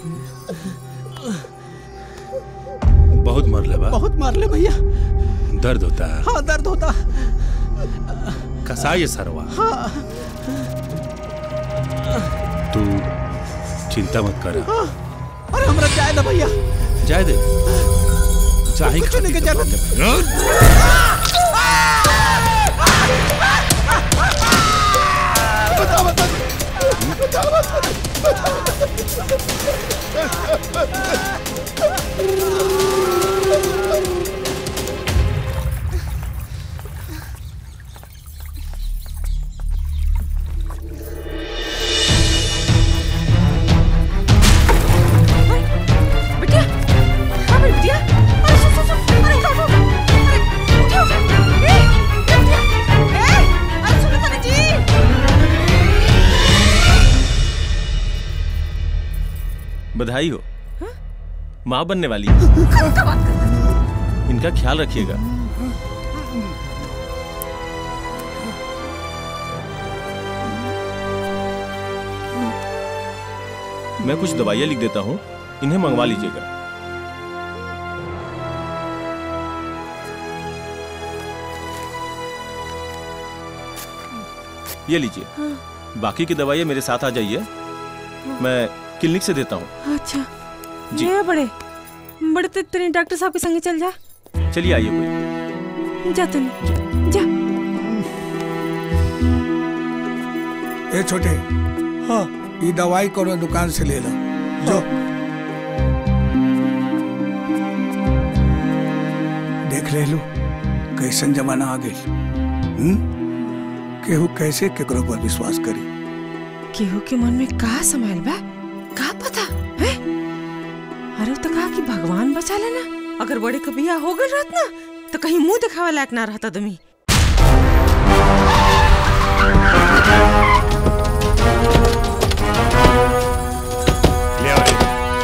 बहुत मर ले बा बहुत मार ले भैया दर्द होता है हाँ दर्द होता कसाई है सरवा हाँ तू चिंता मत कर हाँ, अरे हमरा जाए ना भैया जाए दे चाहे कुछ नहीं के जरूरत बता बता बता बता बिटिया हाँ मेरी बिटिया अरे सुन सुन सुन अरे उठो उठो अरे उठो ए बिटिया ए अरे सुनो तने जी बधाई हो माँ बनने वाली है का बात कर इनका ख्याल रखिएगा मैं कुछ दवाइयाँ लिख देता हूँ इन्हें मंगवा लीजिएगा ये लीजिए बाकी की दवाइयाँ मेरे साथ आ जाइए मैं क्लिनिक से देता हूँ अच्छा जी। ये बड़े बड़े ते तेरे डॉक्टर साहब के संगे चल जा चलिए आइए कोई जा तनी जा ए छोटे हाँ ये दवाई कोनो दुकान से ले लो जो देख ले लो कैसन जमाना आ गई हम्म? केहू कैसे केकरो पर विश्वास करी केहू के मन में का समायल बा का पता है अरे तो कहा कि भगवान बचा लेना अगर बड़े का बिया हो गए रहत ना तो कहीं मुंह दिखावे लायक ना रहता आदमी ले आओ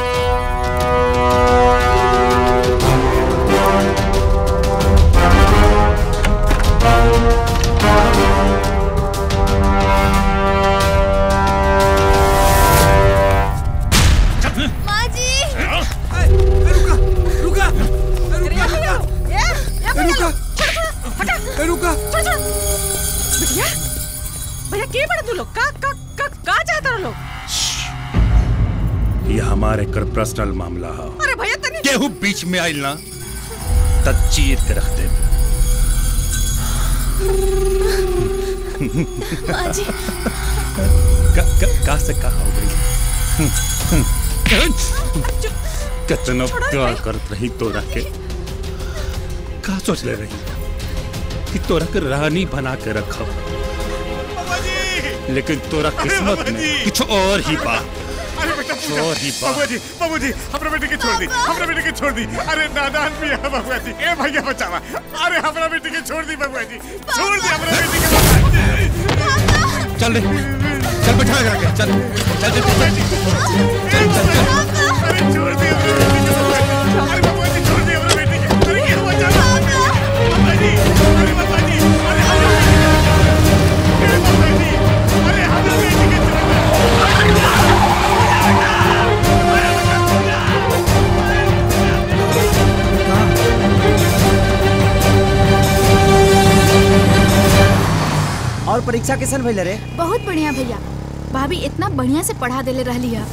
माँ जी रुका रुका रुका भैया भैया के बड़ा तू लोग का का का का चाहता रहो लोग ये हमारे कर पर्सनल मामला है अरे भैया तनी केहू बीच में आइल ना त चीर के रख दे माँ जी का, का, का से कहा हो गई कितना प्यार करत रही तोरा के का सोच ले रही कि तोरा के रानी बना के रखब लेकिन तोरा किस्मत में कुछ और ही बा अरे बेटा कुछ और ही बा बाबू जी बाबू जी हमरा बेटे के छोड़ दी हमरा बेटे के छोड़ दी अरे नादान भी है बाबू जी ए भैया बचावा अरे हमरा बेटे के छोड़ दी बाबू जी छोड़ दी हमरा बेटे के चल रे चल बैठा जा के चल चल चल चल चल चल चल अरे छोड़ दी हमरा बेटे के अरे बाबू जी छोड़ दी हमरा बेटे के अरे ये बचावा बाबा जी अरे बाबा जी अरे हमरा बेटे के अरे बाबा जी अरे हमरा बेटे के और परीक्षा कैसन भइल रे बहुत बढ़िया भैया भाभी इतना बढ़िया से पढ़ा देले रहली है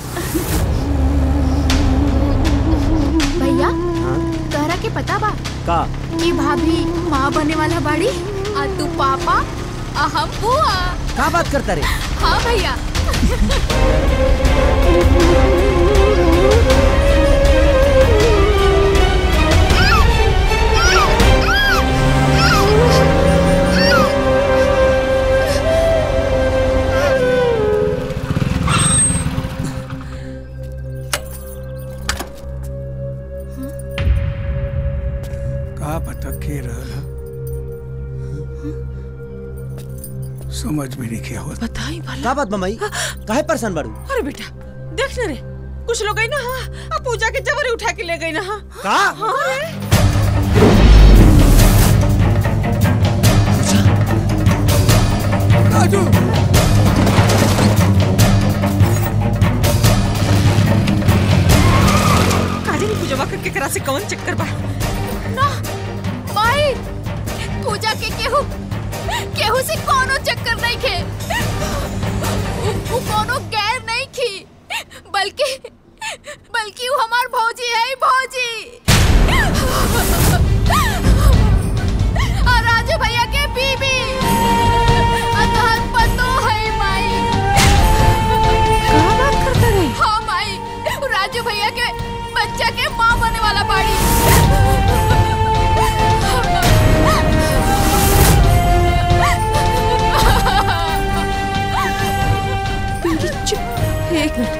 भैया तोहरा के पता बा का कि भाभी माँ बने वाला बाड़ी आ तू पापा आ हम बुआ का बात करता रे हाँ भैया का पता के रहल समझ में नहीं क्या होता बताई भला का बात मम्मी काहे परेशान बाड़ू अरे बेटा देख ना रे कुछ लोग गई ना हाँ अब पूजा के जबरी उठा के ले गई ना हाँ का हाँ रे राजू काजी ने पूजा करके करा से कौन चक्कर बा ना माई पूजा के केहू केहू से कोनो चक्कर नहीं खे उ- उ कोनो गैर नहीं खी बल्कि बल्कि वो हमार भौजी है भौजी और राजू भैया के बीबी अतहर पतो है माई का बात करता रे हाँ माई राजू भैया के बच्चा के माँ बने वाला बाड़ी पिंकी चुप एक मिनट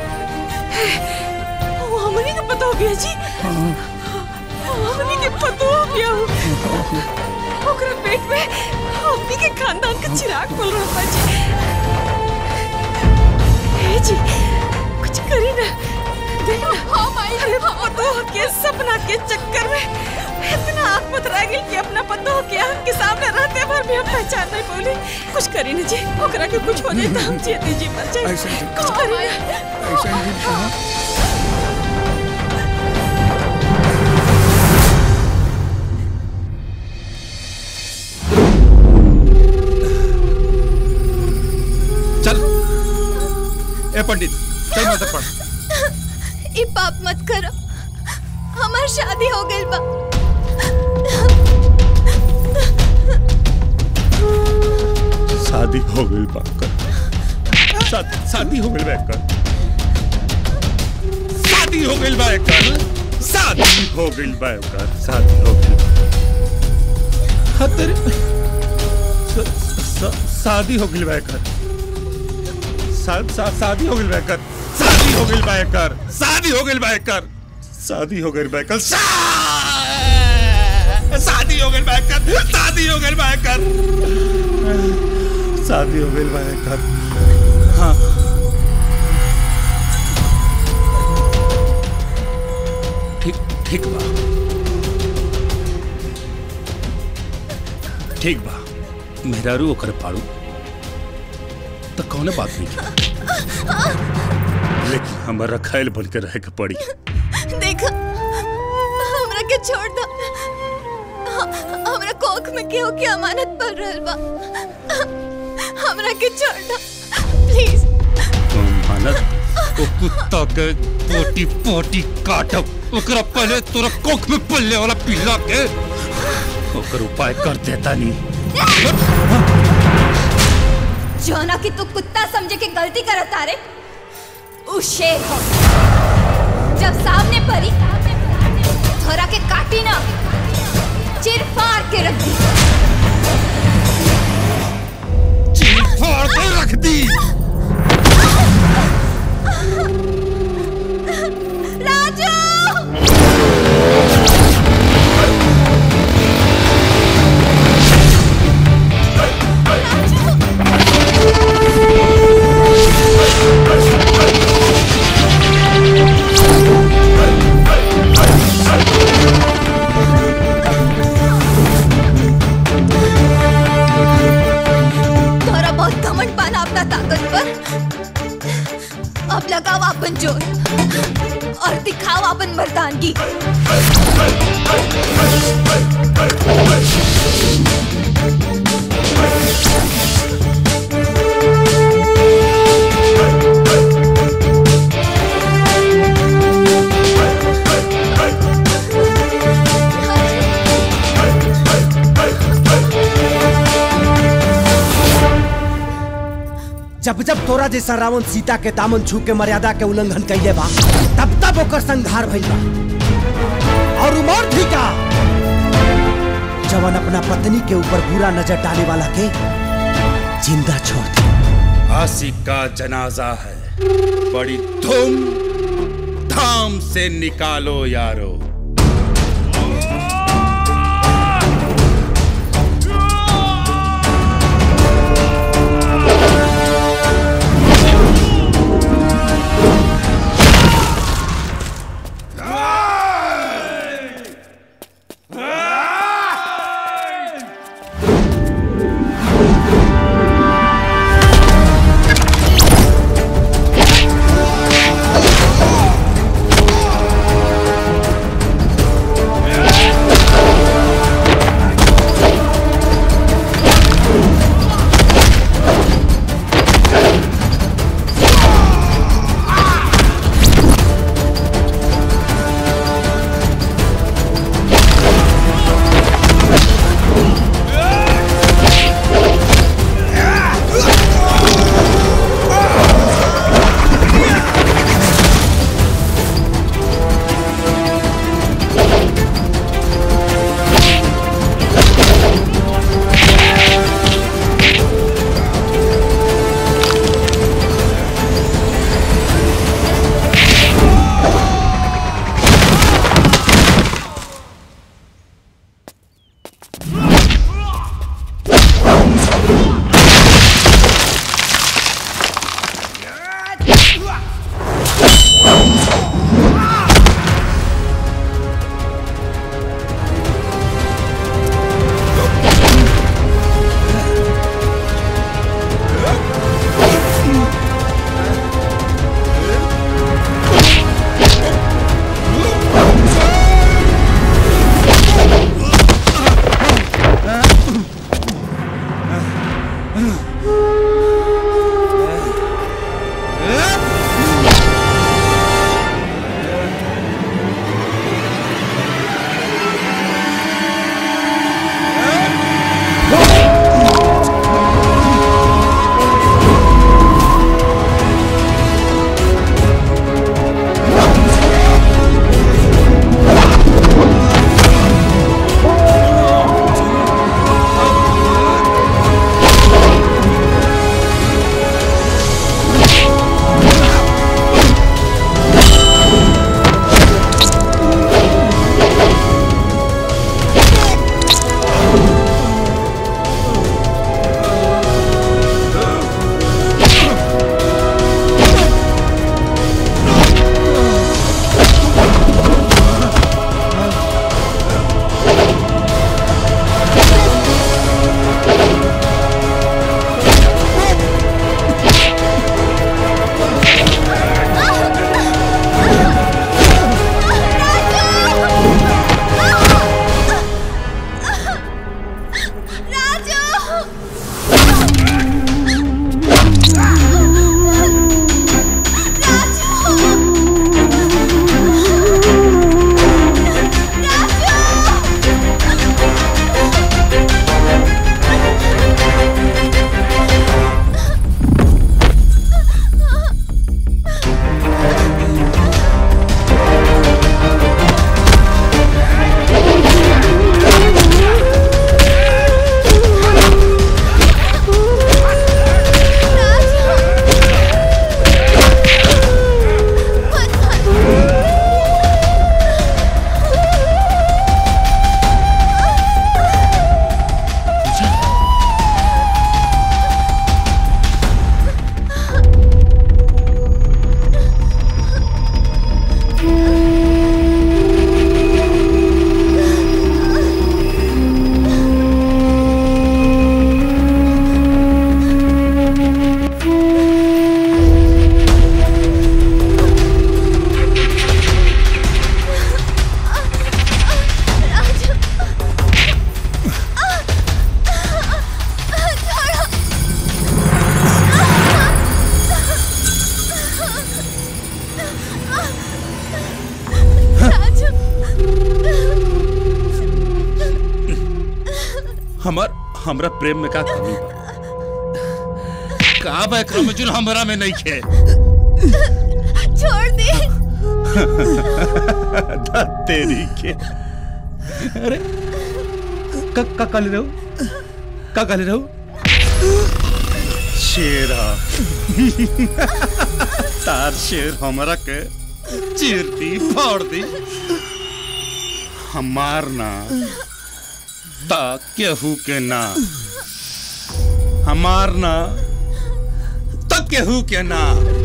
वो हमनी के पता हो गया जी हमनी के पता हो गया ओकरा पेट में हमनी के खानदान का चिराग बोल रहा बा जी हे जी कुछ करी ना देख अरे पतो के सपना के चक्कर में इतना आँख पथरा गेल कि अपना पतो के आँख के सामने रहते भर भी हम पहचान नहीं बोली कुछ करी न जी ओकरा के कुछ हो जाए तो हम जीते जी मर जाए ऐसा जी- कुछ करी न ऐसा जी कहा चल ए पंडित चल मंत्र पढ़ ई पाप मत करो हमार शादी हो गई बा शादी हो गई बाकर शादी शादी हो गई बाकर शादी हो गई बाकर शादी हो गई बाकर शादी हो गई हतर शादी हो गई बाकर शादी हो गई बाकर शादी हो गई बाकर शादी हो गई बाकर शादी हो गई बाकर शादी हो गई बाकर शादी हो गई बाकर शादी हो गई बाकर हाँ ठीक ठीक बा ठीक बा मेहरारू ओकर पाड़ू तो कौने बात नहीं की लेकिन हमारा खैल बन के रह के पड़ी देखो हमरा के छोड़ दो ह- हमरा कोख में केहू के अमानत पड़ रहल बा हमरा के छोड़ दो प्लीज मानत ओ कुत्ता के पोटी पोटी काटब ओकरा पहले तोरा कोख में पल्ले वाला पिला के ओकर उपाय कर देता नहीं जोना कि तू कुत्ता समझे के गलती करत तारे उ शेर हो जब सामने परी थोड़ा के काटी ना चिर फाड़ के रख दी चिर फाड़ के रख दी थोड़ा बहुत घमंड पाना अपना ताकत पर अब लगाओ अपन जोर और दिखाओ अपन मर्दानगी जब जब तोरा जैसा रावण सीता के दामन छू के मर्यादा के उल्लंघन कैले बा तब तब ओकर संहार भइल बा और उमर थी का जवन अपना पत्नी के ऊपर बुरा नजर डाले वाला के जिंदा छोड़ दे आशिक का जनाजा है बड़ी धूम धाम से निकालो यारो हमरा प्रेम में का कमी बा का बा एकरा में जुन हमरा में नहीं खे छोड़ दे धत तेरी के अरे का का काले रहो का काले रहो शेरा तार शेर हमरा के चीर दी फाड़ दी हमार ना ता केहू के ना हमार ना ता केहू के ना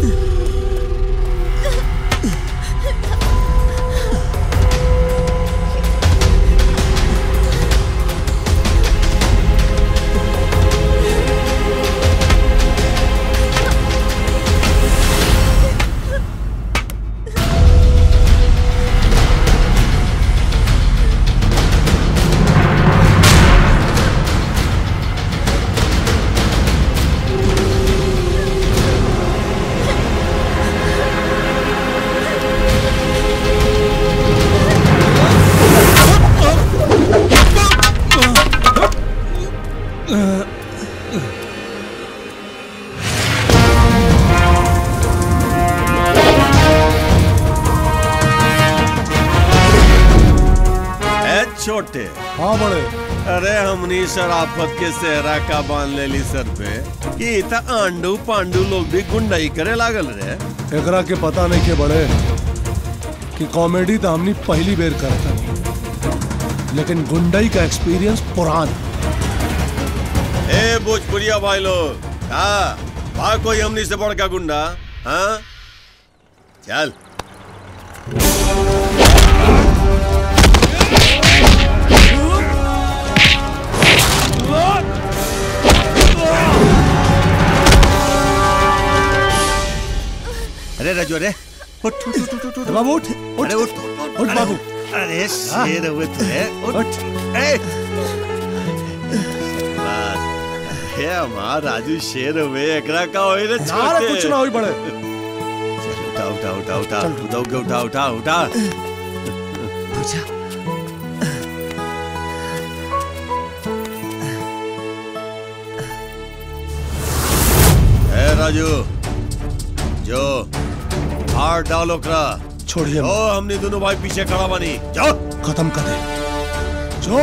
ए छोटे हाँ बड़े अरे हमनी शराफत के सेहरा का बांध लेली सर पे कि त आंडू पांडू लोग भी गुंडाई करे लागल रे एकरा के पता नहीं के बड़े कि कॉमेडी तो हमनी पहली बेर करता लेकिन गुंडई का एक्सपीरियंस पुरान ए भोजपुरिया भाई लोग हाँ बा कोई हमनी से बड़का गुंडा हाँ चल अरे राजू अरे उठ उठ उठ उठ उठ बाबू उठ अरे उठ उठ बाबू अरे शेर हुए तुझे उठ ए बस हे हमार राजू शेर हुए एकरा का होई रे ना रे कुछ ना होई बड़े चल उठा उठा उठा उठा उठा उठा उठा उठा उठा पूजा ए राजू जो हार डालो करा छोड़िए ओ हमने दोनों भाई पीछे खड़ा बनी जाओ खत्म कर दे जो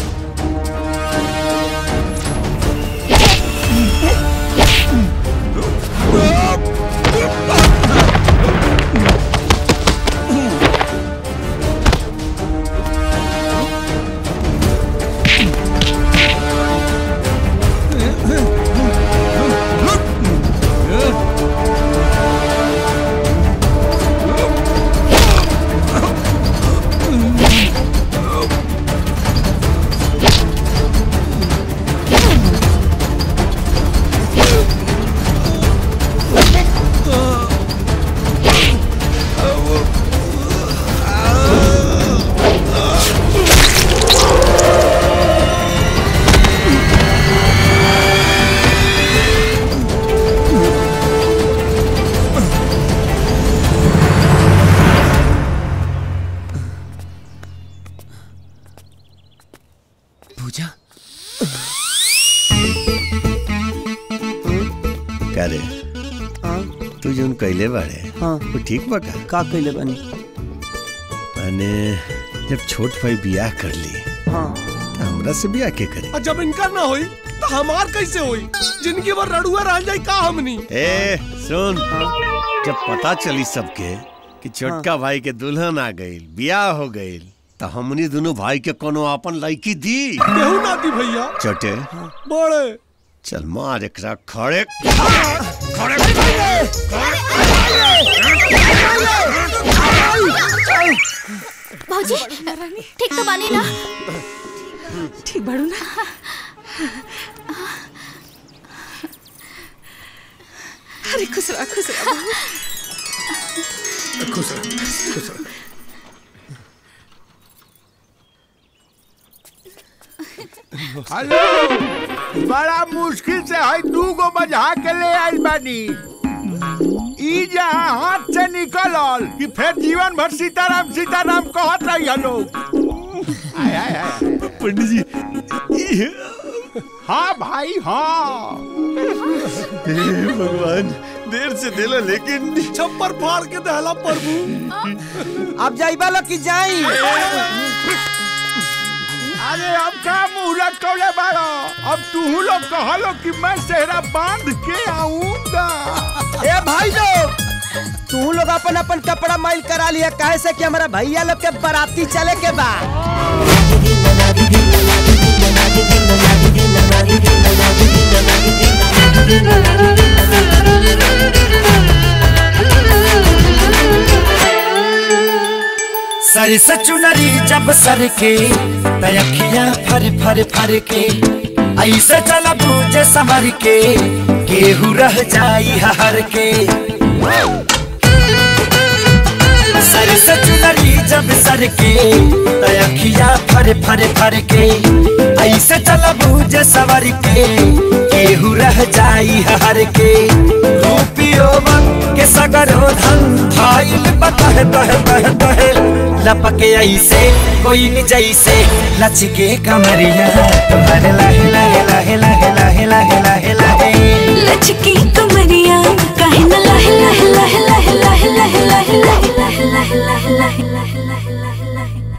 पूजा का रे तू जोन कैले बाड़े हाँ वो ठीक बा का का कैले बनी माने जब छोट भाई बियाह कर ली हाँ तो हमरा से बियाह के करे और जब इनका ना होई तो हमार कैसे होई जिनकी बार रड़ुआ रह जाई का हमनी ए सुन जब पता चली सबके कि छोटका भाई के दुल्हन आ गई बियाह हो गई तो हमनी दोनों भाई के कोनो अपन लड़की दी केहू ना दी भैया छोटे बड़े चल मार एकरा खड़े भौजी ठीक तो बानी ना ठीक बड़ू ना अरे खुश रहा खुश रहा खुश रह खुश रह हेलो बड़ा मुश्किल से है दू गो बजा के ले आइल बानी ई जहाँ हाथ से निकलल कि फिर जीवन भर सीताराम सीताराम कहत रही लोग पंडित जी हाँ भाई हाँ हे भगवान देर से दिला लेकिन छप्पर फाड़ के दहला प्रभु अब जाइबा लो कि जाई अरे अब का मुहूर्त टोले बाड़ो अब तू लोग कहलो कि मैं सेहरा बांध के आऊंगा ए भाई लोग तू लोग अपन अपन कपड़ा माइल करा लिया काहे से कि हमारा भैया लोग के बाराती चले के बा सर सचुनरी जब सर के तयखिया फर फर फर के ऐसे चल बूझे समर के केहू रह जाई हर के सर सचुनरी जब सर के तयखिया फर फर फर के ऐसे चल बूझे सवर के केहू रह जाई हर के रूपियो के सगरो धन भाईल बतह तह तह तह लपके ऐसे कोई न जैसे लचके कमरिया तुम्हारे लहे लहे लहे लहे लहे लहे लहे लहे लचकी कमरिया काहे न लहे लहे लहे लहे लहे लहे लहे लहे लहे लहे लहे लहे लहे लहे लहे